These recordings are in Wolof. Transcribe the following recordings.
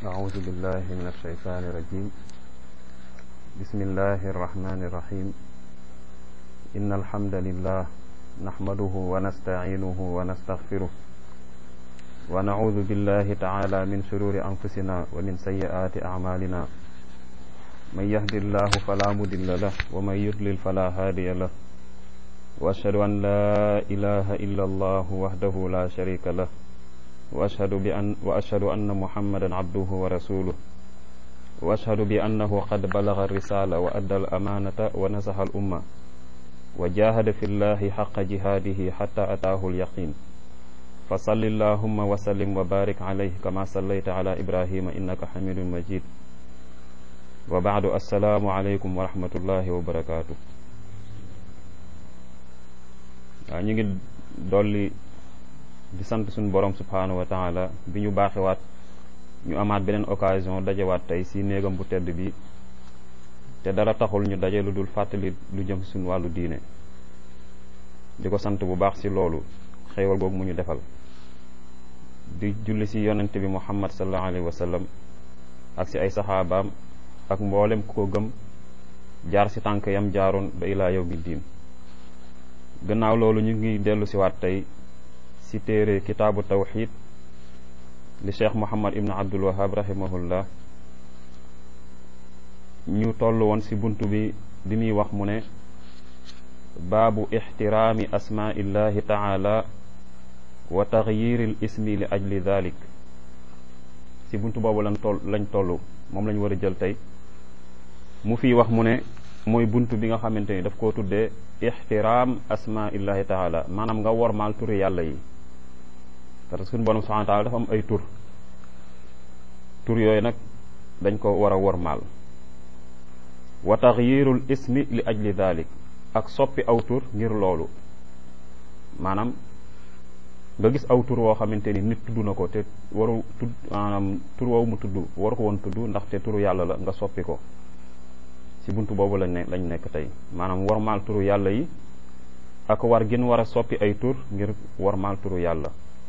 أعوذ بالله من الشيطان الرجيم بسم الله الرحمن الرحيم إن الحمد لله نحمده ونستعينه ونستغفره ونعوذ بالله تعالى من شرور أنفسنا ومن سيئات أعمالنا من يهد الله فلا مضل له ومن يضلل فلا هادي له وأشهد أن لا إله إلا الله وحده لا شريك له وأشهد بأن وأشهد أن محمدا عبده ورسوله وأشهد بأنه قد بلغ الرسالة وأدى الأمانة ونصح الأمة وجاهد في الله حق جهاده حتى أتاه اليقين فصل اللهم وسلم وبارك عليه كما صليت على إبراهيم إنك حميد مجيد وبعد السلام عليكم ورحمة الله وبركاته waaw ñu ngi dolli di sant suñu borom subhaanahu wa taala bi ñu baaxewaat ñu amaat beneen occasion dajewaat tey si néegam bu tedd bi te dara taxul ñu daje lu dul fàttali lu jëm suñu wàllu diine di ko sant bu baax si loolu xéewal googu mu ñu defal di julli si yonent bi muhammad sallallahu alayhi wa sallam ak si ay saxaabaam ak mboolem ku ko gëm jaar si tànk yam jaaroon ba ilaa yawmi diin gannaaw loolu ñu ngi dellu si waat tey si téere kitaabu tawxid li cheikh muhammad ibnu abdul wahab rahimahullah ñu toll woon si bunt bi bi muy wax mu ne baabu ixtiraami asmaillahi taala wa taxyiri l ismi li ajli dalik si bunt boobu lañ toll lañ toll moom lañ war a jël tey mu fiy wax mu ne mooy bunt bi nga xamante ni daf koo tuddee ixtiraam asmaillahi taala maanaam nga wormaal turi yàlla yi parce que suñu borom subhanahu wa taala dafa am ay tur tur yooyu nag dañ ko war a wormaal wa taxyirul ismi li ajli dalik ak soppi aw tur ngir loolu maanaam nga gis aw tur woo xamante ni nit tudd na ko te waru tudd maanaam tur woowu mu tudd waru ko woon tudd ndaxte turu yàlla la nga soppi ko ci buntu boobu lañ ne lañ nekk tey maanaam warmaal turu yàlla yi ak war gin war a soppi ay tur ngir warmaal turu yàlla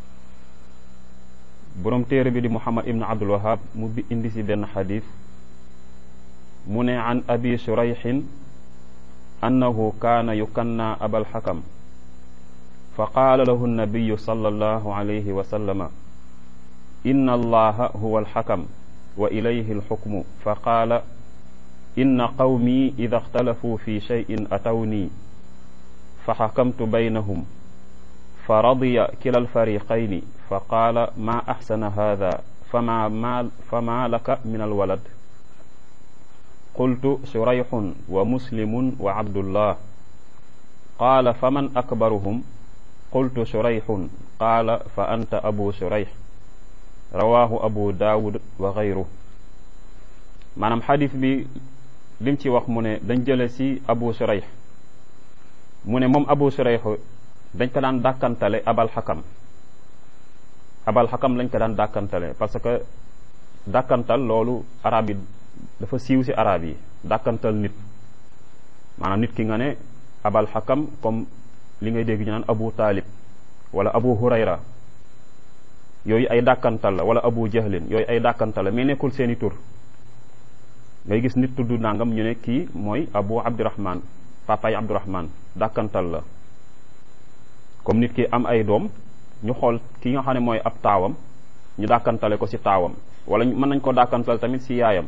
borom téere bi di muhammad ibnu abdul wahab mu bi indi si benn xadis mu ne an abi shurayxin annahu kaana yukanna abal xakam fa qaala lahu nnabiyu sallallahu alayhi wa sallama inna allaha huwa alxakam wa ilayhi alxukmu fa qaala inna qawmi ida ixtalafuu fi cheyin atawni fa xakamtu baynahum fa radiya kila alfariqayni fa qaala ma axsana hada fama ma fama laka min alwalad qultu shurayxun wa muslimun wa abdullah qaala faman akbaruhum qultu shurayxun qaala fa anta abu shurayx rawaahu abu daawud wa gayruh maanaam xadis bi lim ci wax mu ne dañ jële ci abu shurayx mu ne moom abu shurayx dañ ko daan dàkkantale abal xakam abal xakam lañ ko daan dàkkantale parce que dàkkantal loolu arab yi dafa siiw ci arab yi dàkkantal nit maanaam nit ki nga ne abal xakam comme li ngay dégg ñu naan abu taalib wala abu hurayra yooyu ay dàkkantal la wala abu jahlin yooyu ay dàkkantal la mais nekkul seeni tur ngay gis nit tudd nangam ñu ne kii mooy abu abdurahman papaay abdurahman dàkkantal la comme nit ki am ay doom ñu xool ki nga xam ne mooy ab taawam ñu dàkkantale ko ci taawam wala mën nañ ko dàkkantal tamit ci yaayam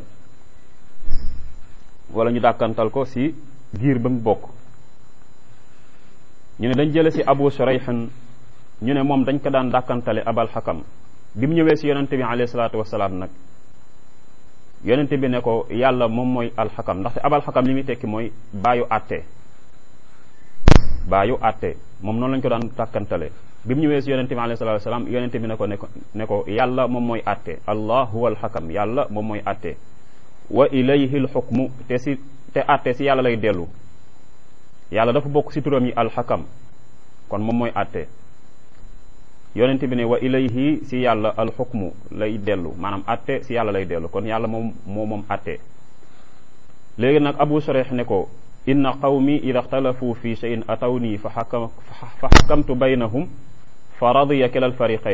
wala ñu dàkkantal ko ci giir ba mu bokk ñu ne dañ jële ci abu shurayhin ñu ne moom dañ ko daan dàkkantale abal xakam bi mu ñëwee ci yonente bi alayhi salaatu wasalaam nag yonente bi ne ko yàlla moom mooy alxakam ndaxte abal xakam li muy tekki mooy baayu àtte baayu àtte moom noonu lañ ko daan tàkkantale bi mu ñëwee si yonente bi alayhi salatu wasalaam yonente bi ne ko ne ko ne ko yàlla moom mooy àtte allah huwa alxakam yàlla moom mooy àtte wa ilayhi alxukmu te si te àtte si yàlla lay dellu yàlla dafa bokk si turam yi alxakam kon moom mooy àtte yonente bi ne wa ilayhi si yàlla alxukmu lay dellu maanaam atte si yàlla lay dellu kon yàlla moom moo moom atte léegi nag abu shurayh ne ko inna qawmi ida ixtalafu fi cheyin atawni fa xakam fa xakamtu baynahum fa radiya kila alfariqayni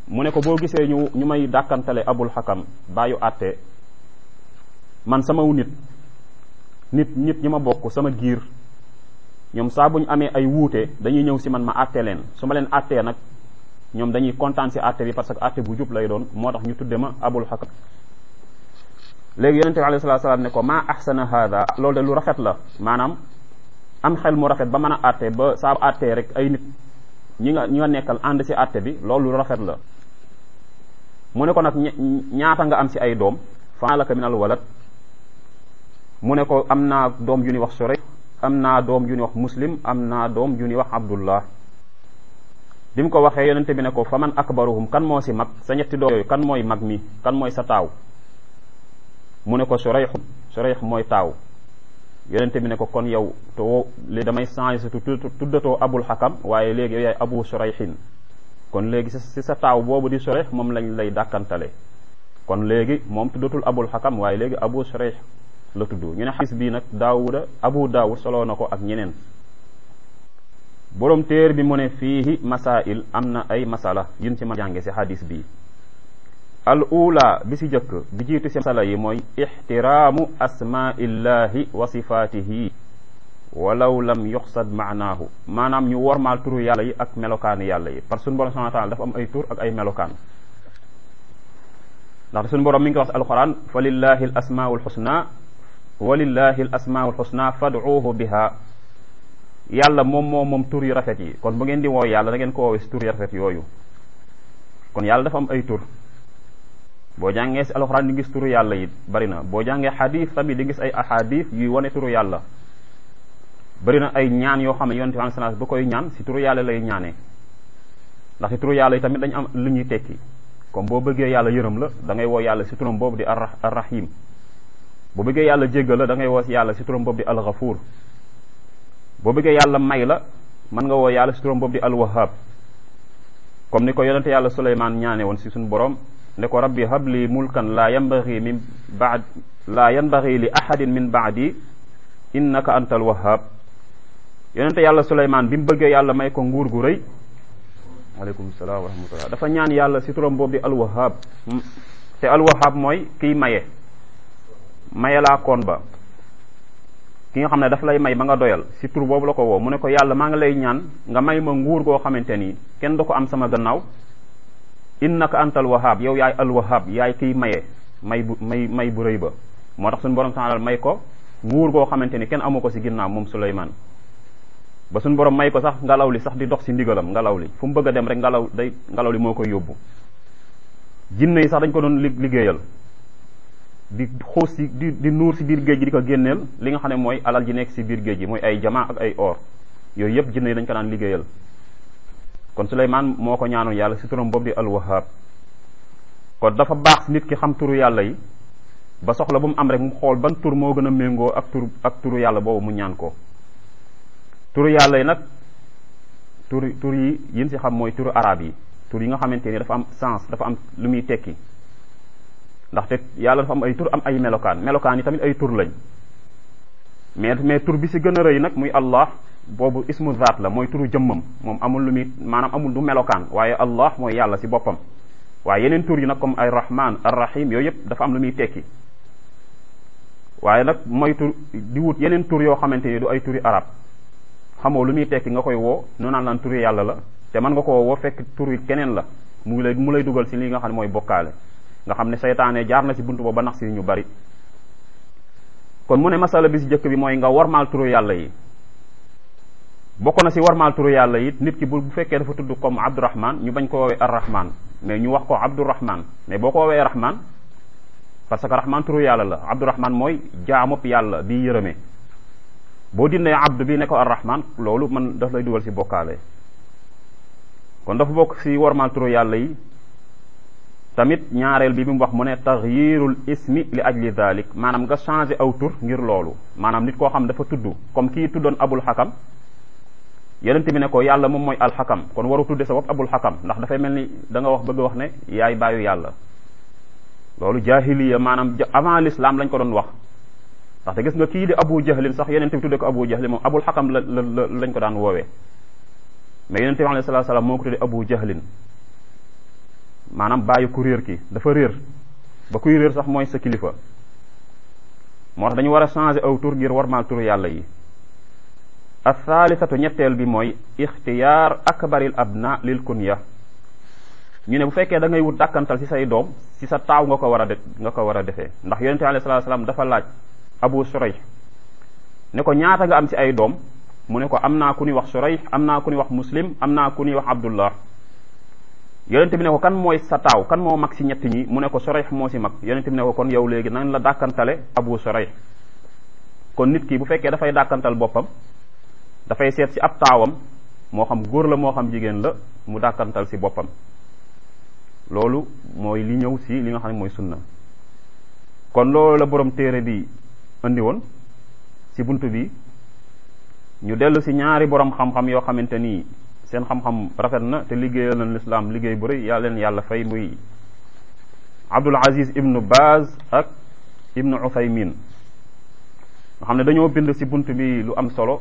mu ne ko boo gisee ñu ñu may dàkkantale abul xakam bàyyu àtte man samaw nit nit nit ñi ma bokk sama giir ñoom saa bu ñu amee ay wuute dañuy ñëw si man ma àtte leen su ma leen àttee nag ñoom dañuy kontaan si àtte bi parce que àtte bu jub lay doon moo tax ñu tudde ma abul xakam léegi yonente bi alayhi salaatu salaam ne ko maa ahsana hada loolu de lu rafet la maanaam am xel mu rafet ba mën a àtte ba saa àttee rek ay nit ñi nga ñi nga nekkal ànd si àtte bi loolu lu rafet la mu ne ko nag ñaata nga am si ay doom fa laka min al walad mu ne ko am naa doom ju ñuy wax Surayh am naa doom ju ñuy wax muslim am naa doom ju ñuy wax abdullah bi mu ko waxee yonente bi ne ko fa man akbaruhum kan moo si mag sa ñetti doom yooyu kan mooy mag mi kan mooy sa taaw mu ne ko Surayh Surayh mooy taaw yonente bi ne ko kon yow te woo léegi damay changé sa tuddatoo abul xakam waaye léegi yow yaay abu Surayhin kon léegi si sa taaw boobu di Surayh moom lañ lay dàkkantale kon léegi moom tuddatul abul xakam waaye léegi abu Surayh la tudd ñu ne xadis bii nag daawuda abu daawud soloo na ko ak ñeneen boroom téer bi mu ne fiihi masail am na ay masala yun ci ma jànge si xadis bii al ula bi si jëkk bi jiitu si masala yi mooy ixtiraamu asmaillahi wa sifaatihi walaw lam yuxsad maanaahu maanaam ñu wormaal turu yàlla yi ak melokaani yàlla yi parce que suñu borom subhanahu wa taala dafa am ay tur ak ay melokaan ndaxte suñu borom mi ngi ko wax si alquran fa lillahi al asmaul xusna walillahi al asmaul xusna fad'uuhu biha yàlla moom moom moom tur yu rafet yi kon bu ngeen di woo yàlla da ngeen ko woowee si tur yu rafet yooyu kon yàlla dafa am ay tur boo jàngee si alxuraan di gis turu yàlla yi bari na boo jàngee xadis tamit di gis ay ahadis yuy wane turu yàlla bari na ay ñaan yoo xam ne yonent bi sallallahu alayhi wasallam bu koy ñaan si turu yàlla lay ñaanee ndax si turu yàlla yi tamit dañu am lu ñuy tekki comme boo bëggee yàlla yërëm la da ngay woo yàlla si turam boobu di ar arrahim boo bëggee yàlla jéggal la da ngay woo si yàlla si turam boobu di alxafuur boo bëggee yàlla may la mën nga woo yàlla si turam boobu di alwahab comme ni ko yonente yàlla suleymaan ñaane woon si suñu borom ne ko rabbi habli mulkan laa yanbaghi min baad laa yanbaghi li ahadin min baadi innaka antal wahab yonente yàlla suleymaan bi mu bëggee yàlla may ko nguur gu rëy aleykum salaam wa rahmatullah dafa ñaan yàlla si turam boobu di alwahab te alwahab mooy kiy maye maye laa koon ba ki nga xam ne daf lay may ba nga doyal si tur boobu la ko woo mu ne ko yàlla maa ngi lay ñaan nga may ma nguur goo xamante ni kenn du ko am sama gannaaw innaka antal wahab yow yaay al wahab yaay kiy maye may bu may may bu rëy ba moo tax suñu borom taala may ko nguur goo xamante ni kenn amu ko si ginnaaw moom Suleymaan ba suñu borom may ko sax ngelaw li sax di dox si ndigalam ngelaw li fu mu bëgg a dem rek ngelaw day ngelaw li moo koy yóbbu jinne yi sax dañ ko doon liggéeyal di xuus si di di nuur si biir géej gi di ko génneel li nga xam ne mooy alal ji nekk si biir géej gi mooy ay jamaa ak ay or yooyu yëpp jinne yi dañ ko daan liggéeyal kon Suleymaan moo ko ñaanoon yàlla si turam boobu di alwahab kon dafa baax nit ki xam turu yàlla yi ba soxla bu mu am rek mu xool ban tur moo gën a méngoo ak tur ak turu yàlla boobu mu ñaan ko turu yàlla yi nag tur tur yi yin si xam mooy turu arab yi tur yi nga xamante ni dafa am sens dafa am lu muy tekki ndaxte yàlla dafa am ay tur am ay melokaan melokaan yi tamit ay tur lañ mais mais tur bi si gën a rëy nag muy allah boobu ismu zaat la mooy turu jëmmam moom amul lu muy maanaam amul du melokaan waaye allah mooy yàlla si boppam waaye yeneen tur yi nag comme ay rahman ar rahim yooyu yëpp dafa am lu muy tekki waaye nag mooy tur di wut yeneen tur yoo xamante ni du ay turi arab xamoo lu muy tekki nga koy woo nu naan laan turi yàlla la te mën nga ko woo fekk tur yi keneen la mu lay mu lay dugal si li nga xam ne mooy bokkaale nga xam ne seytaane jaar na si buntu boobu ba nax si ñu bari kon mu ne masala bi si jëkk bi mooy nga warmaal turu yàlla yi bokk na si warmaal turu yàlla yi nit ki bu bu fekkee dafa tudd comme abdourahman ñu bañ ko woowee arrahman mais ñu wax ko abdourahman mais boo ko woowee rahman parce que rahman turu yàlla la abdourahman mooy jaamub yàlla bi yërëme boo dindee abd bi ne ko arrahman loolu man daf lay dugal si bokkaale kon dafa bokk si warmaal turu yàlla yi tamit ñaareel bi bi mu wax mu ne taxyirul ismi li ajli dalik maanaam nga changé aw tur ngir loolu maanaam nit koo xam dafa tudd comme kii tuddoon abul xakam yonent bi ne ko yàlla moom mooy alxakam kon waru tudde sa bopp abul xakam ndax dafay mel ni da nga wax bëgg wax ne yaay bàyyu yàlla loolu jahiliya maanaam avant l'islam lañ ko doon wax ndaxte gis nga kii di abu jahlin sax yonent bi tudde ko abu jahlin moom abul xakam la la lañ ko daan woowee mais yonent bi alayhi salaatu salaam moo ko tudde abu jahlin maanaam bàyyi ku réer ki dafa réer ba kuy réer sax mooy sa kilifa moo tax dañu war a changer aw tur ngir warmaal turu yàlla yi athaalisatu ñetteel bi mooy ixtiyaar akbaril abna lil kunya ñu ne bu fekkee da ngay wut dàkkantal ci say doom ci sa taaw nga ko war a de nga ko war a defee ndax yonente alayhi salaatu salaam dafa laaj abu surayh ne ko ñaata nga am ci ay doom mu ne ko am naa ku ñuy wax surayh am naa ku ñuy wax muslim am naa ku ñuy wax abdullah yonente bi ne ko kan mooy sa taaw kan moo mag ci ñett ñi mu ne ko surayh moo ci mag yonente bi ne ko kon yow léegi nañ la dàkkantale abu surayh kon nit ki bu fekkee dafay dàkkantal boppam dafay seet ci ab taawam moo xam góor la moo xam jigéen la mu dàkkantal ci boppam loolu mooy li ñëw ci li nga xam ne mooy sunna kon loolu la borom téere bi indi woon ci bunt bi ñu dellu ci ñaari borom xam-xam yoo xamante ni seen xam-xam rafet na te liggéeyal na lislaam liggéey bu rëy yàlla leen yàlla fay muy Abdul Aziz ibnu Baz ak ibnu Uthaymin nga xam ne dañoo bind ci bunt bi lu am solo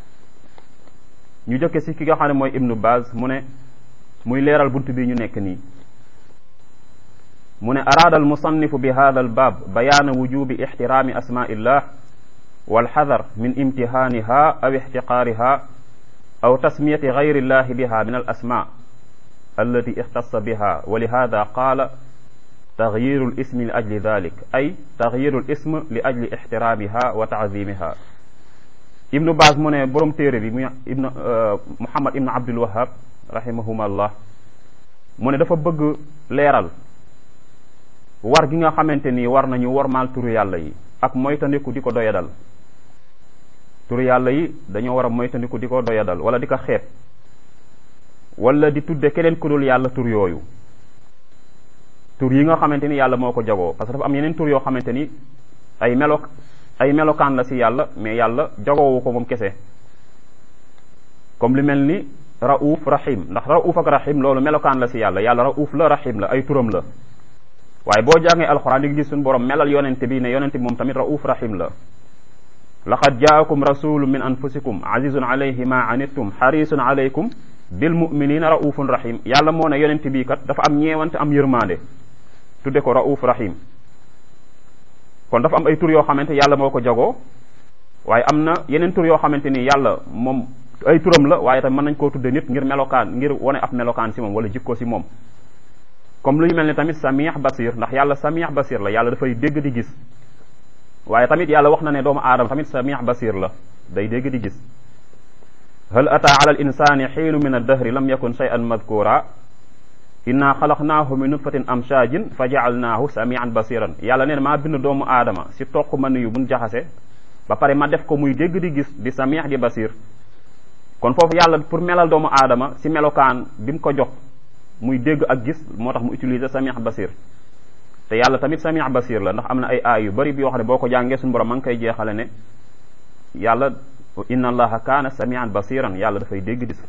ñu jëkke ci ki nga xam ne mooy ibnu Baz mu ne muy leeral bunt bi ñu nekk nii mu ne araada almusannifu bi hada albaab bayaana wujubi ixtiraami asmaillah walxadar min imtihaaniha aw ixtiqaariha aw tasmiyati gayri illahi biha min alasma allati ixtassa biha wa lihada qaala taxyiru lismi li ajli dalik ay taxyiru lism li ajli ixtiraamiha wa taazimiha ibnu baas mu ne borom téere bi muy ibnu muhammad ibnu abdul wahab rahimahuma mu ne dafa bëgg leeral war gi nga xamante ni war nañu wormaal turu yàlla yi ak moytandiku di ko doyadal turu yàlla yi dañoo war a moytandiku di ko doyadal wala di ko xeeb wala di tudde keneen ku dul yàlla tur yooyu tur yi nga xamante ni yàlla moo ko jagoo parce que dafa am yeneen tur yoo xamante ni ay melo ay melokaan la ci yàlla mais yàlla jagoowu ko moom kese comme li mel ni rauf rahim ndax rauf ak rahim loolu melokaan la ci yàlla yàlla rauf la rahim la ay turam la waaye boo jàngee alxuraan di nga gis suñu borom melal yonente bi ne yonente bi moom tamit rauf rahim la laqad jaakum rasulun min anfusikum azizun alayhi ma anittum xarisun alaykum bil muminina raufun rahim yàlla moo ne yonente bii kat dafa am ñeewante am yërmande tudde ko rauf rahim kon dafa am ay tur yoo xamante yàlla moo ko jagoo waaye am na yeneen tur yoo xamante ni yàlla moom ay turam la waaye tamit mën nañ koo tudde nit ngir melokaan ngir wane ab melokaan si moom wala jikko si moom comme lu ñu mel ni tamit samih basir ndax yàlla samih basir la yàlla dafay dégg di gis waaye tamit yàlla wax na ne doomu aadama tamit samih basir la day dégg di gis hal ata ala al insani xiinu min addahri lam yakun shay'an madkura inna xalaqnaahu min nutfatin amshajin fa jaalnaahu samian basiran yàlla nee na maa bind doomu aadama si toq man yu buñ jaxase ba pare ma def ko muy dégg di gis di samih di basir kon foofu yàlla pour melal doomu aadama si melokaan bi mu ko jox muy dégg ak gis moo tax mu utiliser samih basir te yàlla tamit samih basir la ndax am na ay aay yu bari bi yoo xam ne boo ko jàngee suñu borom ma ngi koy jeexale ne yàlla inna allaha kaana samian basiran yàlla dafay dégg gis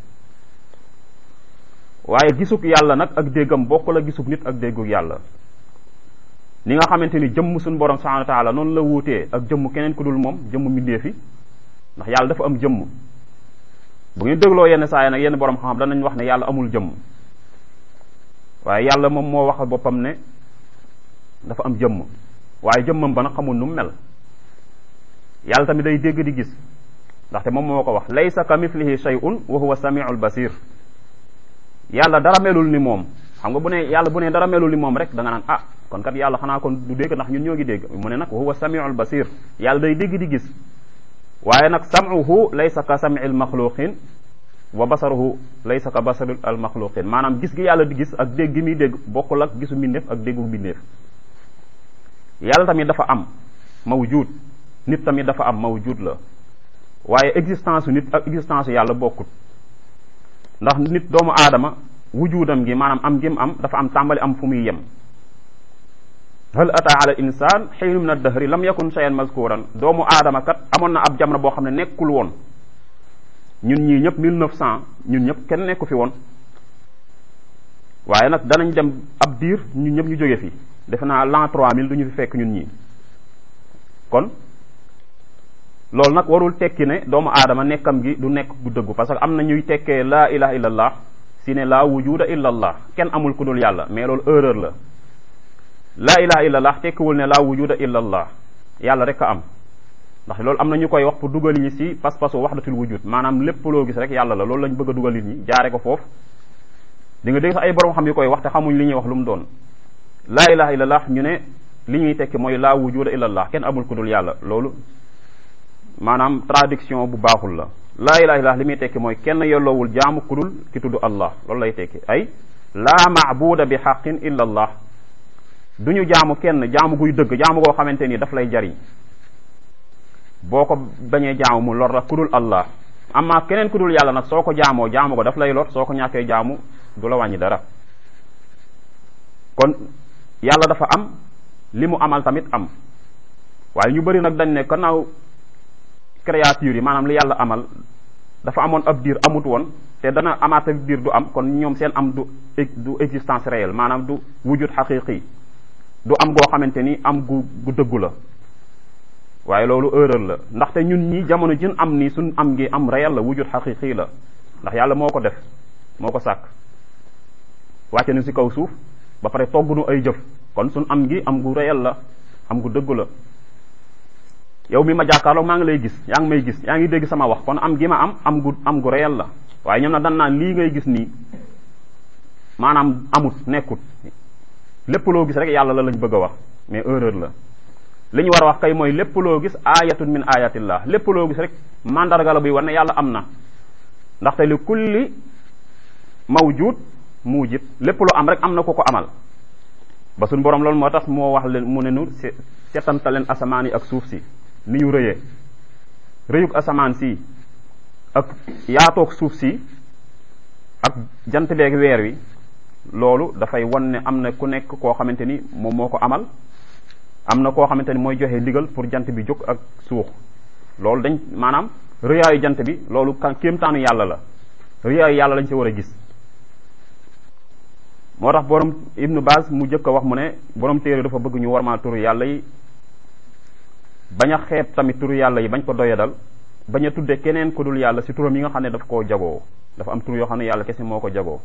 waaye gisug yàlla nag ak déggam bokk la gisug nit ak déggug yàlla ni nga xamante ni jëmm suñu borom subhanahu wa taala noonu la wuutee ak jëmm keneen ku dul moom jëmm mbindeefi ndax yàlla dafa am jëmm bu ngeen dégloo yenn saa yi nag yenn borom xam-xam danañ wax ne yàlla amul jëmm waaye yàlla moom moo wax boppam ne dafa am jëmm waaye jëmmam ba nag xamul nu mu mel yàlla tamit day dégg di gis ndaxte moom moo ko wax laysa ka mithlihi shay'un wa huwa samiul basir yàlla dara melul ni moom xam nga bu ne yàlla bu ne dara melul ni moom rek da nga naan ah kon kat yàlla xanaa kon du dégg ndax ñun ñoo ngi dégg mu ne nag wa huwa samiul basir yàlla day dégg di gis waaye nag sam'uhu laysa ka sam'il maxluqin wa basaruhu laysa ka basaril al maxluqin maanaam gis gi yàlla di gis ak dégg gi muy dégg bokkul ak gisu mbindeef ak déggu mbindeef yàlla tamit dafa am mawjud nit tamit dafa am mawjud la waaye existence nit ak existence yàlla bokkut ndax nit doomu aadama wujudam gi maanaam am gim am dafa am tàmbali am fu muy yem hal ata ala insan xiinu min addahri lam yakun shay'an mazkuran doomu aadama kat amoon na ab jamono boo xam ne nekkul woon ñun ñii ñëpp mille neuf cent ñun ñëpp kenn nekku fi woon waaye nag danañ dem ab diir ñun ñëpp ñu jóge fi defe naa l'an trois mille du ñu fi fekk ñun ñii kon loolu nag warul tekki ne doomu aadama nekkam gi du nekk gu dëggu parce que am na ñuy tekkee laa ilaha illallah si ne laa wujuda illa allah kenn amul ku dul yàlla mais loolu erreur la laa ilaha illa allah tekkiwul ne laa wujuda illa allah yàlla rek a am ndax loolu am na ñu koy wax pour dugal ñi si pas-pasu waxdatul wujud maanaam lépp loo gis rek yàlla la loolu lañ bëgg a dugal nit ñi jaare ko foofu di nga dégg sax ay borom xam yu koy wax te xamuñ li ñuy wax lu mu doon laa ilaha illa allah ñu ne li ñuy tekki mooy laa wujuda illa allah kenn amul ku dul yàlla loolu maanaam traduction bu baaxul la laa ilaha illallah li muy tekki mooy kenn yelloowul jaamu ku dul ki tudd allah loolu lay tekki ay laa maabuda bi xaqin illa allah du ñu jaamu kenn jaamu guy dëgg jaamu goo xamante ni daf lay jariñ boo ko bañee jaamu mu lor la ku dul allah amma keneen ku dul yàlla nag soo ko jaamoo jaamu ko daf lay lor soo ko ñàkkee jaamu du la wàññi dara kon yàlla dafa am li mu amal tamit am waaye ñu bëri nag dañ ne gannaaw créature yi maanaam li yàlla amal dafa amoon ab diir amut woon te dana amaat ab diir du am kon ñoom seen am du du existence réelle maanaam du wujud xaqiqi du am goo xamante ni am gu gu dëggu la waaye loolu erreur la ndaxte ñun ñi jamono jën am ni suñ am ngi am réel la wujud xaqiqi la ndax yàlla moo ko def moo ko sàkk wàcce nu si kaw suuf ba pare togg nu ay jëf kon suñ am ngi am gu réel la am gu dëggu la yow mi ma jàkkaarloo maa ngi lay gis yaa ngi may gis yaa ngi dégg sama wax kon am gi ma am am gu am gu réel la waaye ñoom nag dan naan lii ngay gis nii maanaam amut nekkut lépp loo gis rek yàlla la lañ bëgg a wax mais erreur la li ñu war a wax kay mooy lépp loo gis ayatun min ayatillah lépp loo gis rek mandarga la buy wane yàlla am na ndaxte li kulli mawjud mujid lépp lu am rek am na ko ko amal ba suñ borom loolu moo tax moo wax leen mu ne nu setanta leen asamaan yi ak suuf si ni ñu rëyee rëyug asamaan si ak yaatoog suuf si ak jant beeg weer wi loolu dafay won ne am na ku nekk koo xamante ni moom moo ko amal am na koo xamante ni mooy joxe ndigal pour jant bi jóg ak suux loolu dañ maanaam rëyaayu jant bi loolu kan kéemtaanu yàlla la rëyaayu yàlla lañ si war a gis moo tax borom ibnu Baaz mu jëkk a wax mu ne borom téere dafa bëgg ñu warmaa turu yàlla yi bañ a xeeb tamit turu yàlla yi bañ ko doyadal bañ a tudde keneen ku dul yàlla si turam yi nga xam ne daf koo jagoo dafa am tur yoo xam ne yàlla kese moo ko jagoo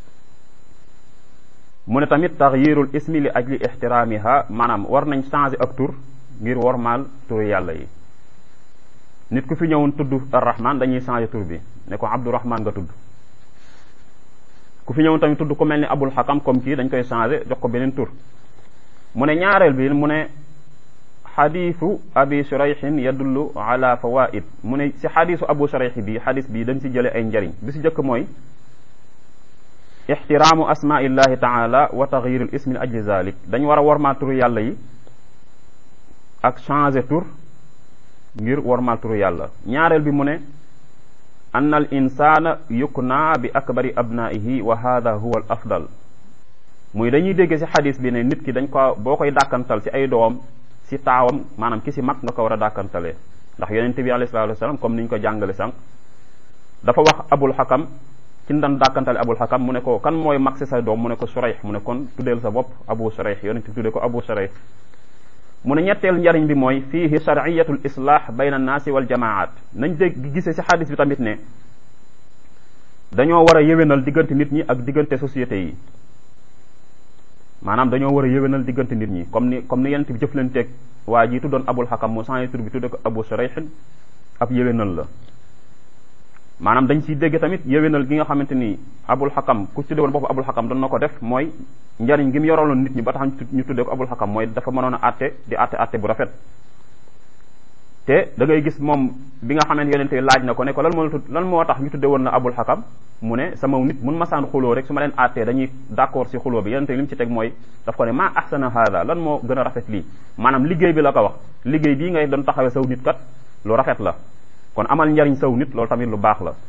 mu ne tamit taxyirul ismi li ajli ixtiraamiha maanaam war nañ changer ak tur ngir wormaal turu yàlla yi nit ku fi ñëwoon tudd arrahman dañuy changer tur bi ne ko abdourahman nga tudd ku fi ñëwoon tamit tudd ku mel ni abul xakam comme kii dañ koy changer jox ko beneen tur mu ne ñaareel bi mu ne xadiisu abi shurayhin yadullu ala fawaid mu ne si xadiisu abu shurayh bi xadis bi dañ si jële ay njariñ bi si jëkk mooy ixtiraamu asmaillahi taala wa taxyirul ismi li ajli zalik dañ war a wormaal turu yàlla yi ak changer tur ngir wormaal turu yàlla ñaareel bi mu ne ann al insana yukna bi akbari abnaihi wa hada huwa al afdal muy dañuy dégg si xadis bi ne nit ki dañ ko boo koy dàkkantal si ay doom si taawam maanaam ki si mag nga ko war a dàkkantalee ndax yonente bi alayhi salatu wasalam comme ni ñu ko jàngale sànq dafa wax abul xakam ci ndan dàkkantale abul xakam mu ne ko kan mooy mag si sa doom mu ne ko surayx mu ne kon tuddeel sa bopp abu surayx yonente bi tuddee ko abu surayx mu ne ñetteel njariñ bi mooy fiihi shar'iyatul islah bayna annaasi wal jamaat nañ dégg gisee si xadis bi tamit ne dañoo war a yéwénal diggante nit ñi ak diggante société yi maanaam dañoo war a yéwénal diggante nit ñi comme ni comme ni yonent bi jëflanteeg waa ji tuddoon abul xakam mu changé tur bi tudde ko abu surayx ab yéwénal la maanaam dañ siy dégg tamit yéwénal gi nga xamante ni abul xakam ku tudde woon bopp abul xakam doon na ko def mooy njariñ gi mu yoraloon nit ñi ba tax ñu tudde ko abul xakam mooy dafa mënoon a àtte di àtte àtte bu rafet te da ngay gis moom bi nga xamante yonente laaj na ko ne ko lan moo lan moo tax ñu tudde woon na abul xakam mu ne sama nit mun masaan xuloo rek su ma leen àttee dañuy d'accord si xuloo bi yonente li mu ci teg mooy daf ko ne maa ahsana hada lan moo gën a rafet lii maanaam liggéey bi la ko wax liggéey bii ngay doon taxawee saw nit kat lu rafet la kon amal njariñ saw nit loolu tamit lu baax la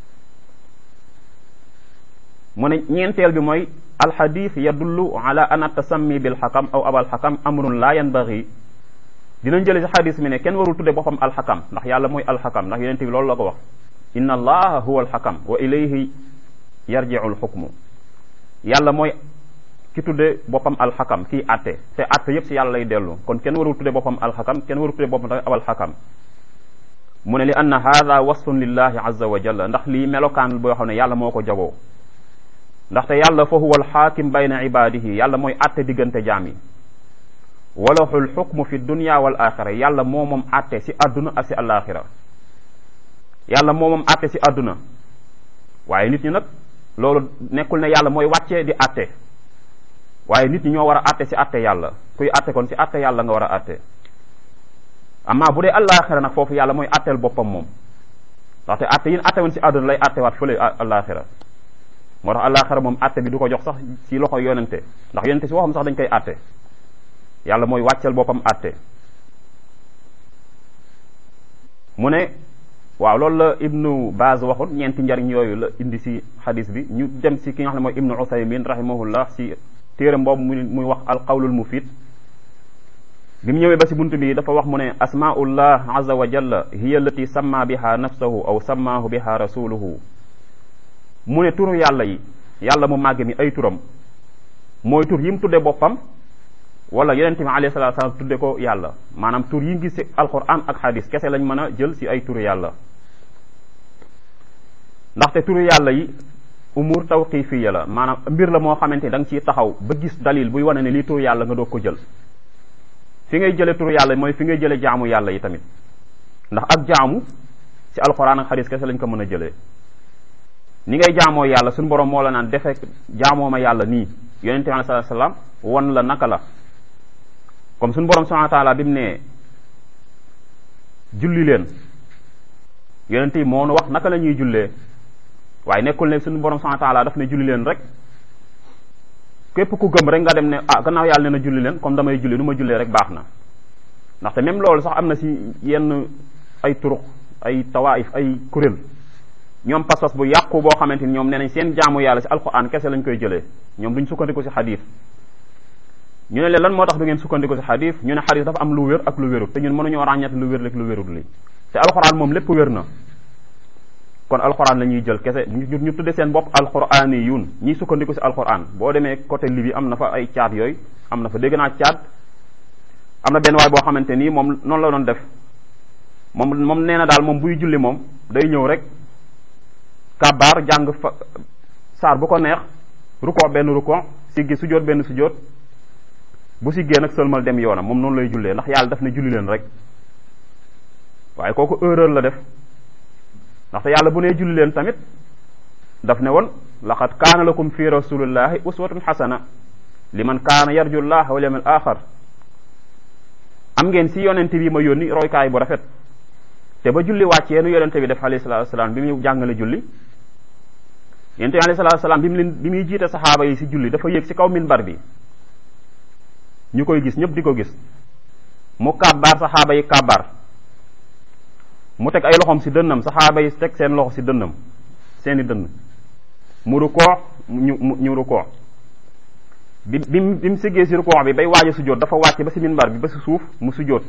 mu ne ñeenteel bi mooy alxadis yadullu ala an tasammi bil xakam aw abal xakam amrun la yanbaghi dinañ jële si xadis mi ne kenn warul tudde boppam alxakam ndax yàlla mooy alxakam ndax yonente bi loolu la ko wax inna allaha huwa alxakam wa ilayhi yarjiu alxukmu yàlla mooy ki tudde boppam alxakam kii atte te atte yépp si yàlla lay dellu kon kenn warul tudde boppam alxakam kenn warul tudde boppam tamit abal xakam mu ne li anna hada wasfun lillahi azza wa jalla ndax lii melokaan boo xam ne yàlla moo ko jagoo ndaxte yàlla fa huwa alxaakim bayna ibadihi yàlla mooy atte diggante jaam yi walahul xukmu fi dunya wal axira yàlla moo moom atte si àdduna ak si alaxira yàlla moo moom atte si àdduna waaye nit ñi nag loolu nekkul ne yàlla mooy wàccee di atte waaye nit ñi ñoo war a atte si atte yàlla kuy atte kon si atte yàlla nga war a atte amma bu dee alaxira nag foofu yàlla mooy atteel boppam moom ndaxte atte yin atte woon si àdduna lay atte waat fële alaxira moo tax alaxira moom atte bi du ko jox sax si loxo yonente ndax yonente si waxam sax dañ koy atte yàlla mooy wàcceel boppam atte mu ne waaw loolu la ibnu Baaz waxoon ñeenti njariñ yooyu la indi si xadis bi ñu dem si ki nga xam ne mooy ibnu Usaymin rahimahullah si téeram boobu muy muy wax alqawlul mufid bi mu ñëwee ba si bunt bi dafa wax mu ne asmaullah azza wa jalla hiya allati samma biha nafsahu aw sammaahu biha rasuluhu mu ne turu yàlla yi yàlla mu màgg mi ay turam mooy tur yi mu tudde boppam wala yonent bi alayhi salatu salaam tudde ko yàlla maanaam tur yi gis si alquran ak hadis kese lañ mën a jël si ay turu yàlla ndaxte turu yàlla yi umur tawqifiya la maanaam mbir la moo xamante ni da nga ciy taxaw ba gis dalil buy wane ne lii turu yàlla nga doog ko jël fi ngay jële turu yàlla mooy fi ngay jële jaamu yàlla yi tamit ndax ak jaamu si alquran ak hadis kese lañ ko mën a jëlee ni ngay jaamoo yàlla suñu borom moo la naan defe jaamoo ma yàlla nii yonente bi alayhi salaam won la naka la comme suñu borom subhanahu wa taala bi mu ne julli leen yonente yi moo nu wax naka la ñuy jullee waaye nekkul ne suñu borom subhanahu wa taala daf ne julli leen rek képp ku gëm rek nga dem ne ah gannaaw yàlla ne na julli leen comme damay julli nu ma jullee rek baax na ndaxte même loolu sax am na si yenn ay turuq ay tawaif ay kuréel ñoom pas-pas bu yàqu boo xamante ni ñoom nee nañ seen jaamu yàlla si alquran kese lañ koy jëlee ñoom duñ sukkandiku si xadis ñu ne leen lan moo tax du ngeen sukkandiku si xadis ñu ne xadis dafa am lu wér ak lu wérut te ñun mënuñoo ràññat lu wér rek lu wérut li te alquran moom lépp wér na kon alquran la ñuy jël kese ñu ñu tudde seen bopp alqurani yun ñiy sukkandiku si alquran boo demee côté Libye am na fa ay caat yooyu am na fa dégg naa caat am na benn waay boo xamante nii moom noonu la doon def moom moom nee na daal moom buy julli moom day ñëw rek kabaar jàng fa saar bu ko neex ruko benn ruko siggi sujjóot benn sujjóot bu siggee nag sëlmal dem yoonam moom noonu lay jullee ndax yàlla daf ne julli leen rek waaye kooku erreur la def ndaxte yàlla bu nee julli leen tamit daf ne woon laqad kaana lakum fi rasulillahi uswatun xasana liman kaana yarju llah wal yawmal axar am ngeen si yonente bi ma yónni roykaay bu rafet te ba julli wàccee nu yonente bi def alayhi salatu wasalaam bi mu jàngale julli yonente bi alayhi salatu wasalaam bi mu leen bi muy jiite saxaaba yi si julli dafa yéeg si kaw minbar bi ñu koy gis ñëpp di ko gis mu kàbbaar saxaaba yi kàbbaar mu teg ay loxoom si dënnam saxaaba yi teg seen loxo si dënnam seeni dënn mu rukoo ñu ñu rukoo bi bi bi mu siggee si rukoo bi bay waaj a sujjóot dafa wàcc ba si minbar bi ba si suuf mu sujjóot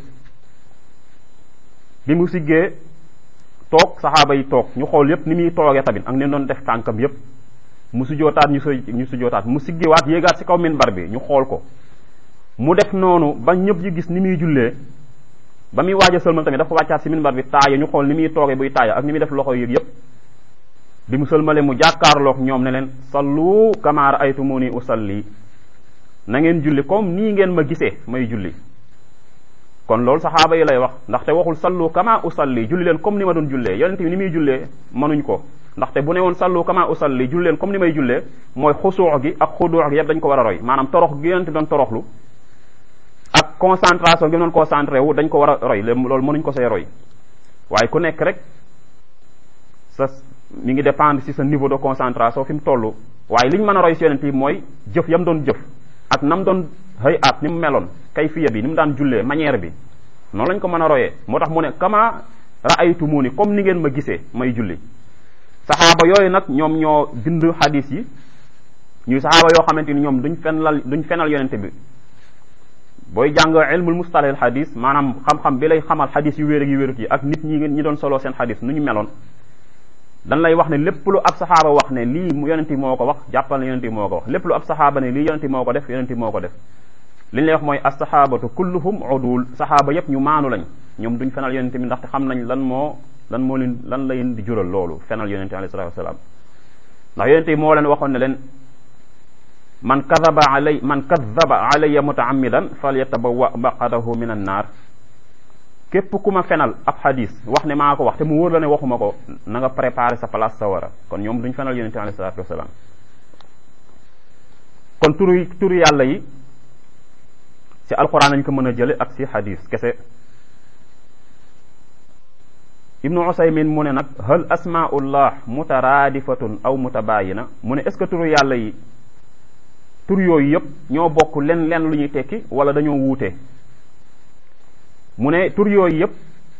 bi mu siggee toog saxaaba yi toog ñu xool yépp ni muy toogee tamit ak ni doon def tànkam yépp mu sujjootaat ñu soy ñu sujjootaat mu siggiwaat yéegaat si kaw minbar bi ñu xool ko mu def noonu ba ñëpp ñu gis ni muy jullee ba muy waaj a sëlmal tamit dafa wàccaat si minbar bi taaya ñu xool ni muy toogee buy taaya ak ni muy def loxo yëg yépp bi mu sëlmalee mu jàkkaarloog ñoom ne leen sallu kama ra'aytumuni usalli na ngeen julli comme nii ngeen ma gisee may julli kon loolu saxaaba yi lay wax ndaxte waxul sallu kama usalli julli leen comme ni ma doon jullee yonent bi ni muy jullee mënuñ ko ndaxte bu ne woon sallu kama usalli julli leen comme ni may jullee mooy xusuux gi ak xuduux gi yëpp dañ ko war a roy maanaam torox gi yonent bi doon toroxlu ak concentration gi mu doon concentré wu dañ ko war a roy loolu mënuñ ko see roy waaye ku nekk rek sa mi ngi dépendre ci sa niveau de concentration fi mu toll waaye li ñu mën a roy si yonent bi mooy jëf yam doon jëf ak nam doon xëy at ni mu meloon kayfiya bi ni mu daan jullee manière bi noonu lañ ko mën a royee moo tax mu ne kama ra'aytumuni comme ni ngeen ma gisee may julli saxaaba yooyu nag ñoom ñoo bind hadis yi ñuy saxaaba yoo xamante ni ñoom duñ fenal duñ fenal yonente bi booy jàng ilmul mustalahil hadis maanaam xam-xam bi lay xamal hadis yu wéer ak yu wéerut yi ak nit ñi ñi doon solo seen hadis nu ñu meloon dan lay wax ne lépp lu ab saxaaba wax ne lii yonente bi moo ko wax jàppal ne yonente bi moo ko wax lépp lu ab saxaaba ne lii yonente bi moo ko def yonente bi moo ko def li ñu lay wax mooy as-sahabatu kulluhum udul saxaaba yépp ñu maanu lañ ñoom duñ fenal yonente bi ndaxte xam nañ lan moo lan moo leen lan la leen di jural loolu fenal yonente bi alayhi salatu wasalaam ndax yonente bi moo leen waxoon ne leen man kadaba alay man kadaba alayya mutaamidan falyatabawa maqadahu min an naar képp ku ma fenal ab xadis wax ne maa ko wax te mu wóor la ne waxuma ko na nga préparer sa place sa wara kon ñoom duñ fenal yonente alayhi salatu wasalaam kon turu turu yàlla yi ci alquran lañ ko mën a jële ak ci xadis kese ibnu usaymin mu ne nag hal asmaullah mutaraadifatun aw mutabayina mu ne est ce que turu yàlla yi tur yooyu yëpp ñoo bokk len len lu ñuy tekki wala dañoo wuute mu ne tur yooyu yëpp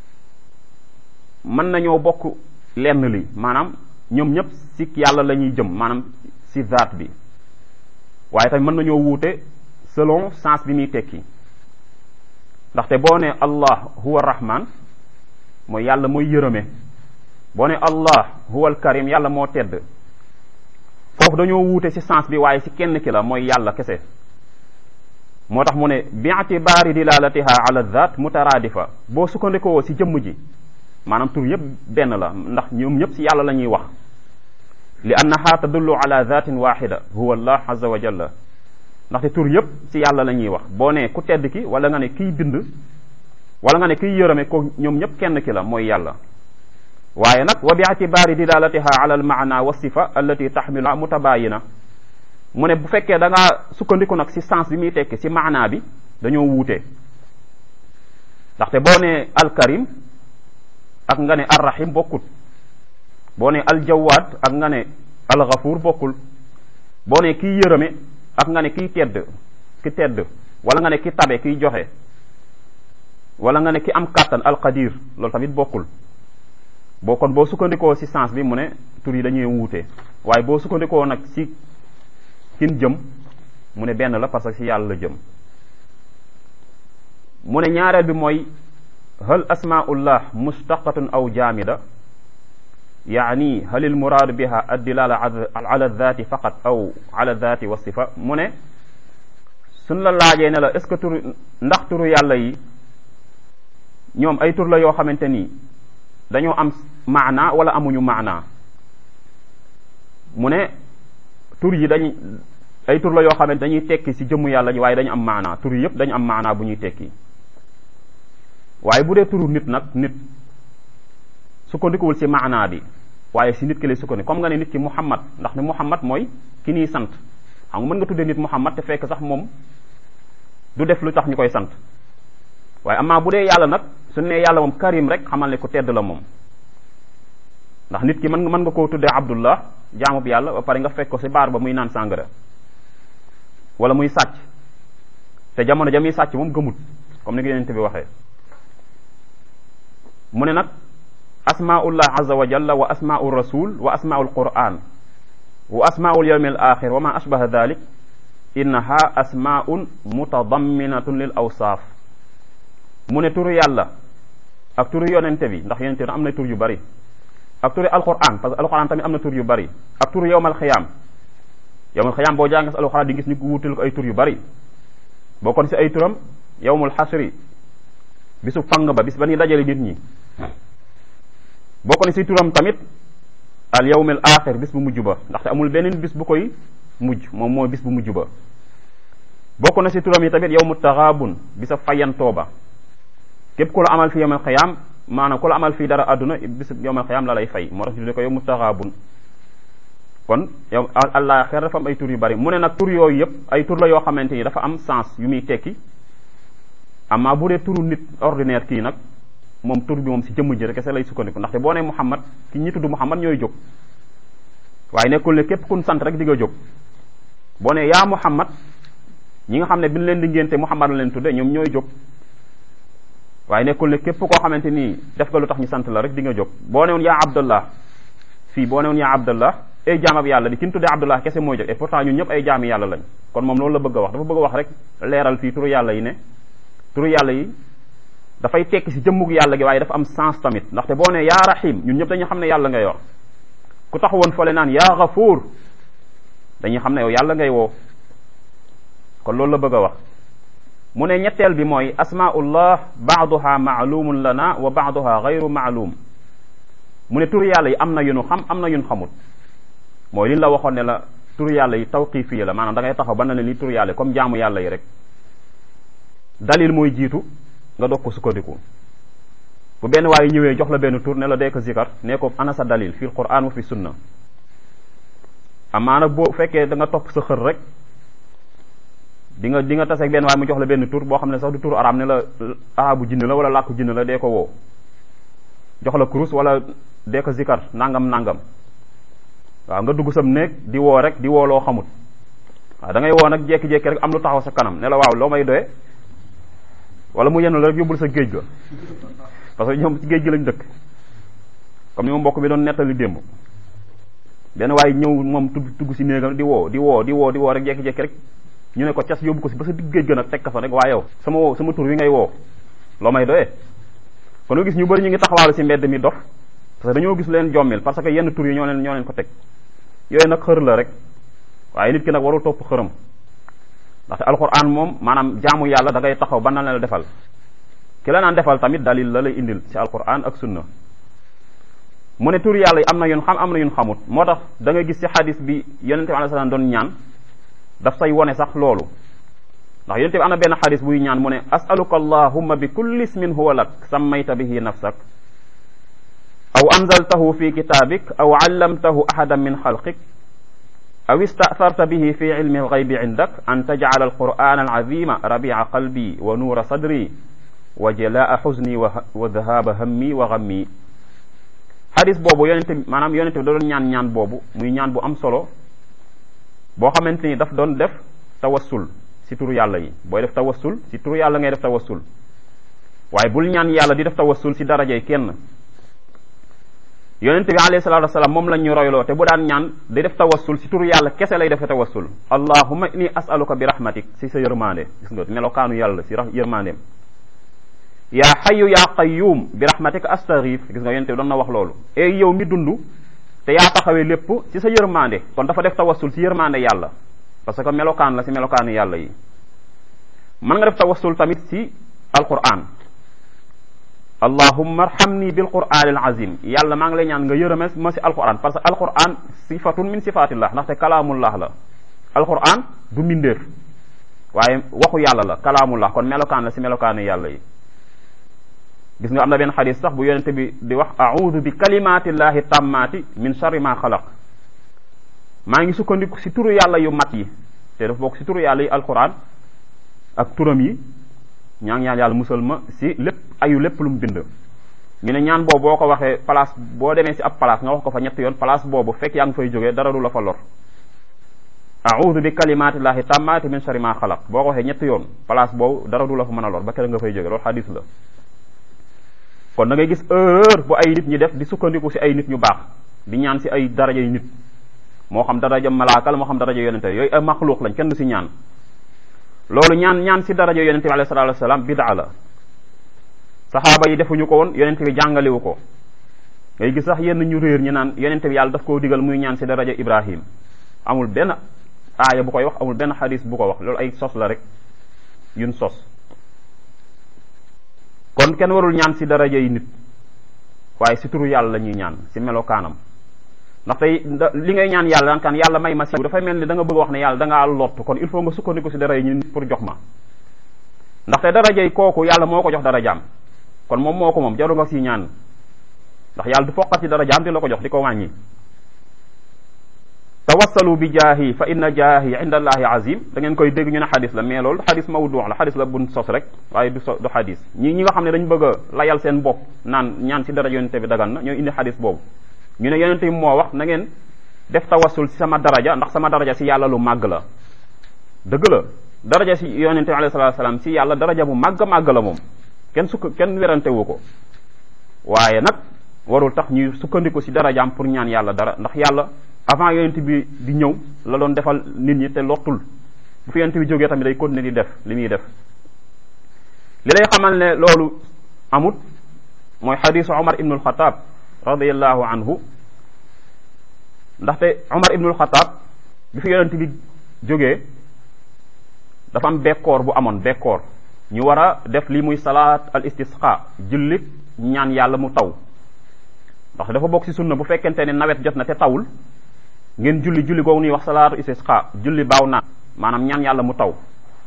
mën nañoo bokk lenn li maanaam ñoom ñëpp si yàlla la ñuy jëm maanaam si zaat bi waaye tamit mën nañoo wuute selon sens bi muy tekki ndaxte boo ne allah huwa rahman mooy yàlla mooy yërëme boo ne allah huwa al karim yàlla moo tedd foofu dañoo wuute ci sens bi waaye ci kenn ki la mooy yàlla kese moo tax mu ne bi itibaari dilalatiha ala dhat mutaraadifa boo sukkandikoo ci jëmm ji maanaam tur yëpp benn la ndax ñoom ñëpp ci yàlla la ñuy wax li annaha tadullu ala dhatin waxida huwa allah azza wa jalla ndaxte tur yëpp ci yàlla la ñuy wax boo ne ku tedd ki wala nga ne kiy bind wala nga ne kiy yërëme ko ñoom ñëpp kenn ki la mooy yàlla waaye nag wa bi itibaari dilalatiha ala al maana wa sifa allati taxmilu mutabayina mu ne bu fekkee da ngaa sukkandiku nag ci sens bi muy tekki ci maanaa bi dañoo wuute ndaxte boo ne alkarim ak nga ne arrahim bokkul boo ne aljawaad ak nga ne algafuur bokkul boo ne kiy yërëme ak nga ne kiy tedd ki tedd wala nga ne ki tabe kiy joxe wala nga ne ki am kàttan alqadir loolu tamit bokkul boo kon boo sukkandikoo ci sens bi mu ne tur yi dañuy wuute waaye boo sukkandikoo nag ci kin jëm mu ne benn la parce que ci yàlla la jëm mu ne ñaareel bi mooy hal asmaullah mustaqatun aw jaamida yaani hal il muraadu biha addilala ala dhati faqat aw ala dhati wa sifa mu ne suñ la laajee ne la est ce que tur ndax turu yàlla yi ñoom ay tur la yoo xamante ni dañoo am maana wala amuñu maana mu ne tur yi dañ ay tur la yoo xamante dañuy tekki ci jëmmu yàlla ji waaye dañu am maana tur yi yëpp dañu am maana bu ñuy tekki waaye bu dee turu nit nag nit sukkandikuwul ci maana bi waaye ci nit ki lay sukkandiku comme nga ne nit ki Muhammad ndax ne Muhammad mooy ki ñuy sant xam nga mën nga tuddee nit Muhammad te fekk sax moom du def lu tax ñu koy sant waaye amaa bu dee yàlla nag su ne yàlla moom karim rek xamal ne ku tedd la moom ndax nit ki mën mën nga koo tuddee abdullah jaamub yàlla ba pare nga fekk ko ci baar ba muy naan sàngara wala muy sàcc te jamono ja muy sàcc moom gëmut comme ni ko yonent bi waxee mu ne nag asmaullah azza wa jalla wa asmaul rasul wa asmaul quran wa asmaul yawmi al axir wa ma ashbaha dhalik innaha asmaun mutadamminatun lil awsaaf mu ne turu yàlla ak turu yonente bi ndax yonente bi am na tur yu bari ak turu alquran parce que alquran tamit am na tur yu bari ak turu yowmal xiyaam yowmal xiyaam boo jàngas alquran di gis ñu ko wutal ko ay tur yu bari boo kon si ay turam yowmul xasri bisu fang ba bis ba ñuy dajale nit ñi boo ko ne si turam tamit al yawmil axir bis bu mujj ba ndaxte amul beneen bis bu koy mujj moom mooy bis bu mujj ba bokk na si turam yi tamit yawmu taxaabun bisa fayantoo ba képp ku la amal fi yawmal xiyaam maanaam ku la amal fii dara àdduna bis yawmal xiyaam la lay fay moo tax ñu tuddee ko yawmu taxaabun kon yow àllaaxira dafa am ay tur yu bari mu ne nag tur yooyu yëpp ay tur la yoo xamante ni dafa am sens yu muy tekki amma bu dee turu nit ordinaire kii nag moom tur bi moom si jëmm ji rek kese lay sukkandiku ndaxte boo nee Muhammad ki ñi tudd Muhammad ñooy jóg waaye nekkul ne képp kun sant rek di nga jóg boo nee yaa Muhammad ñi nga xam ne bi ñu leen di ngénte Muhammad la leen tudde ñoom ñooy jóg waaye nekkul ne képp koo xamante ni def nga lu tax ñu sant la rek di nga jóg boo newoon yaa Abdallah fii boo newoon yaa Abdallah ay jaamab yàlla di ki ñu tuddee Abdallah kese mooy jóg et pourtant ñun ñëpp ay jaami yàlla lañ kon moom loolu la bëgg a wax dafa bëgg a wax rek leeral fii turu yàlla yi ne turu yàlla yi dafay tekki si jëmmug yàlla gi waaye dafa am sens tamit ndaxte boo ne yaa rahim ñun ñëpp dañu xam ne yàlla ngay wax ku taxawoon fële naan yaa gafuur dañuy xam ne yow yàlla ngay woo kon loolu la bëgg a wax mu ne ñetteel bi mooy asmaullah baaduha maalumun lana wa baaduha gayru maalum mu ne turu yàlla yi am na yu nu xam am na yu nu xamut mooy li la waxoon ne la turu yàlla yi tawqifi la maanaam da ngay taxaw ba na leen li turu yàlla comme jaamu yàlla yi rek dalil mooy jiitu nga doog ko sukkandiku bu benn waaye ñëwee jox la benn tur ne la dee ko zikar nee ko ana sa dalil fil quran wa fi sunna amaana boo fekkee da nga topp sa xër rek di nga di nga taseeg benn waaye mu jox la benn tur boo xam ne sax du tur araam ne la arabu jinn la wala làkku jinn la dee ko woo jox la kurus wala dee ko zikar nangam nangam waaw nga dugg sam néeg di woo rek di woo loo xamut waaw da ngay woo nag jékki-jékki rek am lu taxaw sa kanam ne la waaw loo may doye wala mu yenn la rek yóbbul sa géej ga parce que ñoom ci géej gi lañ dëkk comme ni ma mbokk bi doon nettali démb benn waaye ñëw moom tugg tugg si néegam di woo di woo di woo di woo rek jékki-jékki rek ñu ne ko cas yóbbu ko si ba sa digg géej ga nag teg ka fa rek waa yow sama woo sama tur wi ngay woo loo may doyee kon nga gis ñu bëri ñu ngi taxawaalu si mbedd mi dof parce que dañoo gis leen jommil parce que yenn tur yi ñoo leen ñoo leen ko teg yooyu nag xër la rek waaye nit ki nag warul topp xërëm ndaxte alquran moom maanaam jaamu yàlla da ngay taxaw ba na la defal ki la naan defal tamit dalil la lay indil ci alquran ak sunna mu ne tur yàlla yi am na yun xam am na yun xamut moo tax da nga gis ci xadis bi yonente bi alayhi salaam doon ñaan daf say wone sax loolu ndax yonente bi am na benn xadis buy ñaan mu ne asaluka allahumma bi kulli ismin huwa lak sammayta bihi nafsak aw anzaltahu fi kitabik aw allamtahu ahadan min xalqik aw istatharta bihi fi ilmi alghaybi indak an tajcala alquran alazima rabica qalbi wa nuura sadri wa jalaa xuzni wa dhahaba hammi wa ghammi xadis boobu yonente bi maanaam yonente bi da doon ñaan ñaan boobu muy ñaan bu am solo boo xamante ni daf doon def tawassul si turu yàlla yi booy def tawassul si turu yàlla ngay def tawassul waaye bul ñaan yàlla di def tawassul si darajay kenn yonente bi alayhi salatu wasalaam moom lañ ñu royloo te bu daan ñaan di def tawassul si turu yàlla kese lay defe tawassul allahumma inni as'aluka bi rahmatik si sa yërmande gis nga melokaanu yàlla si yërmandeem yaa xayu yaa qayyum bi rahmatika astaghif gis nga yonente bi doon na wax loolu e yow mi dund te yaa taxawee lépp ci sa yërmande kon dafa def tawassul si yërmande yàlla parce que melokaan la si melokaanu yàlla yi mën nga def tawassul tamit si alquran allahumma arhamni bil qur'an al azim yàlla maa ngi lay ñaan nga yërëme ma si alquran parce que alquran sifatun min sifatillah ndaxte kalaamullah la alquran du mbindeef waaye waxu yàlla la kalaamullah kon melokaan la si melokaanu yàlla yi gis nga am na benn xadis sax bu yonente bi di wax a'udhu bi kalimatillahi tammati min sharri ma xalaq maa ngi sukkandiku si turu yàlla yu mat yi te dafa bokk si turu yàlla yi alquran ak turam yi ñaa ngi ñaan yàlla musal ma si lépp ayu lépp lu mu bind ñu ne ñaan boobu boo ko waxee place boo demee si ab place nga wax ko fa ñetti yoon place boobu fekk yaa ngi fay jógee dara du la fa lor a'udhu bi kalimatillahi tammati min sharri ma xalaq boo ko waxee ñetti yoon place boobu dara du la fa mën a lor ba kere nga fay jógee loolu xadis la kon da ngay gis heure bu ay nit ñi def di sukkandiku si ay nit ñu baax di ñaan si ay daraja yu nit moo xam daraja malaaka la moo xam daraja yonente yooyu ay maxluuq lañ kenn du si ñaan loolu ñaan ñaan si daraja yonente bi alayhi salaatu wasalaam bidaa la saxaaba yi defuñu ko woon yonente bi jàngalewu ko ngay gis sax yenn ñu réer ñi naan yonente bi yàlla daf koo digal muy ñaan si daraja ibrahim amul benn aaya bu koy wax amul benn xadis bu ko wax loolu ay sos la rek yun sos kon kenn warul ñaan si daraja yi nit waaye si turu yàlla la ñuy ñaan si melokaanam ndax tey li ngay ñaan yàlla daan kan yàlla may ma si dafay mel ni da nga bëgg wax ne yàlla da ngaa lott kon il faut nga sukkandiku si daraja yi nit pour jox ma ndaxte daraja yi kooku yàlla moo ko jox darajaam kon moom moo ko moom jaru nga si ñaan ndax yàlla du foqat ci darajaam di la ko jox di ko wàññi tawassalu bi jaahi fa inna jaahi inda allahi azim da ngeen koy dégg ñu ne xadis la mais loolu xadis mawdu la xadis la bun sos rek waaye du so du xadis ñi ñi nga xam ne dañ bëgg a layal seen bopp naan ñaan si daraja yonente bi dagan na ñooy indi xadis boobu ñu ne yonente bi moo wax na ngeen def tawassul si sama daraja ndax sama daraja si yàlla lu màgg la dëgg la daraja si yonente bi alayhi salatu salaam si yàlla daraja bu màgg màgg la moom kenn sukk kenn werante wu ko waaye nag warul tax ñuy sukkandiku si darajaam pour ñaan yàlla dara ndax yàlla avant yonent bi di ñëw la doon defal nit ñi te lottul bu fi yonent bi jógee tamit day continuer di def li muy def li lay xamal ne loolu amut mooy xadisu Omar ibnul Xataab radiallahu anhu ndaxte Omar ibnul Xataab bi fi yonent bi jógee dafa am bekkoor bu amoon bekkoor ñu war a def li muy salaat al istisqa jullit ñaan yàlla mu taw ndax dafa bokk ci sunna bu fekkente ne nawet jot na te tawul ngeen julli julli googu ñuy wax salaatu istisqa julli baaw naan maanaam ñaan yàlla mu taw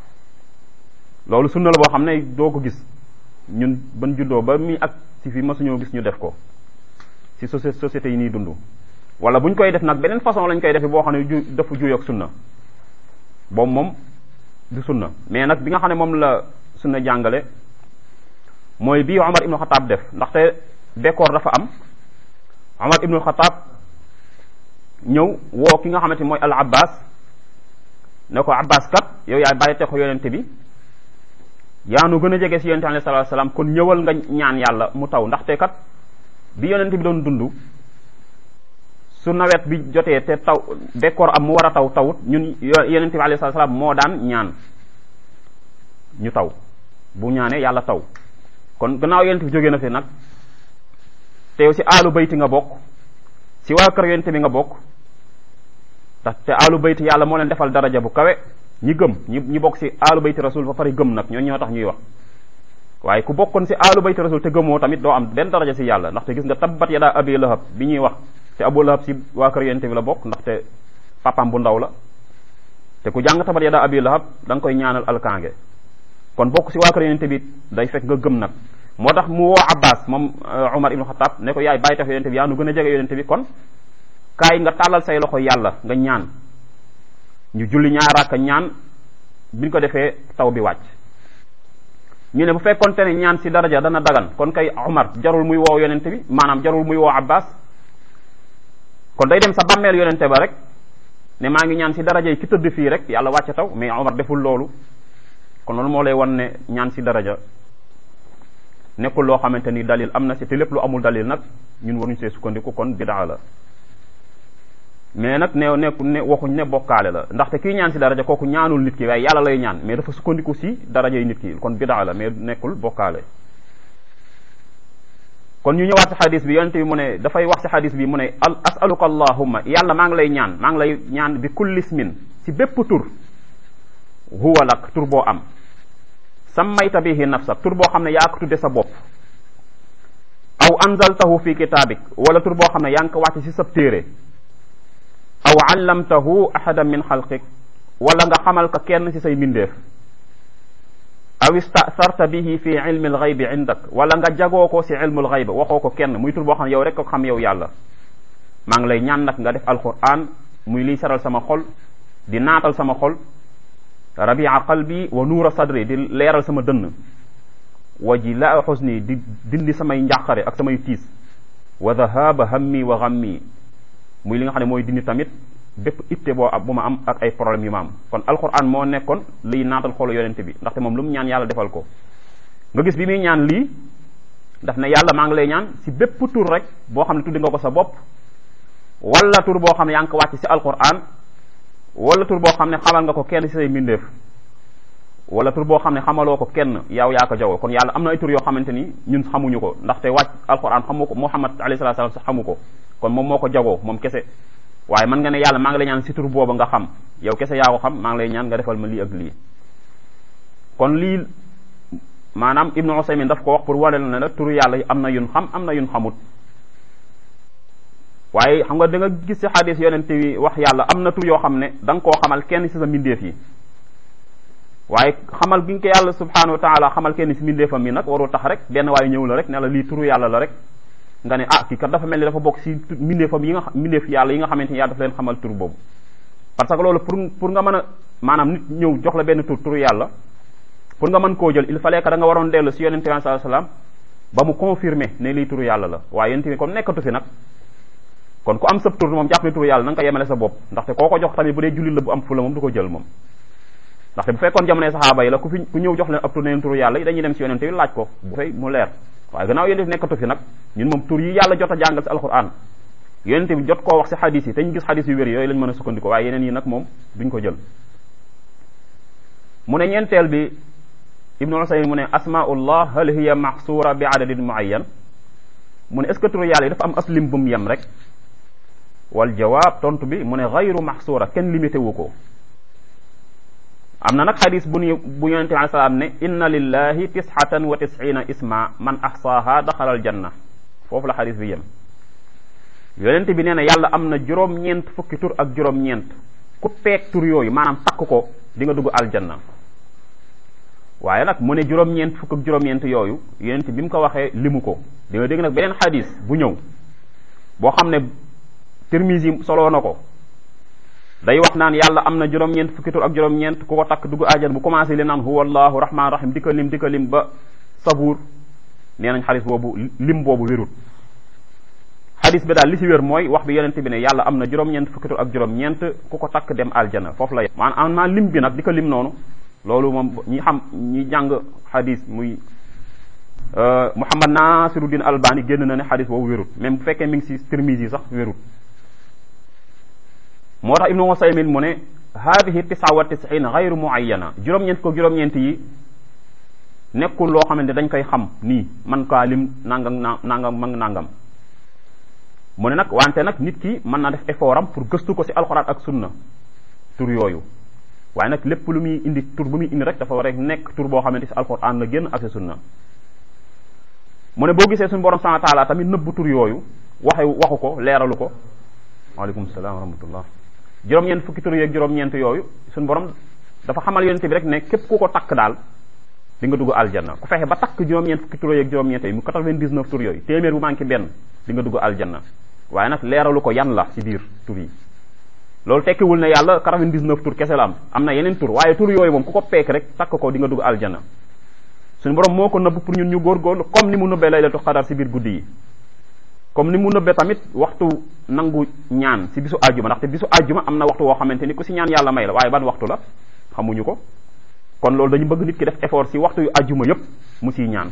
loolu sunna la boo xam ne doo ko gis ñun ban juddoo ba mi ak si fi masuñoo gis ñu def ko si société yi ñuy dund wala buñ koy def nag beneen façon lañ koy defe boo xam ne ju dafa juyoog sunna boobu moom du sunna mais nag bi nga xam ne moom la sunna jàngale mooy bii Omar ibnu Xataab def ndaxte bekkoor dafa am Omar ibnu Xataab ñëw woo ki nga xamante ni mooy al Abbas ne ko Abbas kat yow yaay bàyyi te ko yonente bi yaa nu gën a jege si yonente alayhi salaatu salaam kon ñëwal nga ñaan yàlla mu taw ndaxte kat bi yonente bi doon dund su nawet bi jotee te taw bekkoor am mu war a taw tawut ñun yonente bi alayhi salaatu salaam moo daan ñaan ñu taw bu ñaanee yàlla taw kon gannaaw yonente bi jógee na fi nag te yow si aalu bayti nga bokk si waa kër yonente bi nga bokk ndax te aalu bayti yàlla moo leen defal daraja bu kawe ñi gëm ñi ñi bokk si aalu bayti rasul ba pare gëm nag ñoo ñoo tax ñuy wax waaye ku bokkoon si aalu bayti rasul te gëmoo tamit doo am benn daraja si yàlla ndaxte gis nga tabbat yadaa abi lahab bi ñuy wax te abu lahab si waa kër yonente bi la bokk ndaxte papam bu ndaw la te ku jàng tabbat yadaa abi lahab da nga koy ñaanal alkaange kon bokk si waa kër yonente bi day fekk nga gëm nag moo tax mu woo abbas moom umar ibnu xataab ne ko yaay bàyyi tax yonente bi yaa nu gën a jege yonente bi kon kaay nga tàllal say loxo yàlla nga ñaan ñu julli ñaar rakka ñaan biñ ko defee taw bi wàcc ñu ne bu fekkonte ne ñaan si daraja dana dagan kon kay umar jarul muy woo yonente bi maanaam jarul muy woo abbas kon day dem sa bàmmeel yonente ba rek ne maa ngi ñaan si daraja yi ki tëdd fii rek yàlla wàcce taw mais umar deful loolu kon loolu moo lay wan ne ñaan si daraja nekkul loo xamante ni dalil am na si te lépp lu amul dalil nag ñun waruñ see sukkandiku kon bidaa la mais nag ne nekku ne waxuñ ne bokkaale la ndaxte kii ñaan si daraja kooku ñaanul nit ki waaye yàlla lay ñaan mais dafa sukkandiku si daraja yi nit ki kon bidaa la mais nekkul bokkaale kon ñu ñëwaat si xadis bi yonente bi mu ne dafay wax si xadis bi mu ne asaluka allahumma yàlla maa ngi lay ñaan maa ngi lay ñaan bi kulli ismin si bépp tur huwa lak tur boo am sammayta bihi nafsak tur boo xam ne yaa ko tudde sa bopp aw anzaltahu fi kitaabik wala tur boo xam ne yaa ngi ko wàcce si sab téere aw allamtahu ahadan min xalqik wala nga xamal ko kenn ci say mbindeef aw istasarta bihi fi ilmi alxaybi indak wala nga jagoo ko ci ilmu alxayb waxoo ko kenn muy tur boo xam ne yow rek ko xam yow yàlla maa ngi lay ñaan nag nga def alquran muy liy saral sama xol di naatal sama xol rabia qalbi wa nuura sadri di leeral sama dënn wa jilaa xusni di dindi samay njàqare ak samay tiis wa dhahaba hammi wa ghammi muy li nga xam ne mooy dindi tamit bépp itte boo am bu ma am ak ay problème yu ma am kon alquran moo nekkoon liy naatal xolu yonente bi ndaxte moom lu mu ñaan yàlla defal ko nga gis bi muy ñaan lii daf ne yàlla maa ngi lay ñaan si bépp tur rek boo xam ne tuddi nga ko sa bopp wala tur boo xam ne yaa ngi ko wàcc si alquran wala tur boo xam ne xamal nga ko kenn si say mbindeef wala tur boo xam ne xamaloo ko kenn yow yaa ko jawoo kon yàlla am na ay tur yoo xamante ni ñun xamuñu ko ndaxte wàcc alquran xamu ko muhammad alayhi salatu wasallam sax xamu ko kon moom moo ko jagoo moom kese waaye man nga ne yàlla maa ngi lay ñaan si tur booba nga xam yow kese yaa ko xam maa ngi lay ñaan nga defal ma lii ak lii kon lii maanaam ibnu usaymin daf ko wax pour wane ne la turu yàlla yi am na yun xam am na yun xamut waaye xam nga da nga gis si xadis yonente bi wax yàlla am na tur yoo xam ne da nga koo xamal kenn si sa mbindeef yi waaye xamal gi nga ko yàlla subhanahu wa taala xamal kenn si mbindeefam mi nag warul tax rek benn waaye ñëw la rek ne la lii turu yàlla la rek nga ne ah kii kat dafa mel ni dafa bokk si mbindeefam yi nga mbindeef yàlla yi nga xamante ni yàlla dafa leen xamal tur boobu parce que loolu pour pour nga mën a maanaam nit ñëw jox la benn tur turu yàlla pour nga mën koo jël il fallait que da nga waroon dellu si yonente bi sallallahu alayhi wasallam ba mu confirmer ne lii turu yàlla la waaye yonente bi comme nekkatu fi nag kon ku am sab tur moom jàpp ne turu yàlla na nga ko yemale sa bopp ndaxte koo ko jox tamit bu dee jullit la bu am fula moom du ko jël moom ndaxte bu fekkoon jamonoy saxaaba yi la ku fi ku ñëw jox leen ab tur neen turu yàlla dañuy dem si yonente bi laaj ko bu fay mu leer waaye gannaaw yonente bi nekkatu fi nag ñun moom tur yi yàlla jot a jàngal si alquran yonente bi jot koo wax si xadis yi te ñu gis xadis yu wér yooyu lañ mën a sukkandiko waaye yeneen yi nag moom duñ ko jël mu ne ñeenteel bi ibnu usaymin mu ne asmaullah hal hiya maxsuura bi adadin muayyan mu ne est ce que turu yàlla yi dafa am aslim bu mu yem rek wal jawaab tontu bi mu ne gayru maxsuura kenn limité wu ko am na nag xadis bu ñu bu yonente bi alei salaam ne inna lillahi tisxatan wa tisina isma man axsaaha daxala al janna foofu la xadis bi yem yonent bi nee na yàlla am na juróom-ñeent fukki tur ak juróom-ñeent ku peeg tur yooyu maanaam takk ko di nga dugg aljanna waaye nag mu ne juróom-ñeent fukk ak juróom-ñeent yooyu yonent bi mu ko waxee limu ko di nga dégg nag beneen xadis bu ñëw boo xam ne Tirmisi soloo na ko day wax naan yàlla am na juróom-ñeent fukki tur ak juróom-ñeent ku ko takk dugg aljanna bu commencé li naan huwa allahu rahman rahim di ko lim di ko lim ba sabuur nee nañ xadis boobu lim boobu wérut xadis bi daal li si wér mooy wax bi yonent bi ne yàlla am na juróom-ñeent fukki tur ak juróom-ñeent ku ko takk dem aljana foofu la maanaam am naa lim bi nag di ko lim noonu loolu moom ñi xam ñi jàng xadis muy Muhammad Nasiruddin Albani génn na ne xadis boobu wérut même bu fekkee mi ngi si Tirmisi yi sax wérut moo tax Ibnu Usaymin mu ne hadihi tisa wa tisin gayru muayyana juróom-ñeent ko juróom-ñeent yi nekkul loo xamante dañ koy xam nii man kaa lim nangam nangam mag nangam mu ne nag wante nag nit ki mën na def effort am pour gëstu ko si alxuraan ak sunna tur yooyu waaye nag lépp lu muy indi tur bu muy indi rek dafa war a nekk tur boo xamante si alxuraan la génn ak si sunna mu ne boo gisee suñu borom subhanahu wa taala tamit nëbbu tur yooyu waxe waxu ko leeralu ko waaleykum salaam wa rahmatullah juróom-ñeent fukki tur yeeg juróom-ñeent yooyu suñu borom dafa xamal yonent bi rek ne képp ku ko takk daal di nga dugg aljanna ku fexe ba takk juróom-ñeent fukki tur yeeg juróom-ñeent yi mu 99 tur yooyu téeméer bu manqué benn di nga dugg aljanna waaye nag leeralu ko yan la ci biir tur yi loolu tekkiwul ne yàlla 99 tur kese la am am na yeneen tur waaye tur yooyu moom ku ko peek rek takk ko di nga dugg aljanna suñu borom moo ko nëbb pour ñun ñu góorgóorlu comme ni mu nëbbee laylatul qadar si biir guddi yi comme ni mu nëbbee tamit waxtu nangu ñaan si bisu àjjuma ndaxte bisu àjjuma am na waxtu woo xamante ni ku si ñaan yàlla may la waaye ban waxtu la xamuñu ko kon loolu dañu bëgg nit ki def effort si waxtu yu àjjuma yépp mu siy ñaan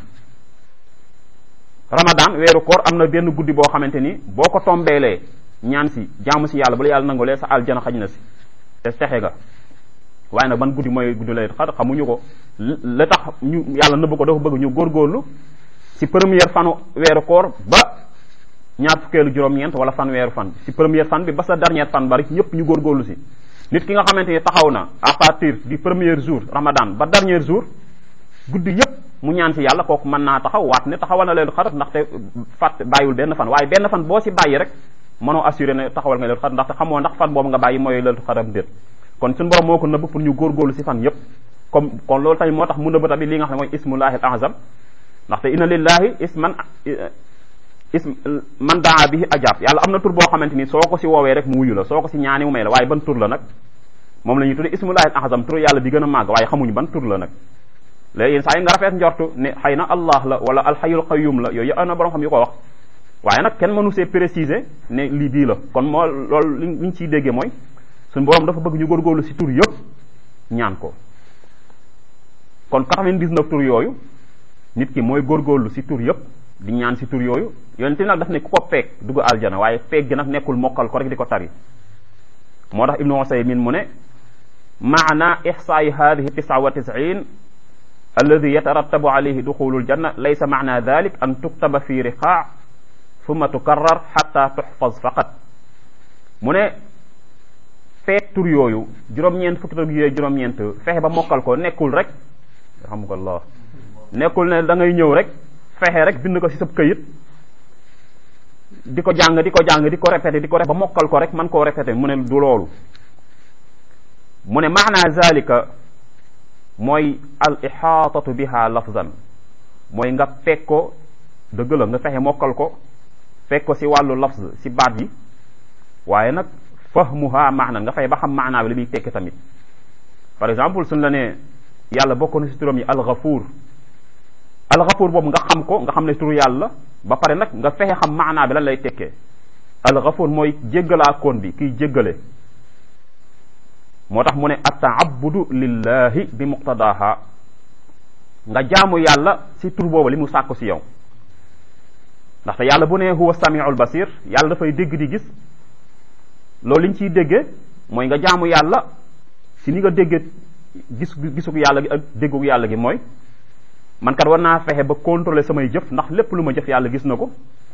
ramadan weeru koor am na benn guddi boo xamante ni boo ko tombeelee ñaan si jaamu si yàlla bu la yàlla nangulee sa aljana xaj na si te texe nga waaye nag ban guddi mooy guddi lay xar xamuñu ko la tax ñu yàlla nëbb ko dafa bëgg ñu góorgóorlu si première fanu weeru koor ba ñaar fukkeelu juróom-ñeent wala fan weeru fan si première fan bi ba sa dernière fan bari ñëpp ñu góorgóorlu si nit ki nga xamante ni taxaw na à partir du premier jour ramadan ba dernier jour guddi yëpp mu ñaan si yàlla kooku mën naa taxaw waat ne taxawal na leen xarat ndaxte fàtt bàyyiwul benn fan waaye benn fan boo si bàyyi rek mënoo assuré ne taxawal nga leen xarat ndaxte xamoo ndax fan boobu nga bàyyi mooy leen xaram déet kon suñu borom moo ko nëbb pour ñu góorgóorlu si fan yëpp comme kon loolu tamit moo tax mu nëbb tamit li nga xam ne mooy ismullahi al azam ndaxte inna lillahi isman ism man daa bihi ajab yàlla am na tur boo xamante ni soo ko si woowee rek mu wuyu la soo ko si ñaani mu may la waaye ban tur la nag moom la ñuy tudde ismullahi al azam tur yàlla bi gën a màgg waaye xamuñu ban tur la nag léegi yéen saa yi nga rafet njortu ne xëy na allah la wala alxayul qayyum la yooyu am na borom xam yu ko wax waaye nag kenn mënu see préciser ne lii bii la kon moo loolu li ñu ciy déggee mooy suñu borom dafa bëgg ñu góorgóorlu si tur yëpp ñaan ko kon 99 tur yooyu nit ki mooy góorgóorlu si tur yëpp di ñaan si tur yooyu yonent nag daf ne ku ko peeg dugg aljana waaye peeg gi nag nekkul mokkal ko rek di ko tari moo tax ibnu Usaymin mu ne maana ixsaayi hadihi tisa wa tisin alladi yatarattabu alayhi duxulu aljanna laysa maana dalik an tuktaba fi riqaa summa tukarrar xatta tuxfaz faqat mu ne feet tur yooyu juróom-ñeent fukki tur yooyu juróom-ñeent fexe ba mokkal ko nekkul rek alhamdulillah nekkul ne da ngay ñëw rek fexe rek bind ko ci sab këyit di ko jàng di ko jàng di ko répété di ko répété ba mokkal ko rek man koo répété mu ne du loolu mu ne maana zalika mooy al ixaatatu biha lafzan mooy nga fekk ko dëgg la nga fexe mokkal ko fekk ko si wàllu lafz si baat yi waaye nag fahmuha maana nga fexe ba xam maanaa bi li muy tekki tamit par exemple suñ la ne yàlla bokk na si turam yi alxafuur alxafuur boobu nga xam ko nga xam ne turu yàlla ba pare nag nga fexe xam maanaa bi lan lay tekkee alxafuur mooy jéggalaa koon bi kiy jéggale moo tax mu ne attaabudu lillahi bi muqtadaha nga jaamu yàlla si tur boobu li mu sàkku si yow ndaxte yàlla bu ne huwa samiul basir yàlla dafay dégg di gis loolu li ñu ciy déggee mooy nga jaamu yàlla si ni nga déggee gis gisug yàlla gi ak déggug yàlla gi mooy man kat war naa fexe ba contrôler samay jëf ndax lépp lu ma jëf yàlla gis na ko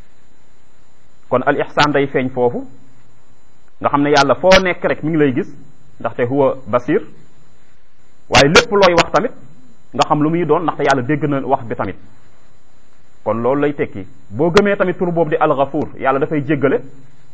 kon al ihsaan day feeñ foofu nga xam ne yàlla foo nekk rek mi ngi lay gis ndaxte huwa basir waaye lépp looy wax tamit nga xam lu muy doon ndaxte yàlla dégg na wax bi tamit kon loolu lay tekki boo gëmee tamit tur boobu di alxafuur yàlla dafay jéggale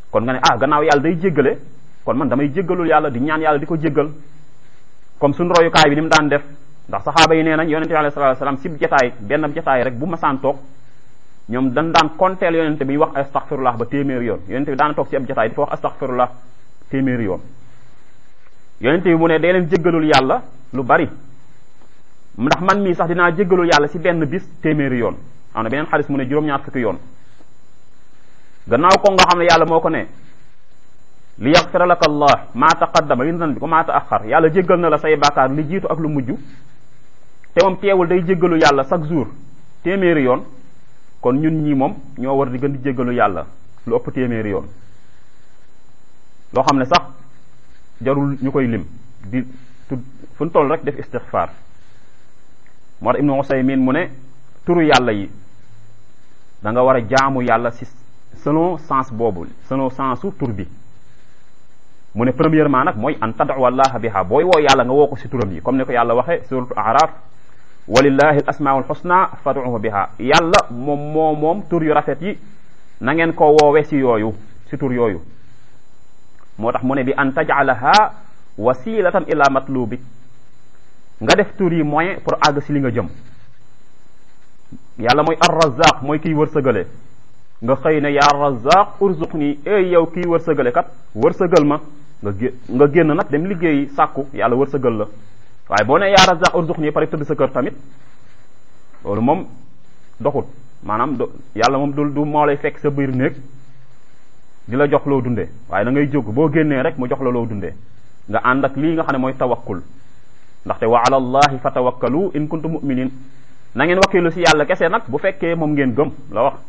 kon nga ne ah gannaaw yàlla day jéggale kon man damay jéggalul yàlla di ñaan yàlla di ko jéggal comme suñu royukaay bi ni mu daan def ndax saxaaba yi nee nañ yonente bi alayhi salatu wasalam sib jataay benn jataay rek bu masaan toog ñoom dañ daan konteel yonente bi wax astaghfirullah ba téeméeri yoon yonente bi daan toog ci ab jataay di fa wax astaghfirullah téeméeri yoon yonente bi mu ne day leen jéggalul yàlla lu bari ndax man mii sax dinaa jéggalul yàlla ci benn bis téeméeri yoon am na beneen xalis mu ne juróom-ñaar fukki yoon gannaaw ko nga xam ne yàlla moo ko ne li yaxfira laka allah ma taqaddama min zanbika wa ma taaxar yàlla jéggal na la say bàkkaar li jiitu ak lu mujj te moom teewul day jéggalu yàlla chaque jour téeméeri yoon kon ñun ñii moom ñoo war di gën di jéggalu yàlla lu ëpp téeméeri yoon loo xam ne sax jarul ñu koy lim di tud fu ñu toll rek def istixfaar moo tax ibnu Usaymin mu ne turu yàlla yi da nga war a jaamu yàlla si selon sens boobu selon sensu tur bi mu ne premièrement nag mooy an tad'u allaha biha booy woo yàlla nga woo ko si turam yi comme ni ko yàlla waxe suratu araf walillahi al asmaul husna fad'uhu biha yàlla moom moo moom tur yu rafet yi na ngeen ko woowe si yooyu si tur yooyu moo tax mu ne bi an taj'alaha wasilatan ila matlubik nga def tur yi moyen pour àgg si li nga jëm yàlla mooy ar-razzaq mooy kiy wërsëgale nga xëy ne yaa razzaq urzuqni ey yow kiy wërsëgale kat wërsëgal ma nga gé nga génn nag dem liggéey sàkku yàlla wërsëgal la waaye boo ne yaa razzaq urzuqni pare tëdd sa kër tamit loolu moom doxut maanaam do yàlla moom du du moo lay fekk sa biir néeg di la jox loo dundee waaye da ngay jóg boo génnee rek mu jox la loo dundee nga ànd ak lii nga xam ne mooy tawakkul ndaxte wa ala allahi fa tawakkalu in kuntum mu'minin na ngeen wakkilu si yàlla kese nag bu fekkee moom ngeen gëm la wax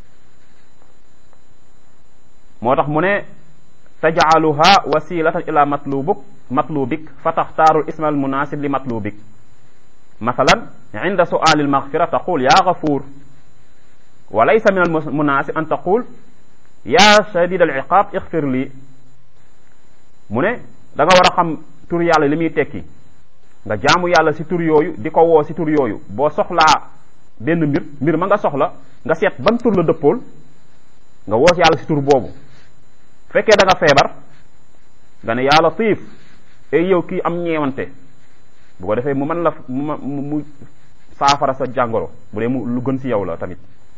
moo tax mu ne tajcaluha wasilatan ila matlubuk matlubik fa taxtaaru isma al munasib li matlubik mathalan inda suali almaghfira taqul ya gafur wa laysa min al munasib an taqul ya shadid al iqab ixfir li mu ne da nga war a xam tur yàlla li muy tekki nga jaamu yàlla si tur yooyu di ko woo si tur yooyu boo soxlaa benn mbir mbir ma nga soxla nga seet ban tur la dëppool nga woo yàlla si tur boobu fekkee da nga feebar nga ne yaa latif ay yow kii am ñeewante bu ko defee mu mën la mu mu saafara sa jàngoro bu dee mu lu gën si yow la tamit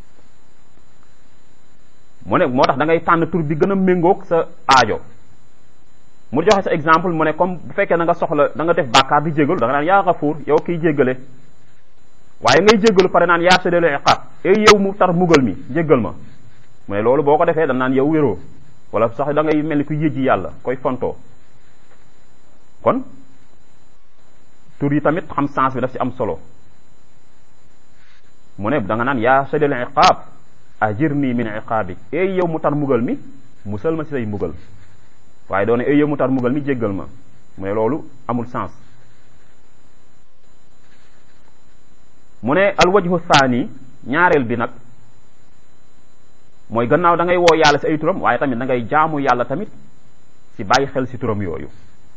mu ne moo tax da ngay tànn tur bi gën a méngoog sa aajo mu joxe sa exemple mu ne comme bu fekkee da nga soxla da nga def bàkkaar di jégalu da nga naan yaa xafuur yow kiy jéggale waaye ngay jéggalu pare naan yaa shadidal iqaab ay yow mu tar mugal mi jéggal ma mu ne loolu boo ko defee da naan yow wéroo wala sax da ngay mel ni ku yëjji yàlla koy fontoo kon tur yi tamit xam sens bi daf ci am solo mu ne da nga naan yaa shadidal iqaab ajirni min iqaabi ay yow mu tar mugal mi musal ma si say mbugal waaye doone ay yow mu tar mugal mi jéggal ma mu ne loolu amul sens mu ne alwajhu thani ñaareel bi nag mooy gannaaw da ngay woo yàlla si ay turam waaye tamit da ngay jaamu yàlla tamit si bàyyi xel si turam yooyu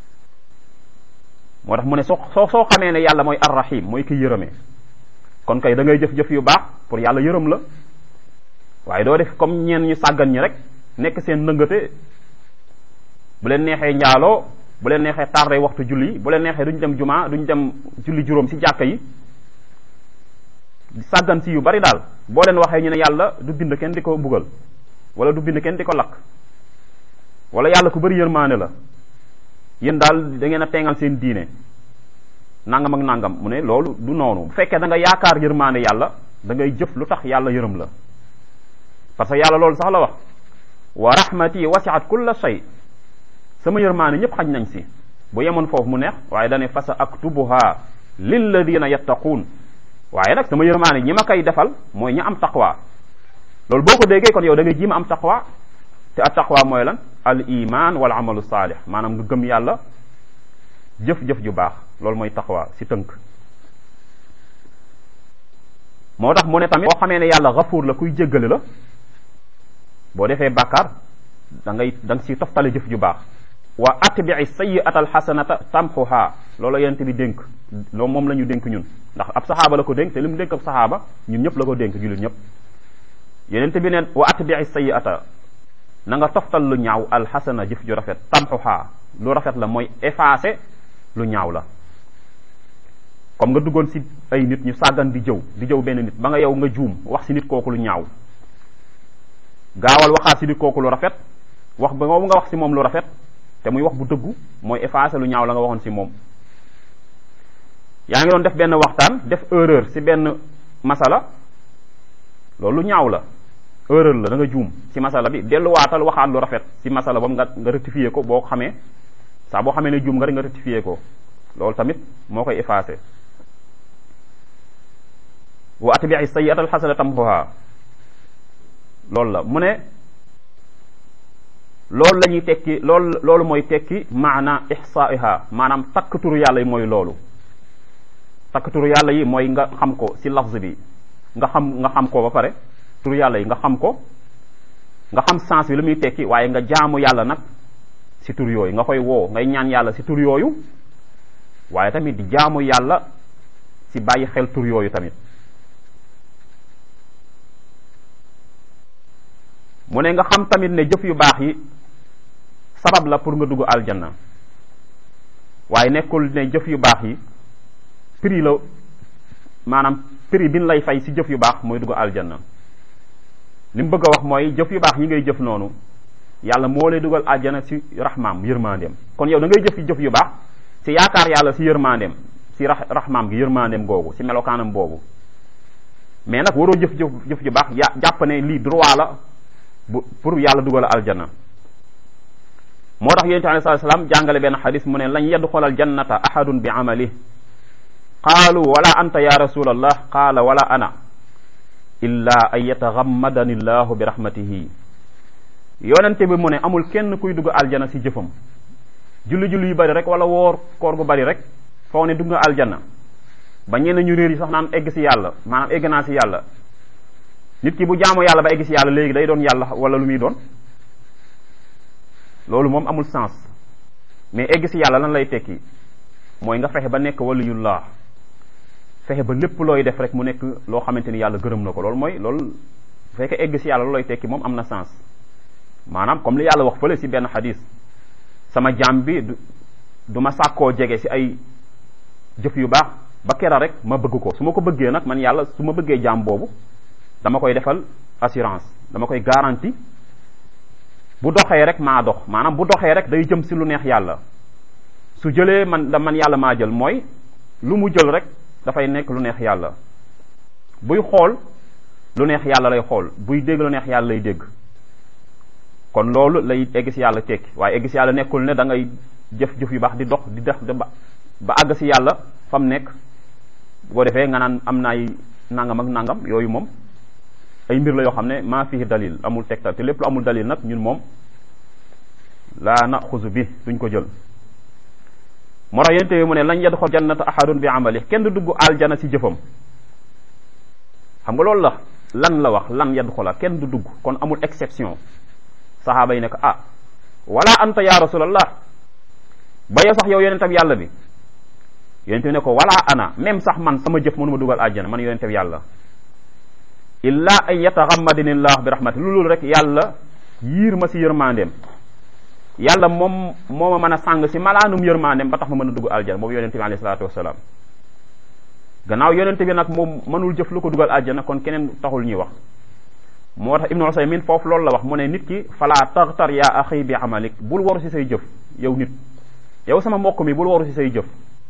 moo tax mu ne soo soo soo xamee ne yàlla mooy arrahim mooy ki yërëmee kon kay da ngay jëf-jëf yu baax pour yàlla yërëm la waaye doo def comme ñeen ñu sàggan ñi rek nekk seen ndëngate bu leen neexee njaaloo bu leen neexee tardé waxtu julli bu leen neexee duñ dem juma duñ dem julli juróom si jàkka yi sàggan si yu bari daal boo leen waxee ñu ne yàlla du bind kenn di ko bugal wala du bind kenn di ko lakk wala yàlla ku bari yërmaane la yéen daal da ngeen a teengal seen diine nangam ak nangam mu ne loolu du noonu bu fekkee da nga yaakaar yërmaane yàlla da ngay jëf lu tax yàlla yërëm la parce que yàlla loolu sax la wax wa rahmati wasiat kulla shay sama yërmaane ñëpp xaj nañ si bu yemoon foofu mu neex waaye dane fa sa aktubuha lilladina yattaquun waaye nag sama yërmaane ñi ma koy defal mooy ñi am taqwa loolu boo ko déggee kon yow da ngay jiima am taqwa te at taqwa mooy lan al iman wal amalu saalih maanaam nga gëm yàlla jëf-jëf ju baax loolu mooy taqwa si tënk moo tax mu ne tamit boo xamee ne yàlla gafuur la kuy jéggale la boo defee bàkkaar da ngay da nga siy toftale jëf ju baax wa atbii sayiata alxasanata tamxuha loolu yent bi dénk loolu moom la ñu dénk ñun ndax ab saxaaba la ko dénk te li mu dénk ab saxaaba ñun ñëpp la ko dénk jullit ñëpp yenent bi neen wa atbii sayiata na nga toftal lu ñaaw alxasana jëf ju rafet tamxuhaa lu rafet la mooy effacer lu ñaaw la comme nga duggoon si ay nit ñu sàggan di jëw di jëw benn nit ba nga yow nga juum wax si nit kooku lu ñaaw gaawal waxaat si nit kooku lu rafet wax ba moom nga wax si moom lu rafet te muy wax bu dëggu mooy effacer lu ñaaw la nga waxoon si moom yaa ngi doon def benn waxtaan def erreur si benn masala loolu ñaaw la erreur la da nga juum si masala bi delluwaatal waxaat lu rafet si masala boobu nga nga rectifier ko boo xamee saa boo xamee ne juum nga rek nga rectifier ko loolu tamit moo koy effacer wa atbi'i sayyi'ata alxasana tamhuha loolu la mu ne loolu la ñuy tekki loolu loolu mooy tekki maana ihsaiha maanaam takk turu yàlla yi mooy loolu takk turu yàlla yi mooy nga xam ko si lafz bi nga xam nga xam ko ba pare turu yàlla yi nga xam ko nga xam sens bi lu muy tekki waaye nga jaamu yàlla nag si tur yooyu nga koy woo ngay ñaan yàlla si tur yooyu waaye tamit di jaamu yàlla si bàyyi xel tur yooyu tamit mu ne nga xam tamit ne jëf yu baax yi sabab la pour nga dugg aljanna waaye nekkul ne jëf yu baax yi prix la maanaam prix bi ñu lay fay si jëf yu baax mooy dugg aljanna li mu bëgg a wax mooy jëf yu baax yi ngay jëf noonu yàlla moo lay dugal aljanna si raxmaam yërmandeem kon yow da ngay jëf jëf yu baax si yaakaar yàlla si yërmandeem si rax raxmaam gi yërmandeem googu si melokaanam boobu mais nag waroo jëf jëf jëf ju baax ya jàpp ne lii droit la bu pour yàlla dugal aljanna moo tax yonente alei salatu salaam jàngale benn xadis mu ne lañ yadxulal jannata ahadun bi amali qaalu wala anta ya rasulallah qaala wala ana illa an yataxammadani llahu bi rahmatihi yonente bi mu ne amul kenn kuy dugg aljana si jëfam julli-julli yu bari rek wala woor koor gu bari rek foo ne dugg nga aljanna ba ñenn ñu réer yi sax naan egg si yàlla maanaam egg naa si yàlla nit ki bu jaamu yàlla ba egg si yàlla léegi day doon yàlla wala lu muy doon loolu moom amul sens mais egg si yàlla lan lay tekki mooy nga fexe ba nekk waliyullah fexe ba lépp looy def rek mu nekk loo xamante ni yàlla gërëm na ko loolu mooy loolu bu fekkee egg si yàlla loolu lay tekki moom am na sens maanaam comme li yàlla wax fële si benn xadis sama jaam bi du ma sàkkoo jege si ay jëf yu baax ba kera rek ma bëgg ko su ma ko bëggee nag man yàlla su ma bëggee jaam boobu dama koy defal assurance dama koy garantie bu doxee rek maa dox maanaam bu doxee rek day jëm si lu neex yàlla su jëlee man da man yàlla maa jël mooy lu mu jël rek dafay nekk lu neex yàlla buy xool lu neex yàlla lay xool buy dégg lu neex yàlla lay dégg kon loolu lay egg si yàlla tekki waaye egg si yàlla nekkul ne da ngay jëf-jëf yu baax di dox di def ba ba àgg si yàlla fa mu nekk bu ko defee nga naan am naay nangam ak nangam yooyu moom ay mbir la yoo xam ne maa fii dalil amul tegtal te lépp lu amul dalil nag ñun moom laa na xusu bi duñ ko jël moo tax yénte mu ne lañ yadxul jannata ahadun bi amali kenn du dugg aljana si jëfam xam nga loolu la lan la wax lan yadxula kenn du dugg kon amul exception saxaaba yi ne ko ah wala anta ya rasulallah ba yow sax yow yonentab yàlla bi yonente bi ne ko wala ana même sax man sama jëf mënuma dugal aljana man yonentab yàlla illa an yataxammadini llah bi rahmati lu loolu rek yàlla yiir ma si yërmandeem yàlla moom moo ma mën a sàng si malaanum yërmandeem ba tax ma mën a dugg aljana boobu yonente bi alayhi salaatu wasalaam gannaaw yonente bi nag moom mënul jëf lu ko dugal aljana kon keneen taxul ñuy wax moo tax ibnu usaymin foofu loolu la wax mu ne nit ki fala taxtar ya axi bi amalik bul waru si say jëf yow nit yow sama mbokk mi bul waru si say jëf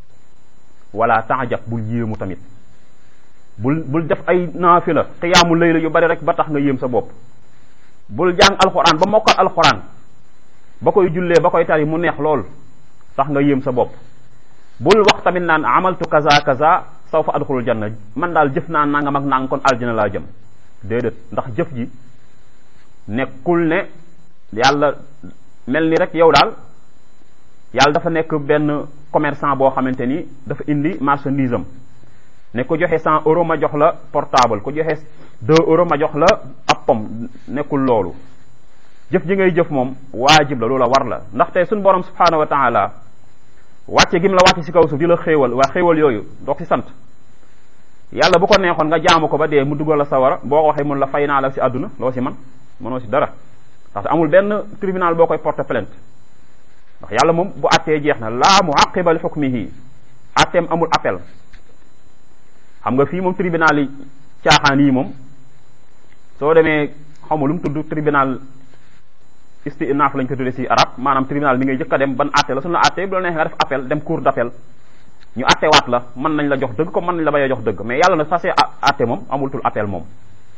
wala taajab bul yéemu tamit bul bul def ay naafila xiyaamu layla yu bari rek ba tax nga yéem sa bopp bul jàng alxuraan ba mokkal alxuraan ba koy jullee ba koy tari mu neex lool tax nga yéem sa bopp bul wax tamit naan amaltu kaza kaza saw fa adxulul janna man daal jëf naa nangam ak nangam kon aljana laa jëm déedéet ndax jëf ji nekkul ne yàlla mel ni rek yow daal yàlla dafa nekk benn commerçant boo xamante ni dafa indi marchandise am ne ko joxe cent euros ma jox la portable ko joxe deux euros ma jox la ab pom nekkul loolu jëf ji ngay jëf moom waajib la loola war la ndaxte suñ borom subhanahu wa taala wàcce gi mu la wàcce si kaw suuf di la xéewal waa xéewal yooyu doog si sant yàlla bu ko neexoon nga jaamu ko ba dee mu dugal la sawara boo ko waxee mun la fay naa la si àdduna loo si man mënoo si dara parce que amul benn tribunal boo koy porter plainte ndax yàlla moom bu attee jeex na laa muaqiba li hukmihi atteem amul appel xam nga fii moom tribunal yi caaxaan yi moom soo demee xaw ma lu mu tudd tribunal istinaaf lañ ko tuddee si arab maanaam tribunal bi ngay jëkk a dem ban atte la suñu la atte bu la neexee nga def appel dem cour d'appel ñu attewaat la mën nañ la jox dëgg comme mën nañ la bañ a jox dëgg mais yàlla na sasee atte moom amul tul appel moom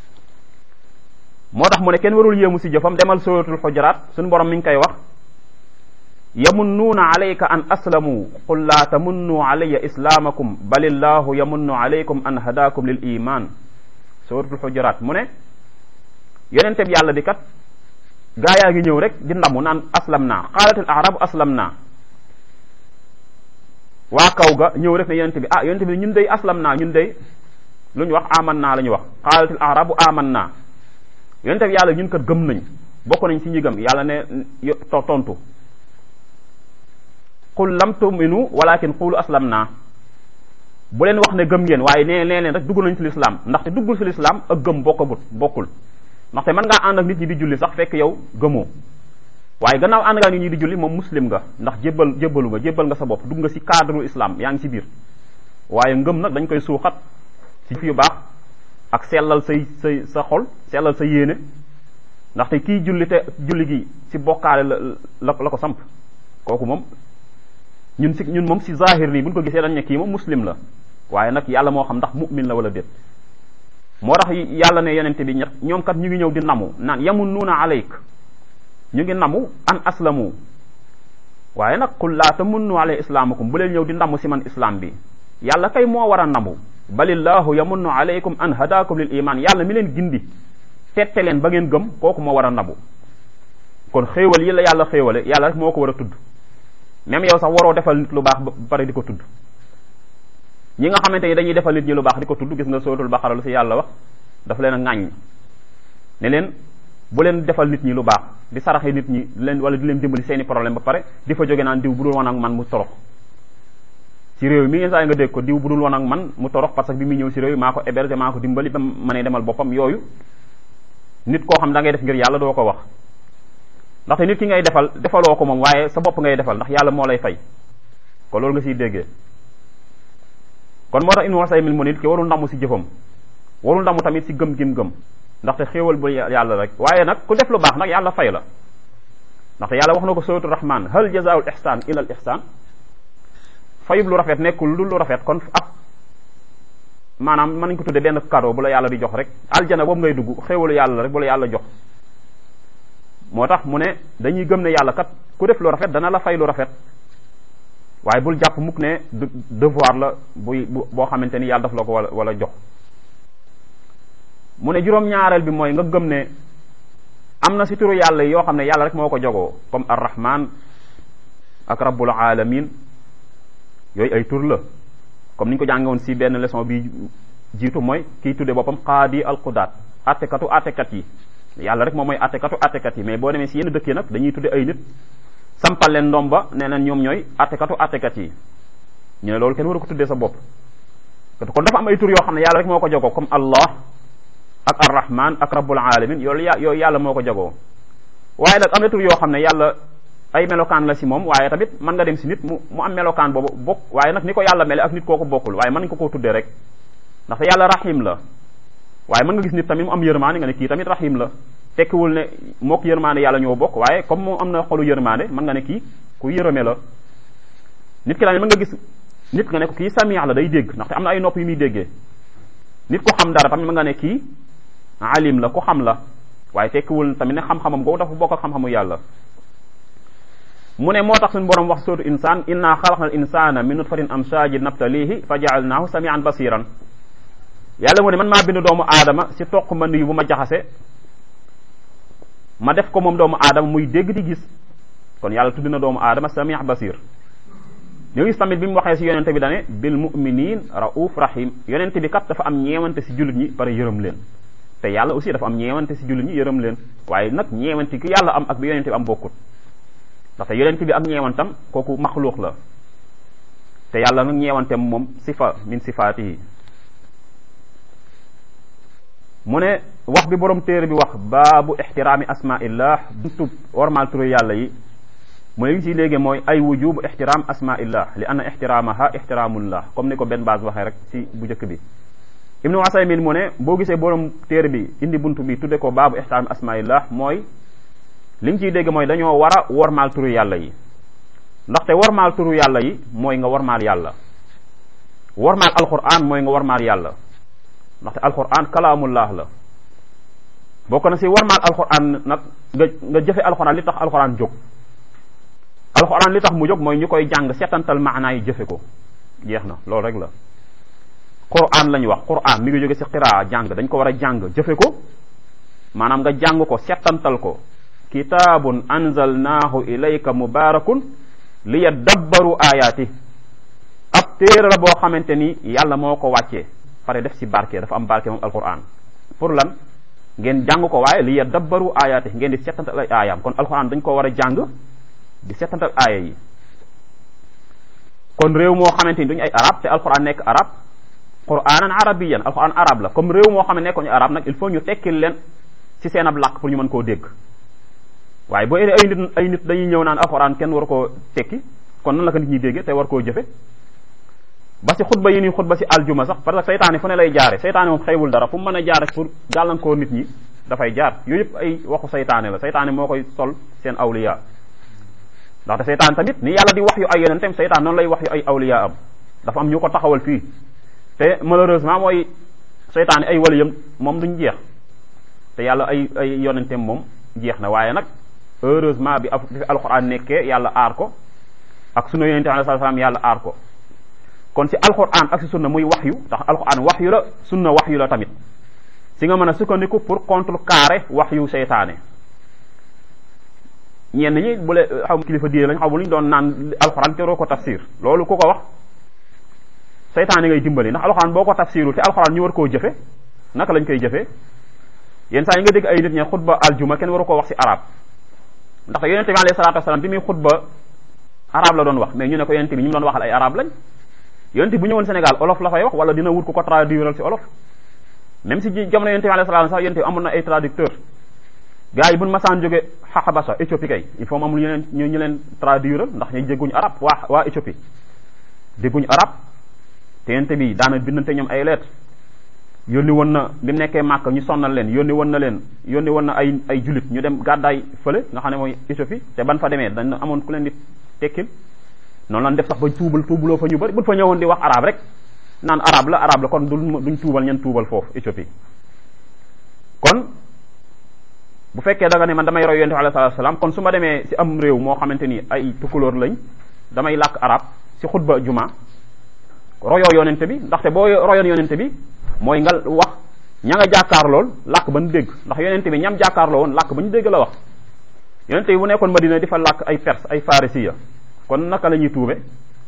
moo tax mu ne kenn warul yéemu si jëfam demal suratul xujaraat suñu borom mi ngi koy wax yamunnuuna alayka an aslamu qul laa tamunnu alayya islaamakum balillahu yamunnu alaykum an hadakum lil iman suratul xujaraat mu ne yonente bi yàlla bi kat gaa yaa ngi ñëw rek di ndamu naan aslam naa qaalatil arabu aslam naa waa kaw ga ñëw rek ne yonente bi ah yonente bi ñun day aslam naa ñun day lu ñu wax aman naa la ñu wax qaalatil arabu aman naa yonente bi yàlla ñun kat gëm nañ bokk nañ ci ñi gëm yàlla ne tontu qul lam tuminu walakin qulu aslam naa bu leen wax ne gëm ngeen waaye nee nee leen rek dugg nañ ci lislaam ndaxte duggul ci lislaam ak gëm bokkabut bokkul ndaxte mën ngaa ànd ak nit ñi di julli sax fekk yow gëmoo waaye gannaaw ànd ngaa nit ñi di julli moom muslim nga ndax jébbal jébbalu nga jébbal nga sa bopp dugg nga ci cadre islam yaa ngi ci biir waaye ngëm nag dañ koy suuxat ci fi yu baax ak sellal say say sa xol sellal sa yéene ndaxte kii julli te julli gi ci bokkaale la la la ko samp kooku moom ñun si ñun moom si zahir nii buñ ko gisee dañ ne kii moom muslim la waaye nag yàlla moo xam ndax mu'min la wala déet moo tax yàlla ne yonente bi ñett ñoom kat ñu ngi ñëw di namu naan yamunnuuna alayk ñu ngi namu an aslamu waaye nag qul laa tamunnu alay islaamakum bu leen ñëw di namu si man islam bi yàlla kay moo war a namu balillahu yamunnu alaykum an hadakum lil iman yàlla mi leen gindi tette leen ba ngeen gëm kooku moo war a nabu kon xéewal yi la yàlla xéewale yàlla rek moo ko war a tudd même yow sax waroo defal nit lu baax ba pare di ko tudd ñi nga xamante ni dañuy defal nit ñi lu baax di ko tudd gis nga suratul baqara lu si yàlla wax dafa leen a ŋàññ ne leen bu leen defal nit ñi lu baax di saraxe nit ñi leen wala di leen dimbali seeni problème ba pare di fa jóge naan diw bu dul woon ak man mu torox ci réew mi ngeen saa nga dégg ko diw bu dul woon ak man mu torox parce que bi muy ñëw si réew maa ko héberger maa ko dimbali ba mënee demal boppam yooyu nit koo xam da ngay def ngir yàlla doo ko wax ndaxte nit ki ngay defal defaloo ko moom waaye sa bopp ngay defal ndax yàlla moo lay fay ko loolu nga siy déggee kon moo tax in wasaymil mu nit ki warul ndamu si jëfam warul ndamu tamit si gëm gim gëm ndaxte xéewal bu yàlla rek waaye nag ku def lu baax nag yàlla fay la ndaxte yàlla wax na ko suratul rahman hal jazaul ihsan ila al ihsan fayub lu rafet nekkul lu lu rafet kon ab maanaam mën nañ ko tudde benn cadeau bu la yàlla di jox rek aljana boobu ngay dugg xéewalu yàlla rek bu la yàlla jox moo tax mu ne dañuy gëm ne yàlla kat ku def lu rafet dana la fay lu rafet waaye bul jàpp mukk ne devoir la buy boo xamante ni yàlla daf la ko wala wala jox mu ne juróom-ñaareel bi mooy nga gëm ne am na si turu yàlla yoo xam ne yàlla rek moo ko jogoo comme arrahman ak rabbul alamin yooyu ay tur la comme ni ñu ko jàngewoon si benn leçon bi jiitu mooy kiy tudde boppam qaadi alqudaat attekatu attekat yi yàlla rek moom mooy attekatu attekat yi mais boo demee si yenn dëkk yi nag dañuy tudde ay nit sampal leen ndomba nee na ñoom ñooy attekatu attekat yi ñu ne loolu kenn waru ko tuddee sa bopp kon dafa am ay tur yoo xam ne yàlla rek moo ko jogoo comme allah ak arrahman ak rabbul alamin yooyu yooyu yàlla moo ko jagoo waaye nag am na tur yoo xam ne yàlla ay melokaan la si moom waaye tamit mën nga dem si nit mu mu am melokaan boobu bokk waaye nag ni ko yàlla mele ak nit kooku bokkul waaye mën nga ko koo tuddee rek ndaxte yàlla rahim la waaye mën nga gis nit tamit mu am yërmaande nga ne kii tamit rahim la tekkiwul ne mook yërmaande yàlla ñoo bokk waaye comme moom am na xolu yërmaande mën nga ne kii ku yërëme la nit ki tamit mën nga gis nit nga ne ko kii samiya la day dégg ndaxte am na ay nopp yu muy déggee nit ko xam dara tamit mën nga ne kii alim la ku xam la waaye tekkiwul tamit ne xam-xamam googu dafa bokk ak xam-xamu yàlla mu ne moo tax suñu borom wax sootu insaan inna xalaqna al insana min nutfatin amshajin nabtalihi fa jaalnaahu samian basiran yàlla mu ne man maa bind doomu aadama si toq ma nuyu bu ma jaxase ma def ko moom doomu aadama muy dégg di gis kon yàlla tudd na doomu aadama samia basir ñu gis tamit bi mu waxee si yonente bi dane bil muminin rauf rahim yonente bi kat dafa am ñeewante si jullit ñi pare yërëm leen te yàlla aussi dafa am ñeewante si jullit ñi yërëm leen waaye nag ñeewante ki yàlla am ak bi yonente bi am bokkut ndaxte yonente bi ak ñeewantam kooku maxluux la te yàlla nag ñeewantem moom sifa min sifaatihi mu ne wax bi borom téere bi wax baabu ixtiraami asmaillah buntu warmaal turu yàlla yi mu ne li ci léegi mooy ay wujubu ixtiraam asmaillah li anna ixtiraamaha ixtiraamullah comme ni ko benn base waxee rek ci bu njëkk bi ibnu Usaymin mu ne boo gisee borom téere bi indi buntu bi tudde ko baabu ixtiraami asmaillah mooy li nga ciy dégg mooy dañoo war a warmaal turu yàlla yi ndaxte warmaal turu yàlla yi mooy nga warmaal yàlla warmaal alquran mooy nga warmaal yàlla ndaxte alquran kalaamullah la bokk na si warmaal alquran nag nga nga jëfe alquran li tax alquran jóg alquran li tax mu jóg mooy ñu koy jàng setantal maanaa yi jëfe ko jeex na loolu rek la quran lañu wax quran mi ngi jóge si qiraa jàng dañ ko war a jàng jëfe ko maanaam nga jàng ko setantal ko kitaabun anzalnaahu ilayka mubarakun li yaddabbaru ayaati ab téere la boo xamante ni yàlla moo ko wàccee pare def si barke dafa am barke moom alquran pour lan ngeen jàng ko waaye li yaddabbaru ayaati ngeen di setantal ay aayaam kon alquran dañ ko war a jàng di setantal aaya yi kon réew moo xamante ni duñu ay arab te alquran nekk arab quranan arabiyan alquran arab la comme réew moo xam ne nekkoñu arab nag il faut ñu tekkil leen ci seen ab làkk pour ñu mën koo dégg waaye boo ay nit ay nit dañuy ñëw naan alxuraan kenn war koo tekki kon nan la ko nit ñi dégge te war koo jëfe ba si xutba yi nii xutba si aljuma sax parce que seytaane fu ne lay jaare seytaane moom xëywul dara fu mu mën a jaare pour gàllankoor nit ñi dafay jaar yooyu yëpp ay waxu seytaane la seytaane moo koy sol seen awliya ndaxte seytaane tamit ni yàlla di wax yu ay yonentam seytaan noonu lay wax yu ay awliya am dafa am ñu ko taxawal fii te malheureusement mooy seytaane ay waliyam moom duñ jeex te yàlla ay ay yonentam moom jeex na waaye nag heureusement bi af fi alquran nekkee yàlla aar ko ak sunna yonente alayhi salaam yàlla aar ko kon si alquran ak si sunna muy waxyu ndax alquran waxyu la sunna waxyu la tamit si nga mën a sukkandiku pour contrecarrer waxyu seytaane ñenn ñi bu le xam kilifa diine lañ xam lu ñu doon naan alquran te roo ko tafsir loolu ku ko wax seytaane ngay dimbali ndax alquran boo ko tafsirul te alquran ñu war koo jëfe naka lañ koy jëfee yenn saa yi nga dégg ay nit ñe xutba aljuma kenn waru koo wax si arab ndax yonente bi alayhi salatu wasalaam bi muy xutba arab la doon wax mais ñu ne ko yonente bi ñu mu doon waxal ay arab lañ yonente bu ñëwoon Sénégal olof la fay wax wala dina wut ko ko traduiral si olof même si jamono yonente bi alayhi salatu sax yonente bi amoon na ay traducteur gars yi buñ masaan jóge xaxabasa Éthiopie kay il faut mu am lu ñu leen ñu ñu leen traduiral ndax ñu dégguñu arab waa waa Éthiopie dégguñu arab te yonente bi daana bindante ñoom ay lettres yónni woon na bi mu nekkee màkk ñu sonnal leen yónni woon na leen yónni woon na ay ay julit ñu dem gàddaay fële nga xam ne mooy Éthiopie te ban fa demee dañ amoon ku leen di tekkil noonu lan def sax ba tuubal tuubaloo fa ñu bëri buñ fa ñëwoon di wax arab rek naan arab la arab la kon duñ duñ tuubal ñen tuubal foofu Éthiopie kon bu fekkee da nga ne man damay roy yonente bi alayhi salaatu salaam kon su ma demee si am réew moo xamante ni ay tukulóor lañ damay làkk arab si xutba juma royoo yonente bi ndaxte boo royoon yonente bi mooy nga wax ña nga jàkkaar lool làkk ba ñu dégg ndax yonente bi ñam jàkkaarloo woon làkk ba ñu dégg la wax yonente bi bu nekkoon Madina di fa làkk ay perse ay farisiya kon naka la ñuy tuube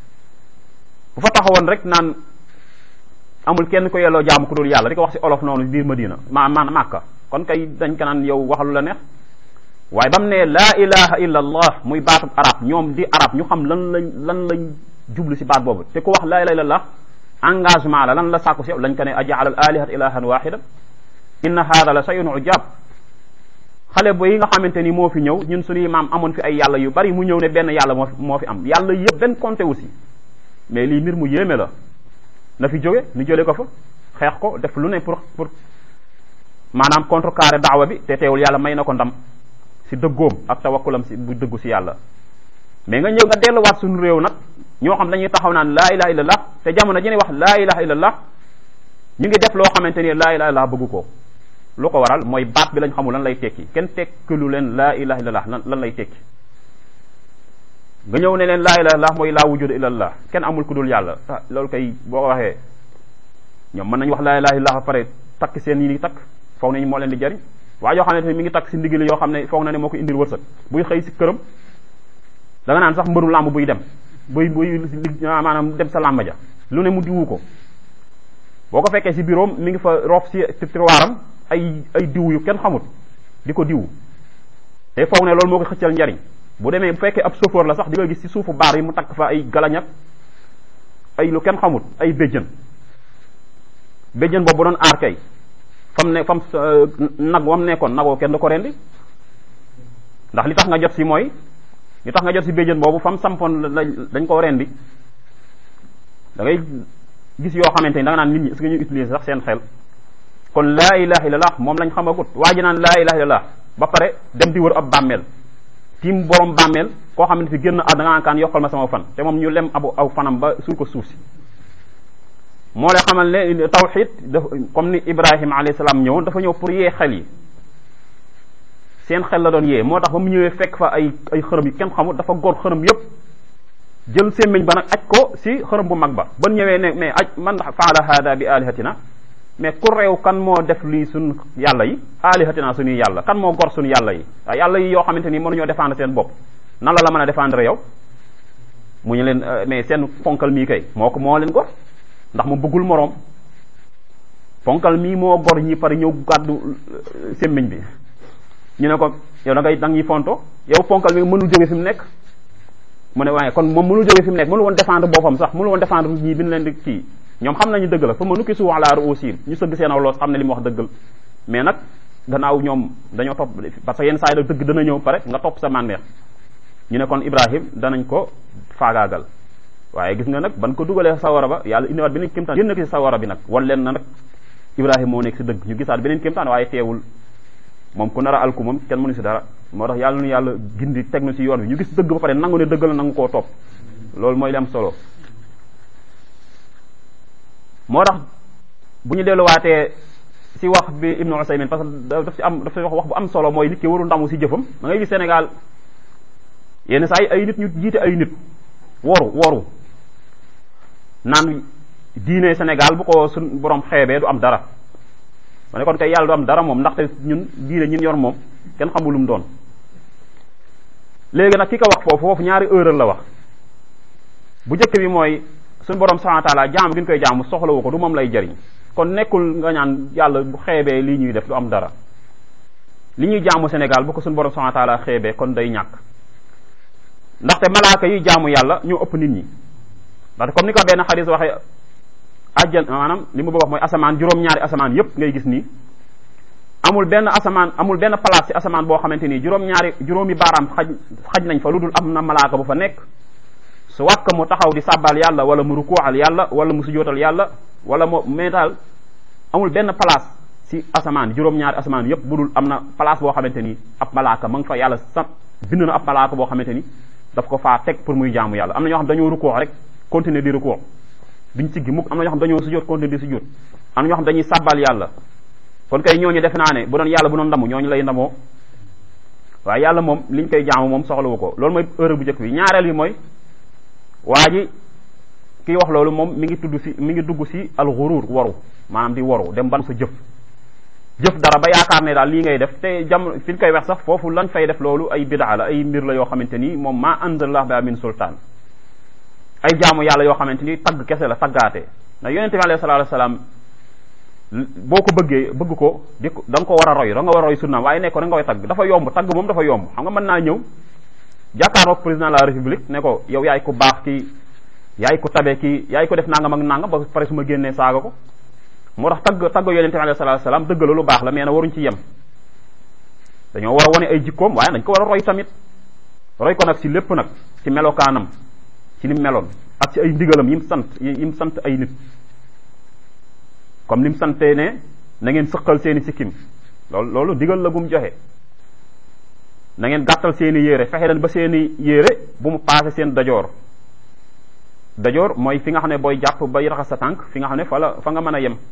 bu fa taxawoon rek naan amul kenn ko yelloo jaamu ku dul yàlla di ko wax si olof noonu biir Madina ma ma Màkka kon kay dañ ko naan yow waxalu la neex waaye ba mu ne laa ilaha illa allah muy baatu arab ñoom di arab ñu xam lan lañ lan lañ jublu si baat boobu te ku wax laa ilaha illa allah engagement la lan la sàkku si yow lañ ko ne ajaal al alihat ilahan wahida inna hada la shay'un ujab xale bo yi nga xamante ni moo fi ñëw ñun suñuy maam amoon fi ay yàlla yu bari mu ñëw ne benn yàlla moo fi moo fi am yàlla yëpp benn compté aussi mais lii mbir mu yéeme la na fi jóge ñu jële ko fa xeex ko def lu ne pour pour maanaam contrecarrer daawa bi te teewul yàlla may na ko ndam si dëggoom ak tawakkulam si bu dëggu si yàlla mais nga ñëw nga delluwaat suñu réew nag ñoo xam dañuy taxaw naan laa ilaha illallah te jamono ji ñuy wax laa ilaha illallah ñu ngi def loo xamante ni laa ilaha illallah bëggu ko lu ko waral mooy baat bi lañ xamul lan lay tekki kenn tekkilu leen laa ilaha illallah lan lan lay tekki nga ñëw ne leen laa ilaha illallah mooy laa wujuda illallah kenn amul ku dul yàlla ah loolu kay boo ko waxee ñoom mën nañu wax laa ilaha illallah ba pare takk seen yi ni takk foog nañu moo leen di jariñ waaye yoo xamante ni mi ngi takk si ndigli yoo xam ne foog na ne moo ko indil wërsëg buy xëy si këram da nga naan sax mbëru làmb buy dem buy buy maanaam dem sa làmb ja lu ne mu diwu ko boo ko fekkee si bureau mi ngi fa roof si tiroiram ay ay diw yu kenn xamut di ko diw te foog ne loolu moo ko xëccal njariñ bu demee bu fekkee ab chauffeur la sax di nga gis si suufu baar yi mu takk fa ay galañak ay lu kenn xamut ay béjjën béjjën boobu doon aar kay fam ne fam nag wam nekkoon nagoo kenn du ko rendi ndax li tax nga jot si mooy li tax nga jot si béjjën boobu fam sampoon dañ koo rendi da ngay gis yoo xamante ni da nga naan nit ñi est-ce que ñu utiliser sax seen xel kon laa ilaha illallah moom lañ xamagut waa ji naan laa ilaha illallah ba pare dem di wër ab bàmmeel tiim borom bàmmeel koo xamante fi génn ah da nga naan kaan yokkal ma sama fan te moom ñu lem abu aw fanam ba suul ko suuf si moo lay xamal ne tawxid dafa comme ni Ibrahima alayhi salaam ñëwoon dafa ñëw pour yee xel yi seen xel la doon yee moo tax ba mu ñëwee fekk fa ay ay xërëm yi kenn xamul dafa gor xërëm yépp jël sémmiñ ba nag aj ko si xërëm bu mag ba ban ñëwee ne mais aj man faala hada bi alihatina mais ku réew kan moo def lii suñ yàlla yi alihatina suñuy yàlla kan moo gor suñu yàlla yi waaw yàlla yi yoo xamante ni mënuñoo défendre seen bopp nan la la mën a défendre yow mu ñu leen mais seen ponkal mii kay moo ko moo leen gor ndax mu bëggul moroom ponkal mii moo gor ñi pare ñëw gàddu sémmiñ bi ñu ne ko yow da ngay da ñuy fonto yow ponkal mi mënul jóge fi mu nekk mu ne waaye kon moom mënul jóge fi mu nekk mënul woon défendre boppam sax mënul woon défendre ñii bi ñu leen di kii ñoom xam nañu dëgg la fa ma nukki su ala ruusiin ñu sëgg seen aw loos xam ne li mu wax dëggal mais nag gannaaw ñoom dañoo topp parce que yenn saa yi dëgg dana ñëw pare nga topp sa mànneex ñu ne kon Ibrahim danañ ko faagaagal waaye gis nga nag ban ko dugalee sawara ba yàlla indiwaat beneen kéemtaan génn ko si sawara bi nag wan leen na nag Ibrahim moo nekk si dëgg ñu gisaat beneen kéemtaan waaye teewul moom ku nar a alku moom kenn mënu si dara moo tax yàlla nu yàlla gindi teg na si yoon bi ñu gis dëgg ba pare nangu ne dëgg la nangu koo topp loolu mooy li am solo moo tax bu ñu delluwaatee si wax bi Ibnu Usaymin parce que daf si am daf si wax wax bu am solo mooy nit ki waru ndamu si jëfam da ngay gis Sénégal yenn saa yi ay nit ñu jiite ay nit woru woru naan diine Sénégal bu ko suñ borom xeebee du am dara ma ne kon kay yàlla du am dara moom ndaxte ñun diine ñun yor moom kenn xamul lu mu doon léegi nag ki ko wax foofu foofu ñaari erreur la wax bu njëkk bi mooy suñu borom subhanahu wa taala jaamu gi ñu koy jaamu soxlawu ko du moom lay jariñ kon nekkul nga ñaan yàlla bu xeebee lii ñuy def du am dara li ñuy jaamu Sénégal bu ko suñu borom subhanahu wa taala xeebee kon day ñàkk ndaxte malaaka yi jaamu yàlla ñoo ëpp nit ñi ndaxte comme ni ko benn xadis waxee ajjan maanaam li mu bëgg wax mooy asamaan juróom-ñaari asamaan yépp ngay gis nii amul benn asamaan amul benn place ci asamaan boo xamante nii juróom-ñaari juróomi baaraam xaj xaj nañ fa lu dul am na malaaka bu fa nekk su wàkk mu taxaw di sàbbal yàlla wala mu rukuuxal yàlla wala mu sujootal yàlla wala moo mais daal amul benn place ci asamaan juróom-ñaari asamaan yépp bu dul am na place boo xamante ni ab malaaka ma nga fa yàlla sa bind na ab malaaka boo xamante ni daf ko faa teg pour muy jaamu yàlla am na ñoo xam dañoo rukuux rek continuer di rukuux duñ siggi mukk am na ñoo xam dañoo sujjóot continuer di sujjóot am na ñoo xam dañuy sàbbal yàlla kon kay ñooñu defe naa ne bu doon yàlla bu doon ndamu ñooñu lay ndamoo waaye yàlla moom liñ koy jaamu moom soxlawu ko loolu mooy heure bu njëkk bi ñaareel bi mooy waa ji kiy wax loolu moom mi ngi tudd si mi ngi dugg si al ghurur waru maanaam di waru dem ban sa jëf jëf dara ba yaakaar ne daal lii ngay def te jam fi ñu koy wax sax foofu lañ fay def loolu ay bidaa la ay mbir la yoo xamante ni moom maa anzalallahu biha min sultaan ay jaamu yàlla yoo xamante ni tagg kese la taggaate ndax yonente bi alayhi salaatu wasalaam boo ko bëggee bëgg ko di ko da nga ko war a roy da nga war a roy sunnaam waaye nekk ko da nga koy tagg dafa yomb tagg moom dafa yomb xam nga mën naa ñëw jàkkaarloog président de la république ne ko yow yaay ko baax kii yaay ko tabe kii yaay ko def nangam ak nangam ba pare su ma génnee saaga ko moo tax tagg tagg yonente bi alayhi salaatu wasalaam dëgg la lu baax la mais na waruñ ci yem dañoo war a wane ay jikkoom waaye dañ ko war a roy tamit roy ko nag ci lépp nag ci melokaanam ci ni meloon ak ci ay ndigalam yim sant yim sant ay nit comme ni mu santee ne na ngeen sëqal seeni sikkim loolu loolu ndigal la gum joxe na ngeen gàttal seeni yére fexe leen ba seeni yére bu mu paase seen dajoor dajoor mooy fi nga xam ne booy jàpp bay raxas sa tànk fi nga xam ne fa la fa nga mën a yem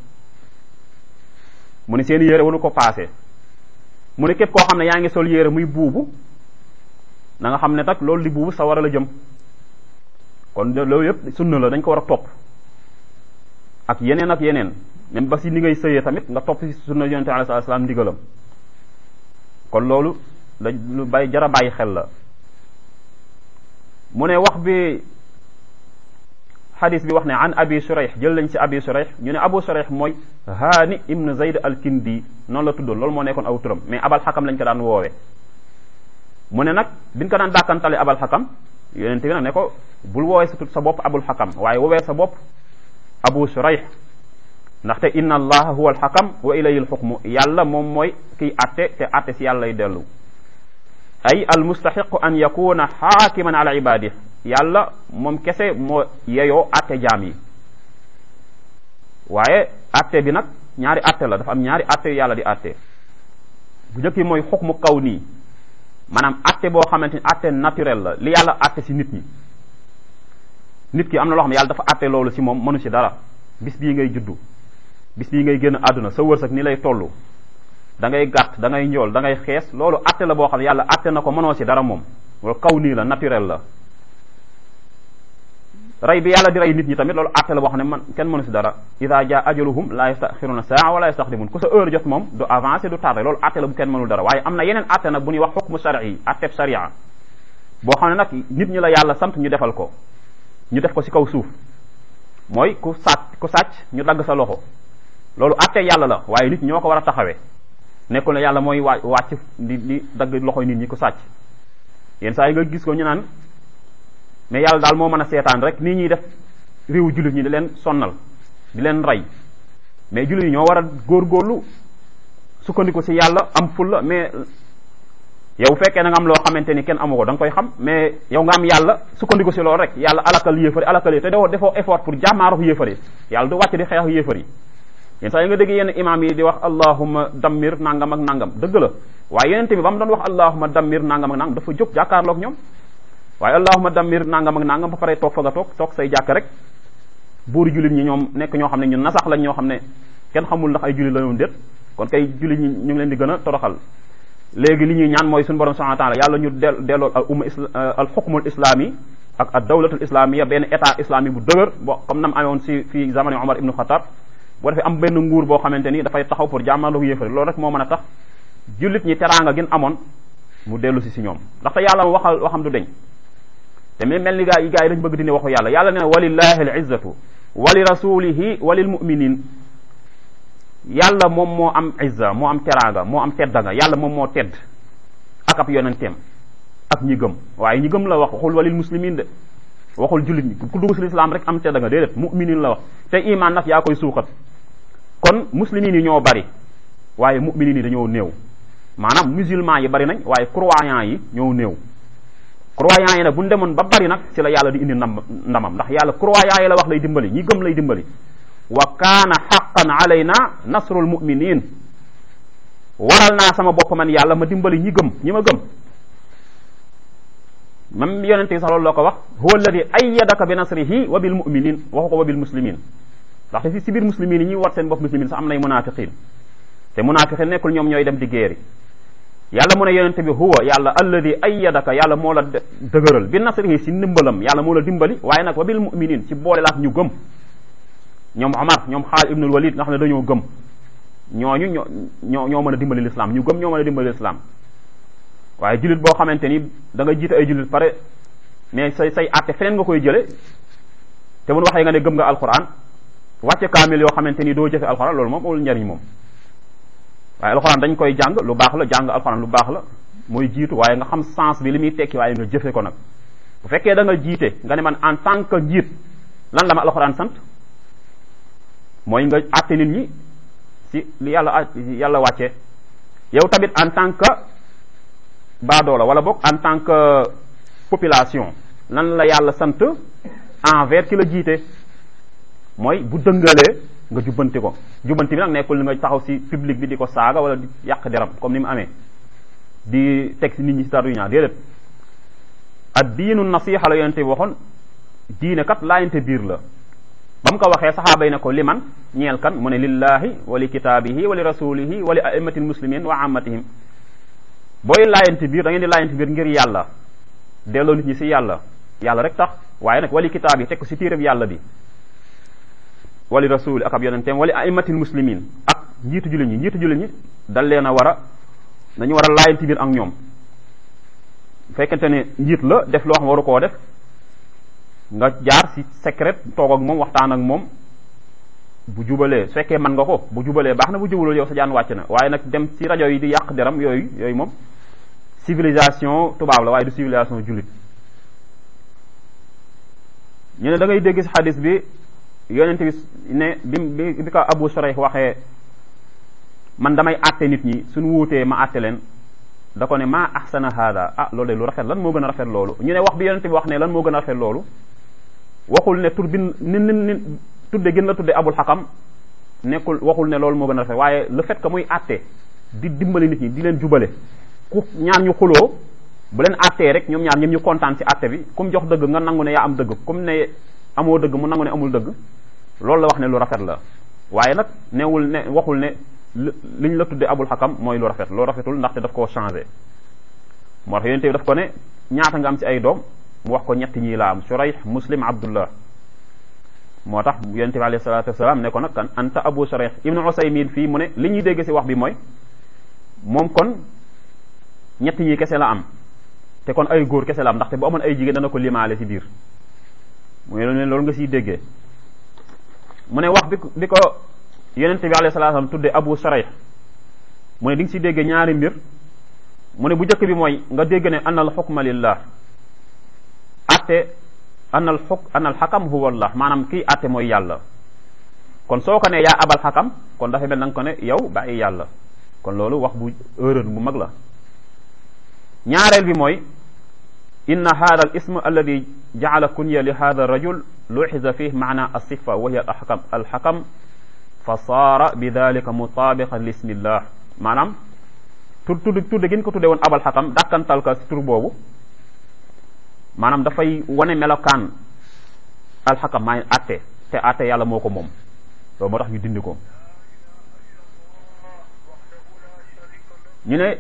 mu ne seeni yére waru ko paase mu ne képp koo xam ne yaa ngi sol yére muy buubu na nga xam ne nag loolu di buubu sa war a la jëm kon loolu yëpp sunna la dañ ko war a topp ak yeneen ak yeneen même ba si ni ngay sëyee tamit nga topp si sunna yonente alayhi salaatu salaam ndigalam kon loolu la lu bay jara bàyyi xel la mu ne wax bi xadis bi wax ne an abi shurayh jël lañ si abi shurayh ñu ne abu shurayh mooy haani ibn zayd al kindi noonu la tuddoon loolu moo nekkoon aw turam mais abal xakam lañ ko daan woowee mu ne nag biñ ko daan dàkkantale abal xakam yonente bi nag ne ko bul woowee sa sa bopp abul xakam waaye woowee sa bopp abu shurayh ndaxte inna allaha huwa alxakam wa ilayhi alxukmu yàlla moom mooy kiy atte te atte si yàlla lay dellu ay almustaxiqu an yakuna xaakiman ala ibadih yàlla moom kese moo yeyoo atte jaam yi waaye atte bi nag ñaari atte la dafa am ñaari atte yu yàlla di atte bu njëkk yi mooy xukmu kaw nii maanaam atte boo xamante ni atte naturel la li yàlla atte si nit ñi nit ki am na loo xam ne yàlla dafa atte loolu si moom mënu si dara bis bii ngay juddu bis bii ngay génn àdduna sa wërsëg ni lay toll da ngay gàtt da ngay njool da ngay xees loolu atte la boo xam ne yàlla atte na ko mënoo si dara moom loolu kaw nii la naturel la rey bi yàlla di rey nit ñi tamit loolu atte la boo xam ne man kenn mënu si dara ida jaa ajaluhum la yastaxiruna saa wala yastaxdimun ku sa heure jot moom du avancé du tardé loolu atte la bu kenn mënul dara waaye am na yeneen atte nag bu ñuy wax xukmu shari atteb sharia boo xam ne nag nit ñi la yàlla sant ñu defal ko ñu def ko si kaw suuf mooy ku sàcc ku sàcc ñu dagg sa loxo loolu atte yàlla la waaye nit ñoo ko war a taxawee nekkul ne yàlla mooy waa wàcc di di dagg loxoy nit ñi ku sàcc yenn saa yi nga gis ko ñu naan mais yàlla daal moo mën a seetaan rek nii ñuy def réewu jullit ñi di leen sonnal di leen rey mais jullit ñi ñoo war a góorgóorlu sukkandiku si yàlla am fulla mais yow fekkee na nga am loo xamante ni kenn amu ko da nga koy xam mais yow nga am yàlla sukkandiku si loolu rek yàlla alakal yéefari alakal yi te doo defoo effort pour jàmmaarof yéefari yàlla du wàcc di xeex yéefari yenn saa yi nga dégg yenn imaam yi di wax allahumma dammir nangam ak nangam dëgg la waaye yeneen bi ba mu doon wax allahumma dammir nangam ak nangam dafa jóg jàkkaarloog ñoom waaye allahumma dammir nangam ak nangam ba pare toog fa nga toog toog say jàkk rek buuri jullit ñi ñoom nekk ñoo xam ne ñun nasax lañ ñoo xam ne kenn xamul ndax ay jullit la ñoom déet kon kay jullit ñi ñu ngi leen di gën a toroxal léegi li ñuy ñaan mooy suñu borom subhanahu wa taala yàlla ñu del delloo al umma al xukmul islami ak ad dawlatul islamia benn état islami bu dëgër bo comme nam amewoon si fii zamani Omar ibnu Xattaab boo defee am benn nguur boo xamante ni dafay taxaw pour jàmmaloo yéefari loolu rek moo mën a tax jullit ñi teraanga gën amoon mu dellu si si ñoom ndaxte yàlla waxal waxam du deñ te mi mel ni gaa yi gaa yi dañ bëgg dindi waxu yàlla yàlla nee na walillahi al izzatu wa li rasulihi wa lil muminin yàlla moom moo am izza moo am teraanga moo am teddanga yàlla moom moo tedd ak ab yonenteem ak ñi gëm waaye ñi gëm la wax waxul walil muslimin de waxul jullit ñi ku dugg si lislaam rek am teddanga déedéet muminin la wax te iman nag yaa koy suuxat kon muslimin yi ñoo bari waaye muminin yi dañoo néew maanaam musulman yi bari nañ waaye croyant yi ñoo néew croyant yi nag bu ñu demoon ba bari nag ci la yàlla di indi ndam ndamam ndax yàlla croyant yi la wax lay dimbali ñi gëm lay dimbali wa kaana xaqan alayna nasrul muminin waral naa sama bopp man yàlla ma dimbali ñi gëm ñi ma gëm même yonente sax loolu la ko wax huwa alladi ayyadaka bi nasrihi wa bil muminin waxu ko wa bil muslimin ndaxte fi si biir muslimin yi ñuy wat seen bopp muslimin sax am nay munafiqin te munafiqin nekkul ñoom ñooy dem di géeri yàlla mu ne yonente bi huwa yàlla alladi ayyadaka yàlla moo la dëgëral bi nasrihi si ndimbalam yàlla moo la dimbali waaye nag wa bil muminin ci boole laak ñu gëm ñoom Omar ñoom Xaalid ibnul Walid nga xam ne dañoo gëm ñooñu ñoo ñoo ñoo mën a dimbali l'islam ñu gëm ñoo mën a dimbali l'islam waaye jullit boo xamante ni da nga jiite ay jullit pare mais say say àtte feneen nga koy jële te mun waxee nga ne gëm nga alquran wàcce kaamil yoo xamante ni doo jëfe alquran loolu moom amul njariñ moom waaye alquran dañ koy jàng lu baax la jàng alquran lu baax la mooy jiitu waaye nga xam sens bi li muy tekki waaye nga jëfe ko nag bu fekkee da nga jiite nga ne man en tant que njiit lan la ma alquran sant mooy nga àtte nit ñi ci li yàlla yàlla wàcce yow tamit en tant que baadoola wala boog en tant que population lan la yàlla sant envers ki la jiite mooy bu dëngalee nga jubbanti ko jubbanti bi nag nekkul li nga taxaw ci public bi di ko saaga wala di yàq deram comme ni mu amee di teg ci nit ñi ci taru ñaar déedéet ad diinu nasiha la yonente bi waxoon diine kat laayante biir la ba mu ko waxee saxaaba yi ne ko liman ñeel kan mu ne lillahi wa li kitaabihi wa li rasulihi wa li aimati muslimin wa ammatihim booy laayante biir da ngeen di laayante biir ngir yàlla delloo nit ñi ci yàlla yàlla rek tax waaye nag wali kitaab yi teg ko ci téereb yàlla bi wali rasuli ak ab yonenteem wali aimatil muslimin ak njiitu jullit ñi njiitu jullit ñi dal leen a war a dañu war a laayante biir ak ñoom fekkente ne njiit la def loo xam waru koo def nga jaar ci secret toog ak moom waxtaan ak moom bu jubalee su fekkee mën nga ko bu jubalee baax na bu jubalul yow sa jaan wàcc na waaye nag dem ci rajo yi di yàq deram yooyu yooyu moom civilisation tubaab la waaye du civilisation jullit ñu ne da ngay dégg ci xadis bi yonent bi ne bi bi ko Abu Shurayh waxee man damay àtte nit ñi suñu wuutee ma àtte leen da ko ne maa ahsana hada ah loolu de lu rafet lan moo gën a rafet loolu ñu ne wax bi yonent bi wax ne lan moo gën a rafet loolu waxul ne tur bi ni ni ni tudde gën la tudde abul xakam nekkul waxul ne loolu moo gën a rafet waaye le fait que muy àtte di dimbali nit ñi di leen jubale ku ñaar ñu xuloo bu leen àttee rek ñoom ñaar ñoom ñu kontaan ci àtte bi kum jox dëgg nga nangu ne yaa am dëgg kum ne amoo dëgg mu nangu ne amul dëgg loolu la wax ne lu rafet la waaye nag newul ne waxul ne liñ la tudde abul xakam mooy lu rafet lu rafetul ndaxte daf koo changé moo tax yonente bi daf ko ne ñaata nga am ci ay doom mu wax ko ñett ñii laa am Shurayh Muslim Abdullah moo tax yonente bi alayhi salatu wasalaam ne ko nag kan anta Abu Shurayh Ibnu Usaymin fii mu ne li ñuy dégg ci wax bi mooy moom kon ñett ñii kese la am te kon ay góor kese la am ndaxte bu amoon ay jigéen dana ko limaale ci biir mu ne loolu nga siy déggee mu ne wax bi bi ko yonente bi alayhi salaam tudde Abu Shurayh mu ne di nga si déggee ñaari mbir mu ne bu njëkk bi mooy nga dégg ne anal xukma lillah atte anal xuk anal xakam huwa Allah maanaam kii atte mooy yàlla kon soo ko ne yaa abal xakam kon dafa mel na nga ko ne yow bàyyi yàlla kon loolu wax bu erreur bu mag la ñaareel bi mooy inna hada al ism alladi jacala kunya li hada rajul luxiza fih maana alsifa wa hiya alxakam alxakam fa saara bi dalika mutaabiqan li ismillah maanaam tur tudd tudde gin ko tudde woon abal xakam dàkkantal ka si tur boobu maanaam dafay wane melokaan alxakam maa atte te atte yàlla moo ko moom loolu moo tax ñu dindi ko ñu ne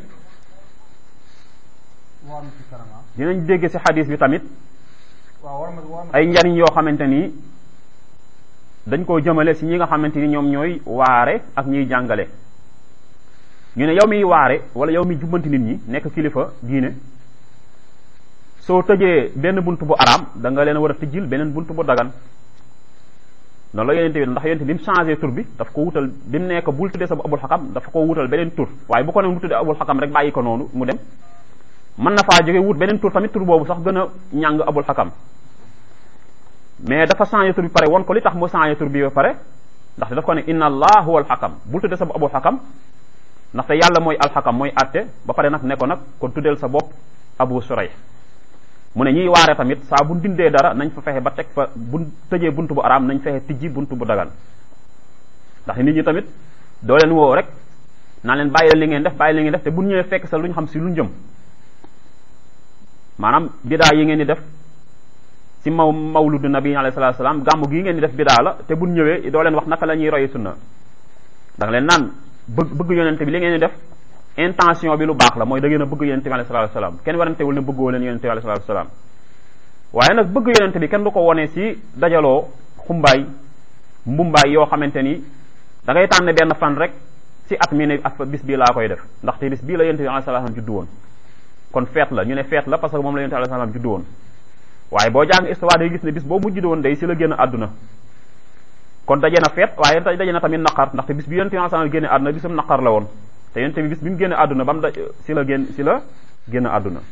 dinañ dégg ci xadis bi tamit ay njariñ yoo xamante ni dañ koo jëmale ci ñi nga xamante ni ñoom ñooy waare ak ñiy jàngale ñu ne yow miy waare wala yow mi jubbanti nit ñi nekk kilifa diine soo tëjee benn bunt bu araam da nga leen war a tijjil beneen bunt bu dagan noonu la yonente bi ndax yonente bi mu changé tur bi daf ko wutal bi mu nekk bul tuddee sa bu abul xakam dafa ko wutal beneen tur waaye bu ko ne mu tuddee abul xakam rek bàyyi ko noonu mu dem mën na faa jóge wut beneen tur tamit tur boobu sax gën a ñàng abul xakam mais dafa changé tur bi pare won ko li tax mu changé tur bi ba pare ndaxte daf ko ne inna allah huwa alxakam bul tuddee sa bu abul xakam ndaxte yàlla mooy alxakam mooy atte ba pare nag ne ko nag kon tuddeel sa bopp abu suray mu ne ñiy waare tamit saa bu dindee dara nañ fa fexe ba teg fa bu tëjee bunt bu araam nañ fexe tijji bunt bu dagan ndax nit ñi tamit doo leen woo rek naa leen bàyyi li ngeen def bàyyi li ngeen def te bu ñëwee fekk sa lu ñu xam si lu jëm maanaam bidaa yi ngeen di def si maw mawludu nabi alayhi salatu salaam gàmmu gii ngeen di def bidaa la te bu ñëwee doo leen wax naka la ñuy royi sunna da nga leen naan bëgg bëgg yonente bi li ngeen di def intention bi lu baax la mooy da ngeen a bëgg yonente bi alayhi salatu salaam kenn warantewul ne bëggoo leen yonente bi alayhi salatu salaam waaye nag bëgg yonente bi kenn du ko wone si dajaloo xumbaay mbumbaay yoo xamante ni da ngay tànn benn fan rek si at mi ne ak bis bii laa koy def ndaxte bis bii la yonente bi alayhi salatu salaam juddu woon kon feet la ñu ne feet la parce que moom la yonente bi alayhi salaam juddu woon waaye boo jàng histoire day gis ne bis boobu mu juddu woon day si la génn àdduna kon daje na feet waaye daje na tamit naqar ndaxte bis bi yonente bi alayhi salaam génne àdduna bisum naqar la woon te yonente bi bis bi mu génne àdduna ba mu da si la génn si la génn àdduna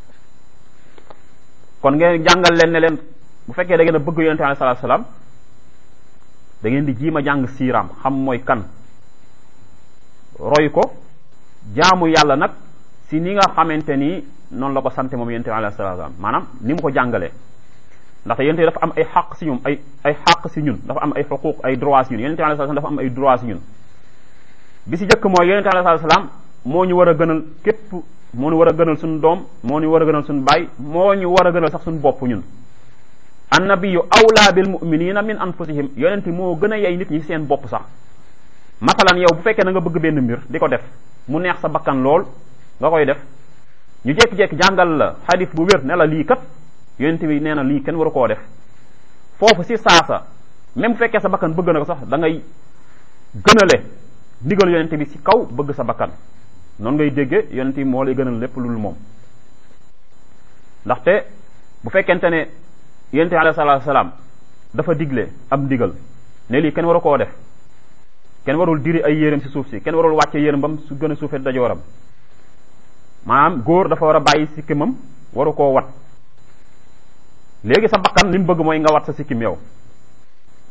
kon ngeen jàngal leen ne leen bu fekkee da ngeen a bëgg yonente bi alayhi salaatu salaam da ngeen di jiima jàng siiraam xam mooy kan roy ko jaamu yàlla nag si ni nga xamante ni noonu la ko sante moom yonente bi alayhi salaatu salaam maanaam ni mu ko jàngalee ndaxte yonente bi dafa am ay xaq si ñun ay ay xaq si ñun dafa am ay xuquq ay droit si ñun yonente bi alayhi salaam dafa am ay droit si ñun bi si jëkk mooy yonente alayhi salaam moo ñu war a gënal képp moo ñu war a gënal suñu doom moo ñu war a gënal suñu baay moo ñu war a gënal sax suñu bopp ñun annabiyu awla bil muminina min anfusihim yonente moo gën a yey nit ñi seen bopp sax masalan yow bu fekkee na nga bëgg benn mbir di ko def mu neex sa bakkan lool nga koy def ñu jékki-jékki jàngal la xadis bu wér ne la lii kat yonente bi nee na lii kenn waru koo def foofu si saasa même bu fekkee sa bakkan bëgg na ko sax da ngay gënale ndigal yonente bi ci kaw bëgg sa bakkan noonu ngay dégge yonente bi moo lay gënal lépp lul moom ndaxte bu fekkente ne yonente bi alayhi salaatu salaam dafa digle ab ndigal ne lii kenn waru koo def kenn warul diri ay yéreem ci suuf si kenn warul wàcce yéreem bam su gën a suufee dajooram maanaam góor dafa war a bàyyi sikkimam waru koo wat léegi sa bakkan li mu bëgg mooy nga wat sa sikkim yow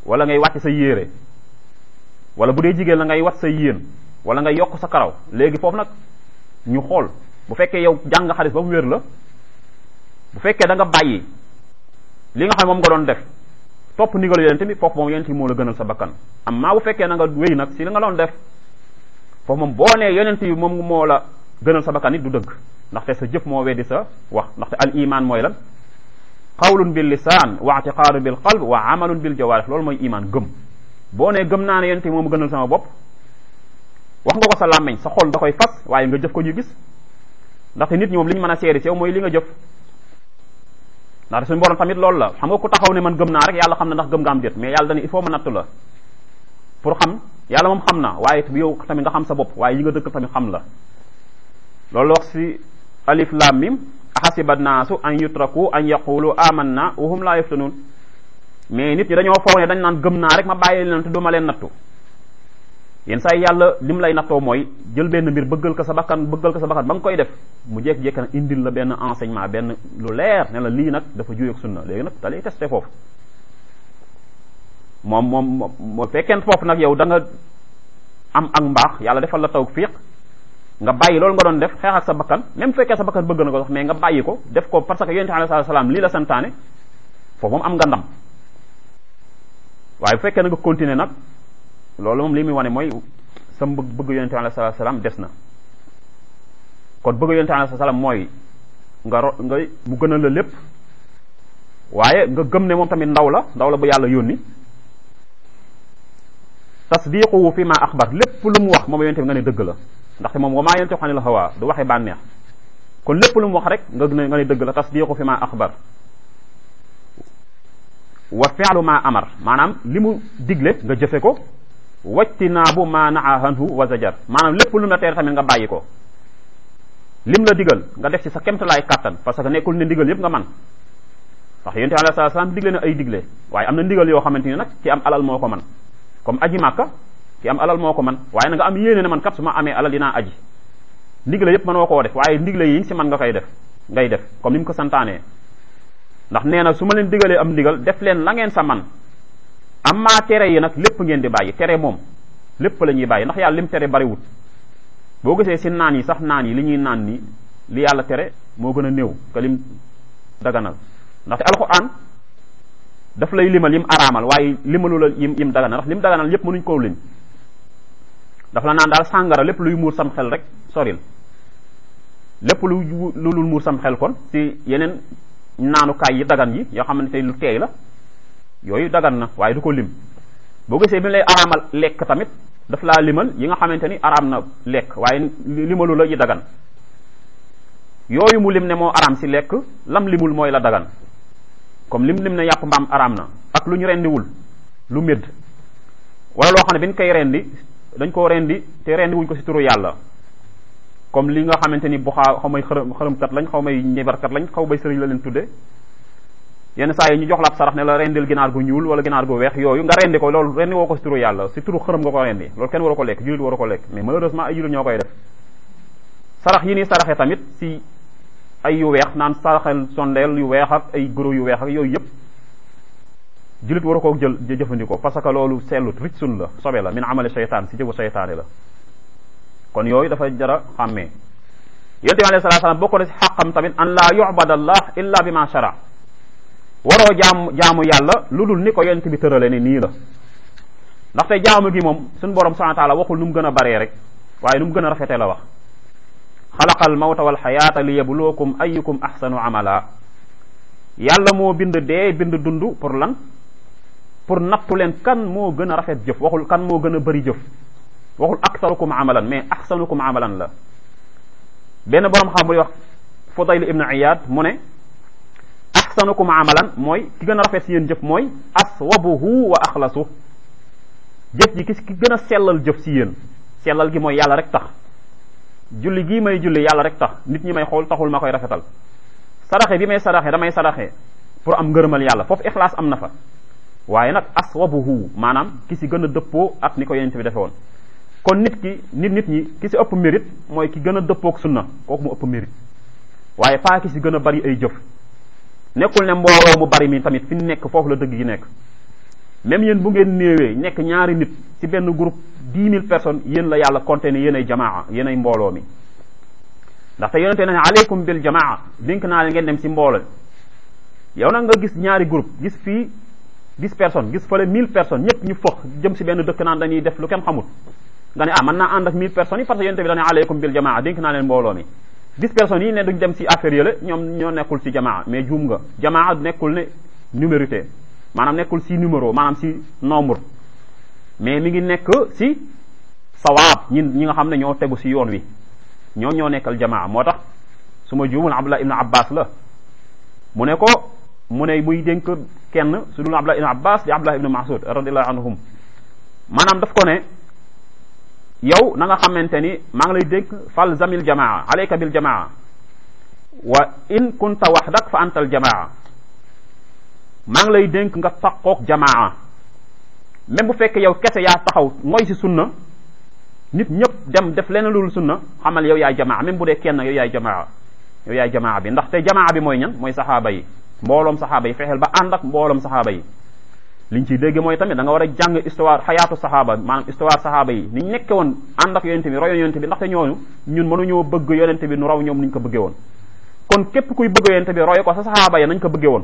wala ngay wàcc sa yéere wala bu dee jigéen la ngay wat sa yéen wala ngay yokk sa karaw léegi foofu nag ñu xool bu fekkee yow jàng xadis ba mu wér la bu fekkee da nga bàyyi li nga xam ne moom nga doon def topp ndigal yonent bi foofu moom yonent bi moo la gënal sa bakkan amma bu fekkee na nga wéy nag si li nga doon def foofu moom boo nee yonent bi moom moo la gënal sa bakkan it du dëgg ndaxte sa jëf moo weddi sa wax ndaxte al iman mooy lan qawlun bil lisaan wa i'tiqaadun bil qalb wa amalun bil jawaarih loolu mooy iman gëm boo nee gëm naa ne yonent bi moom gënal sama bopp wax nga ko sa làmmeñ sa xol da koy fas waaye nga jëf ko ñu gis ndaxte nit ñi moom li ñu mën a seeri si yow mooy li nga jëf ndaxte suñu borom tamit loolu la xam nga ku taxaw ne man gëm naa rek yàlla xam na ndax gëm nga am déet mais yàlla dani il faut ma nattu la pour xam yàlla moom xam na waaye yow tamit nga xam sa bopp waaye yi nga dëkk tamit xam la loolu wax si alif lam mim ahasiba naasu an yutraku an yaqulu amanna wa hum la yaftanun mais nit ñi dañoo foog ne dañ naan gëm naa rek ma bàyyi leen te du ma leen nattu yenn saa yàlla lim lay nattoo mooy jël benn mbir bëggal ko sa bakkan bëggal ko sa bakkan ba nga koy def mu jékki-jékki nag indil la benn enseignement benn lu leer ne la lii nag dafa juy ak sunna léegi nag da lay testé foofu moom moom moo fekkeen foofu nag yow da nga am ak mbaax yàlla defal la tawfiq nga bàyyi loolu nga doon def xeex ak sa bakkan même fekkee sa bakkan bëgg na ko sax mais nga bàyyi ko def ko parce que yonent bi alayhi salaam lii la santaane foofu moom am nga ndam waaye bu fekkee na nga continuer nag loolu moom li muy wane mooy sa bëgg bëgg yonent bi alayhi salaam des na kon bëgg yonent bi alayhi salaam mooy nga ro nga mu gënal la lépp waaye nga gëm ne moom tamit ndaw la ndaw la bu yàlla yónni tasdiquhu fi ma axbar lépp lu mu wax moom yonent bi nga ne dëgg la ndaxte moom wa maa yantiqu anil hawa du waxee bànneex kon lépp lu mu wax rek nga ne nga ne dëgg la tasdiqu fi ma axbar wa fi'lu ma amar maanaam li mu digle nga jëfe ko wajtinaabu ma naha anhu wa zajar maanaam lépp lu mu la tere tamit nga bàyyi ko lim la digal nga def ci sa kemtalaay kàttan parce que nekkul ne ndigal yëpp nga man ndax yonent bi alayhi salaam digle na ay digle waaye am na ndigal yoo xamante ni nag ci am alal moo ko man comme aji màkka ci am alal moo ko man waaye na nga am yéene ne man kat su ma amee alal dinaa aji ndigle yëpp mënoo koo def waaye ndigle yi si man nga koy def ngay def comme ni mu ko santaanee ndax nee na su ma leen digalee am ndigal def leen la ngeen sa man amma tere yi nag lépp ngeen di bàyyi tere moom lépp la ñuy bàyyi ndax yàlla lim tere bariwut boo gisee si naan yi sax naan yi li ñuy naan ni li yàlla tere moo gën a néew que lim daganal ndaxte alxuraan daf lay limal yim araamal waaye limalu la yim yim daganal ndax lim daganal yépp mënuñ koo lim dafa la naan daal sàngara lépp luy muur sam xel rek soril lépp lu lu lul muur sam xel kon si yeneen naanukaay yi dagan yi yoo xamante lu teey la yooyu dagan na waaye du ko lim boo gisee bi lay araamal lekk tamit daf laa limal yi nga xamante ni araam na lekk waaye limalu la yi dagan yooyu mu lim ne moo araam si lekk lam limul mooy la dagan comme lim lim ne yàpp mbaam araam na ak lu ñu rendiwul lu médd wala loo xam ne bi ñu koy rendi dañ koo rendi te rendi wuñ ko si turu yàlla comme li nga xamante ni bu xaa xaw may xërëm xërëmkat lañ xaw may ñebarkat lañ xaw may sëriñ la leen tudde yenn saa yi ñu jox la ab sarax ne la rendil ginaar gu ñuul wala ginaar gu weex yooyu nga rendi ko loolu rendi woo ko si turu yàlla si turu xërëm nga ko rendi loolu kenn waru ko lekk jullit waru ko lekk mais malheureusement ay jullit ñoo koy def sarax yi nii saraxe tamit si ay yu weex naan saraxel sondeel yu weex ak ay goro yu weex ak yooyu yëpp jullit waru ko jël jëfandikoo parce que loolu sellut rijsun la sobe la min amali seytaan si jëfu seytaane la kon yooyu dafa jara xàmmee yonent bi alayhi salaatu salaam bokk na si xaqam tamit an laa yubada allah illa bi ma shara waroo jaamu jaamu yàlla lu dul ni ko yonent bi tërale ni nii la ndaxte jaamu gi moom suñu borom subhanahu wa taala waxul nu mu gën a baree rek waaye nu mu gën a rafetee la wax xalaqal mawta wal xayaata li yabluwakum ayyukum ahsanu amala yàlla moo bind dee bind dund pour lan pour nattu leen kan moo gën a rafet jëf waxul kan moo gën a bëri jëf waxul aksarukum amalan mais ahsanukum amalan la benn borom xam buy wax Fudayl ibn Iyad mu ne ahsanukum amalan mooy ki gën a rafet si yéen jëf mooy aswabuhu wa axlasu jëf ji ki ki gën a sellal jëf si yéen sellal gi mooy yàlla rek tax julli gii may julli yàlla rek tax nit ñi may xool taxul ma koy rafetal saraxe bi may saraxe damay saraxe pour am ngërëmal yàlla foofu ixlaas am na fa waaye nag aswabuhu maanaam ki si gën a dëppoo ak ni ko yonent bi defe woon kon nit ki nit nit ñi ki si ëpp mérite mooy ki gën a dëppook sunna kooku mu ëpp mérite waaye pas ki si gën a bari ay jëf nekkul ne mbooloo mu bari mi tamit fi nekk foofu la dëgg gi nekk même yéen bu ngeen néewee nekk ñaari nit ci benn groupe dix mille personnes yéen la yàlla compté ne yéen ay jamaa yéen ay mbooloo mi ndaxte yonente ne aleykum bil jamaa dénk naa leen ngeen dem ci mbooloo yow nag nga gis ñaari groupe gis fii dix personnes gis fële mille personnes ñëpp ñu fëx jëm ci benn dëkk naan dañuy def lu kenn xamut nga ne ah mën naa ànd ak mille personnes yi parce que yonente bi dane aleykum bil jamaa dénk naa leen mbooloo mi dix personnes yi ne duñ dem ci affaire yële ñoom ñoo nekkul ci jamaa mais juum nga jamaa nekkul ne numérité maanaam nekkul ci numéro maanaam ci nombre mais mi ngi nekk ci sawaab ñi ñi nga xam ne ñoo tegu ci yoon wi ñoo ñoo nekkal jamaa moo tax su ma juumul abdullah ibnu abbas la mu ne ko mu ne muy dénk kenn su dul abdullah ibnu abbas di abdullah ibnu masud radiallahu anhum maanaam daf ko ne yow na nga xamante ni maa ngi lay dénk fal zamil jamaa alayka bil jamaa wa in kunta waxdak fa antal jamaa maa ngi lay dénk nga taqoog jamaa même bu fekkee yow kese yaa taxaw mooy ci sunna nit ñëpp dem def leneen loolu sunna xamal yow yaay jamaa même bu dee kenn yow yaay jamaa yow yaay jamaa bi ndaxte jamaa bi mooy ñan mooy saxaaba yi mbooloom saxaaba yi fexeel ba ànd ak mbooloom saxaaba yi liñ ciy dégg mooy tamit da nga war a jàng histoire xayaatu saxaaba maanaam histoire saxaaba yi niñ nekke woon ànd ak yonente bi royoon yonente bi ndaxte ñooñu ñun mënuñoo bëgg yonente bi nu raw ñoom niñ ko bëggee woon kon képp kuy bëgg yonente bi roy ko sa saxaaba yi nañ ko bëggee woon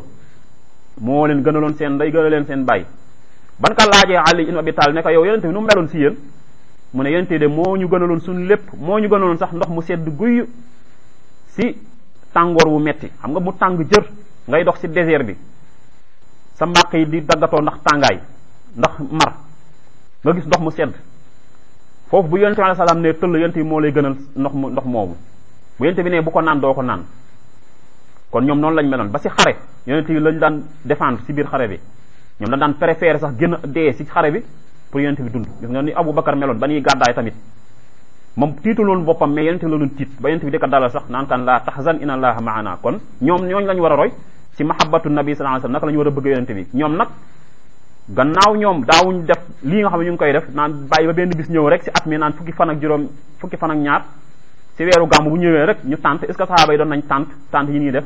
moo leen gënaloon seen ndey gëna leen seen baay ban ka laajee Ali ibn Abi Talib ne ko yow yonente bi nu mu meloon si yéen mu ne yonente de moo ñu gënaloon suñu lépp moo ñu gënaloon sax ndox mu sedd guy si tàngoor wu metti xam nga mu tàng jër ngay dox si désert bi sa mbàq yi di daggatoo ndax tàngaay ndax mar nga gis ndox mu sedd foofu bu yonente bi alayhi salaam ne tëll yonente bi moo lay gënal ndox mu ndox moomu bu yonente bi ne bu ko naan doo ko naan kon ñoom noonu lañ meloon ba si xare yonente bi lañ daan défendre si biir xare bi ñoom dañ daan préférer sax gën a dee si xare bi pour yonente bi dund gis nga ni Abu Bakar meloon ba ñuy gàddaay tamit moom tiitul woon boppam mais yonente bi la doon tiit ba yonente bi di ko dalal sax naan kan laa tahzan inna allaha maana kon ñoom ñooñu lañ war a roy ci mahabbatu nabi sallallahu alayhi wasallam naka la ñu war a bëgg yonente bi ñoom nag gannaaw ñoom daawuñ def lii nga xam ne ñu ngi koy def naan bàyyi ba benn bis ñëw rek si at mi naan fukki fan ak juróom fukki fan ak ñaar si weeru gàmm bu ñëwee rek ñu tànt est ce que sahaaba yi doon nañ tànt tànt yi ñuy def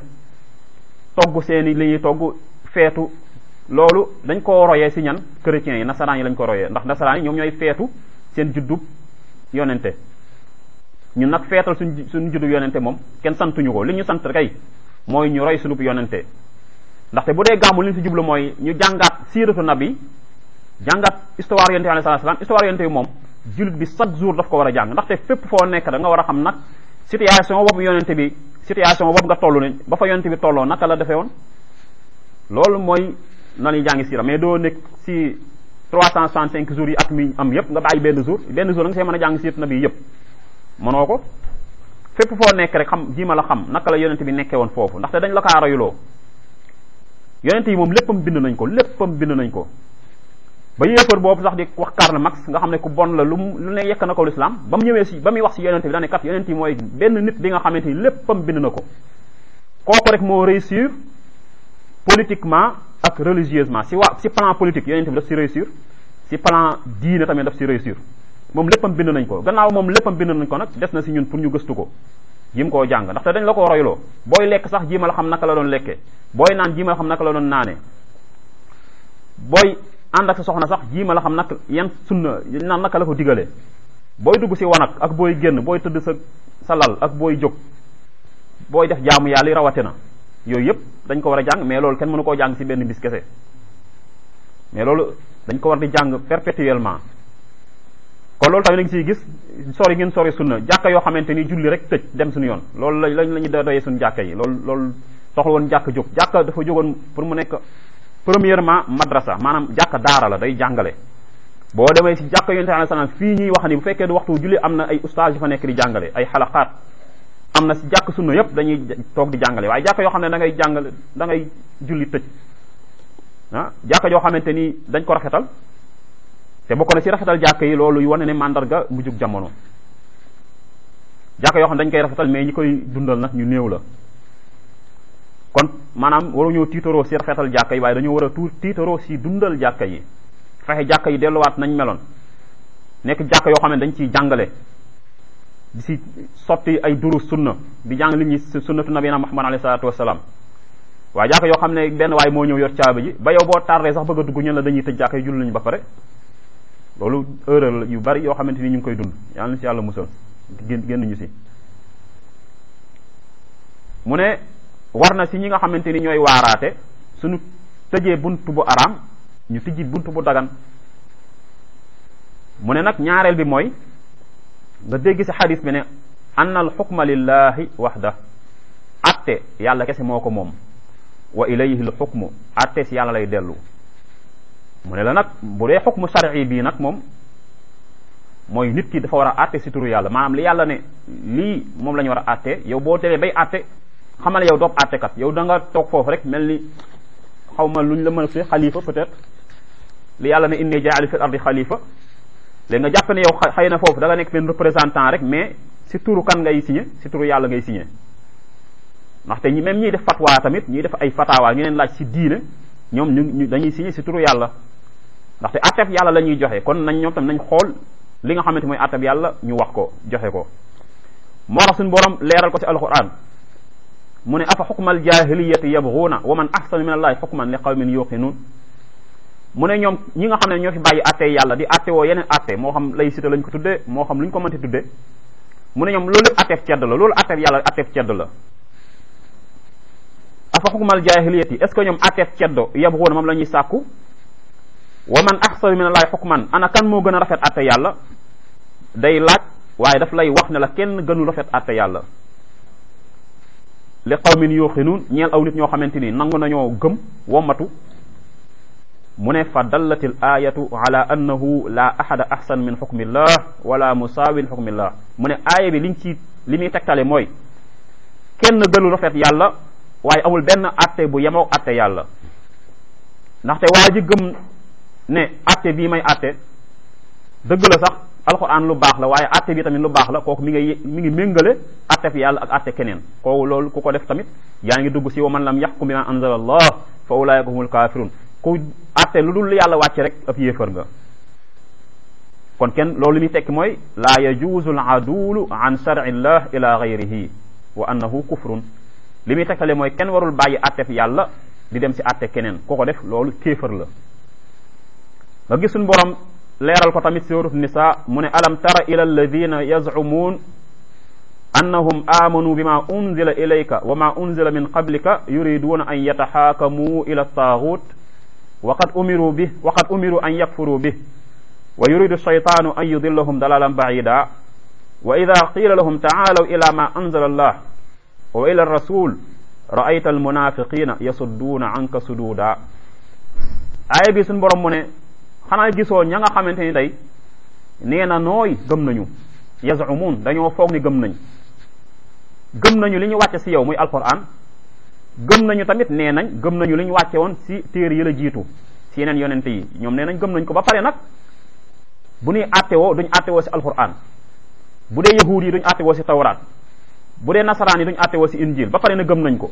togg seeni li ñuy togg feetu loolu dañ koo royee si ñan chrétiens yi nasaraan yi lañ ko royee ndax nasaraan yi ñoom ñooy feetu seen juddub yonente ñun nag feetal suñ suñ juddub yonente moom kenn santuñu ko li ñu sant kay mooy ñu roy sunub yonente ndaxte bu dee gàmmu li ñu si jublu mooy ñu jàngaat siiratu nabi jàngaat histoire yonente bi alayhi salaam histoire yonente bi moom jullit bi chaque jour daf ko war a jàng ndaxte fépp foo nekk da nga war a xam nag situation boobu yonente bi situation boobu nga toll ne ba fa yonente bi tolloo naka la defee woon loolu mooy na ñuy jàngi siira mais doo nekk si trois cent soixante cinq jours yi at mi am yëpp nga bàyyi benn jour benn jour da nga see mën a jàng siiratu nabi yëpp mënoo ko fépp foo nekk rek xam jiima la xam naka la yonente bi nekkee woon foofu ndaxte dañ la kaa royuloo yonente yi moom léppam bind nañ ko léppam bind nañ ko ba yéefar boobu sax di wax Karl Marx nga xam ne ku bon la lu lu ne yekk na ko l'islam ba mu ñëwee si ba muy wax si yonente bi daane kat yonente yi mooy benn nit bi nga xamante ni léppam bind na ko kooku rek moo réussir politiquement ak religieusement si waa si plan politique yonente bi daf si réussir si plan diine tamit daf si réussir moom léppam bind nañ ko gannaaw moom léppam bind nañ ko nag des na si ñun pour ñu gëstu ko jim koo jàng ndaxte dañ la ko royloo booy lekk sax jiima la xam naka la doon lekkee booy naan jiima la xam naka la doon naane booy ànd ak sa soxna sax jiima la xam nag yan sunna naan naka la ko digalee booy dugg si wanag ak booy génn booy tëdd sa sa lal ak booy jóg booy def jaamu yàlla yi rawate na yooyu yëpp dañ ko war a jàng mais loolu kenn mënu koo jàng si benn bis kese mais loolu dañ ko war di jàng perpétuellement kon loolu tamit da nga siy gis sori ngeen sori sunna jàkka yoo xamante ni julli rek tëj dem suñu yoon loolu lañ lañ la ñu doyee suñu jàkka yi loolu loolu soxla woon jàkk jóg jàkka dafa jógoon pour mu nekk premièrement madrasa maanaam jàkka daara la day jàngale boo demee si jàkka yonente alayhi salaam fii ñuy wax ni bu fekkee du waxtu julli am na ay ustaas yu fa nekk di jàngale ay xalaqaat am na si jàkk sunna yépp dañuy toog di jàngale waaye jàkka yoo xam ne da ngay jàngale da ngay julli tëj ah jàkka yoo xamante ni dañ ko rafetal te bokk na ci rafetal jàkka yi loolu yu wane ne mandarga mu jug jamono jàkka yoo xam ne dañ koy rafetal mais ñi koy dundal nag ñu néew la kon maanaam waruñoo tiitaroo si rafetal jàkka yi waaye dañoo war a tuur tiitaroo si dundal jàkka yi fexe jàkka yi delluwaat nañ meloon nekk jàkka yoo xam ne dañ ciy jàngale di si sotti ay duru sunna di jàng li ñuy sunnatu nabina muhammad alayhi salaatu wasalaam waaye jàkka yoo xam ne benn waay moo ñëw yor caabi ji ba yow boo tardé sax bëgg a dugg ñun la dañuy tëj jàkka yi julli nañu ba pare loolu erreur yu bari yoo xamante ni ñu ngi koy dund yàlla na si yàlla musal génn génn ñu si mu ne war na si ñi nga xamante ni ñooy waaraate suñu tëjee bunt bu araam ñu tijji bunt bu dagan mu ne nag ñaareel bi mooy nga dégg si xadis bi ne anna al xukma lillahi waxda atte yàlla kese moo ko moom wa ilayhi l xukmu atte si yàlla lay dellu mu ne la nag bu dee xukmu shar'i bii nag moom mooy nit ki dafa war a atte si turu yàlla maanaam li yàlla ne lii moom la ñu war a atte yow boo demee bay atte xamal yow doob attekat yow da nga toog foofu rek mel ni xaw ma luñ la mën a fi xalifa peut-être li yàlla ne inni jaali fil ardi xalifa léegi nga jàpp ne yow xëy na foofu da nga nekk benn représentant rek mais si turu kan ngay signé si turu yàlla ngay signé ndaxte ñi même ñiy def fatwa tamit ñiy def ay fatawa ñu leen laaj si diine ñoom ñu dañuy signé si turu yàlla ndaxte atteb yàlla la ñuy joxe kon nañ ñoom tam nañ xool li nga xamante mooy atteb yàlla ñu wax ko joxe ko moo tax suñu borom leeral ko si alquran mu ne afa xukmal jahiliyati yabghuuna wa man ahsanu min allahi xukman li qawmin yuqinun mu ne ñoom ñi nga xam ne ñoo fi bàyyi atte yàlla di atte woo yeneen atte moo xam lay cité lañ ko tuddee moo xam lu ñu ko mënti tuddee mu ne ñoom loolu lépp atteef cedd la loolu atteef yàlla atteef cedd la afa xukmal jahiliyati est ce que ñoom atteef ceddo yabghuuna moom la ñuy sàkku wa man ahsanu min allahi xukman ana kan moo gën a rafet atte yàlla day laaj waaye daf lay wax ne la kenn gënu rafet atte yàlla li qawmin yuqinun ñeel aw nit ñoo xamante ni nangu nañoo gëm wommatu mu ne fa dallatil ayatu ala annahu la ahada ahsan min xukmillah wala musaawin xukmillah mu ne aaya bi liñ ci li muy tegtale mooy kenn gënu rafet yàlla waaye amul benn atte bu yemoo atte yàlla ndaxte waa ji gëm ne atte bii may atte dëgg la sax alquran lu baax la waaye atte bi tamit lu baax la kooku mi ngi mi ngi méngale atte fi yàlla ak atte keneen kooku loolu ku ko def tamit yaa ngi dugg si wa man lam yaxkum bima anzala allah fa ulaika humul kafirun ku atte lu dul yàlla wàcce rek ab yéefar nga kon kenn loolu li muy tekki mooy laa yajuuzu al adulu an shar'illah ila gayrihi wa annahu kufrun li muy tegtale mooy kenn warul bàyyi atte fi yàlla di dem si atte keneen ku ko def loolu kéefar la nga gis suñu borom leeral ko tamit suurat nisa mu ne alam tara ila alladina yazcumuun annahum amanu bima unzila ilayka wa ma unzila min qablika yuriduuna an yataxaakamuu ila taagut wa qad umiru bih wa qad umiru an yakfuruu bih wa yuridu shaytaanu an yudillahum dalalan bacida wa ida qila lahum tacaalaw ila ma anzala allah wa ila rasul ra'ayta almunafiqina yasudduuna anka suduuda aaya bi suñu borom mu ne xanaa gisoo ña nga xamante ni day nee na nooy gëm nañu yazumuun dañoo foog ni gëm nañ gëm nañu li ñu wàcce si yow muy alquran gëm nañu tamit nee nañ gëm nañu li ñu wàcce woon si téere yi la jiitu si yeneen yonente yi ñoom nee nañ gëm nañ ko ba pare nag bu ñuy attewoo duñ attewoo si alquran bu dee yahuud yi duñ attewoo si tawraat bu dee nasaraan yi duñ attewoo si injil ba pare na gëm nañ ko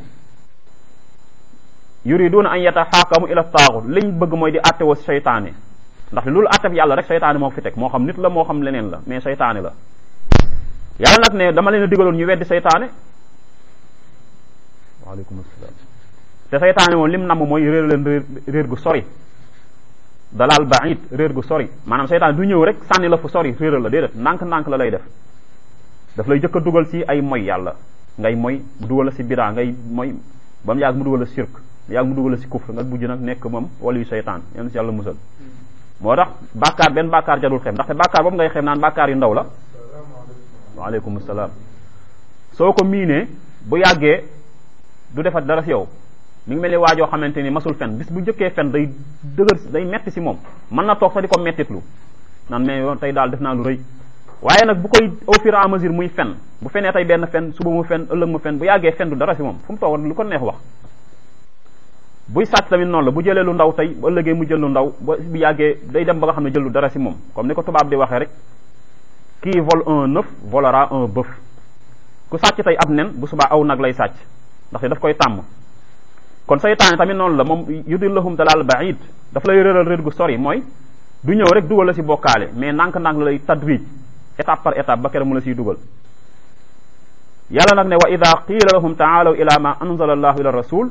yuriduna an yataxaakamu ila taaxut liñ bëgg mooy di attewoo si seytaane ndax loolu attef yàlla rek seytaane moo fi teg moo xam nit la moo xam leneen la mais seytaane la yàlla nag ne dama leen a digaloon ñu weddi seytaane waaleykum salaam te seytaane moom lim namm mooy réer leen réer réer gu sori dalal baid réer gu sori maanaam seytaane du ñëw rek sànni la fu sori réeral la déedéet ndànk-ndànk la lay def daf lay jëkk a dugal si ay moy yàlla ngay moy mu dugal la si bidaa ngay moy ba mu yàgg mu dugal la sirk yàgg mu dugal la si kufr nga bujj nag nekk moom wala yu seytaan yéen si yàlla musal moo tax bàkkaar benn bàkkaar jarul xem ndaxte bàkkaar boobu ngay xem naan bàkkaar yu ndaw la waaleykum salaam soo ko miinee bu yàggee du defat dara si yow mi ngi mel ni waajoo xamante ni masul fen bis bu njëkkee fen day dëgër day metti si moom mën na toog sax di ko mettitlu naan mais yoon tey daal def naa lu rëy waaye nag bu koy au fur et à mesure muy fen bu fenee tey benn fen suba mu fen ëllëg mu fen bu yàggee fen du dara si moom fu mu toog lu ko neex wax buy sàcc tamit noonu la bu jëlee lu ndaw tey bu ëllëgee mu jël lu ndaw ba bu yàggee day dem ba nga xam ne jël lu dara si moom comme ni ko tubaab di waxee rek qui vole un œuf volera un bœuf ku sàcc tey ab nen bu subaa aw nag lay sàcc ndaxte daf koy tàmm kon saytaane tamit noonu la moom yudillahum dalal baid daf lay réeral réer gu sori mooy du ñëw rek dugal la si bokkaale mais ndànk-ndànk la lay tadrij étape par étape ba kere mu la siy dugal yàlla nag ne wa ida qiila lahum taalaw ila ma anzala allahu ila rasul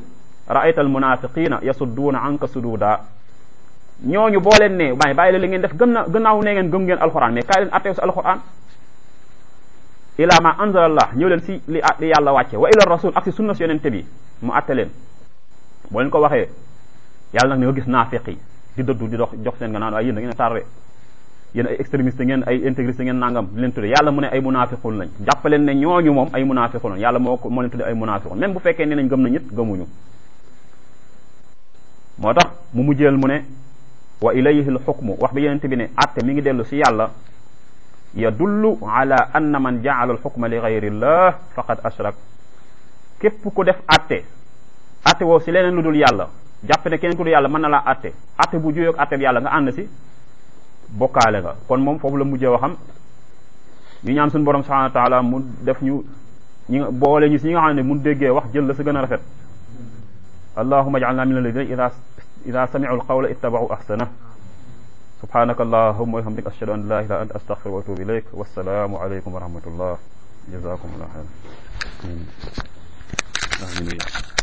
raayta al munafiqina yasudduuna anka sududa ñooñu boo leen ne bàyyi bàyyi la li ngeen def gëm na gannaaw ne ngeen gëm ngeen alquran mais kaay leen atteew si alquran ila ma anzalallah ñëw leen si li li yàlla wàcce wa ila rasul ak si sunna si yonente bi mu atte leen boo leen ko waxee yàlla nag ne nga gis naafiq yi di dëddu di dox jox seen nga naan waaye yéen da ngeen a tardé yéen ay extrémiste ngeen ay intégriste ngeen nangam di leen tudde yàlla mu ne ay munafiqun lañ jàppaleen ne ñooñu moom ay munafiqun lañ yàlla moo ko moo leen tudde ay munafiqun même bu fekkee ne nañ gëm na ñit gëmuñu moo tax mu mujjeel mu ne wa ilayhi l xukmu wax bi yenente bi ne atte mi ngi dellu si yàlla yadullu ala anna man jaala al xukma li gayrillah faqad ashrak képp ku def atte atte woo si leneen lu dul yàlla jàpp ne keneen ku dul yàlla mën na laa atte atte bu juyoog atte bi yàlla nga ànd si bokkaale nga kon moom foofu la mujjee waxam ñu ñaan suñu borom subhanahu wa taala mu def ñu ñi nga boole ñu si ñi nga xam ne mun déggee wax jël la si gën a rafet allahuma ij'alna min alladina ida ida sami'u alqawla ittaba'u ahsana subhanaka allahumma wa bihamdika ashhadu an la ilaha illa anta astaghfiruka wa atubu ilayk wassalamu alaykum wa rahmatullah jazakumullah khairan amin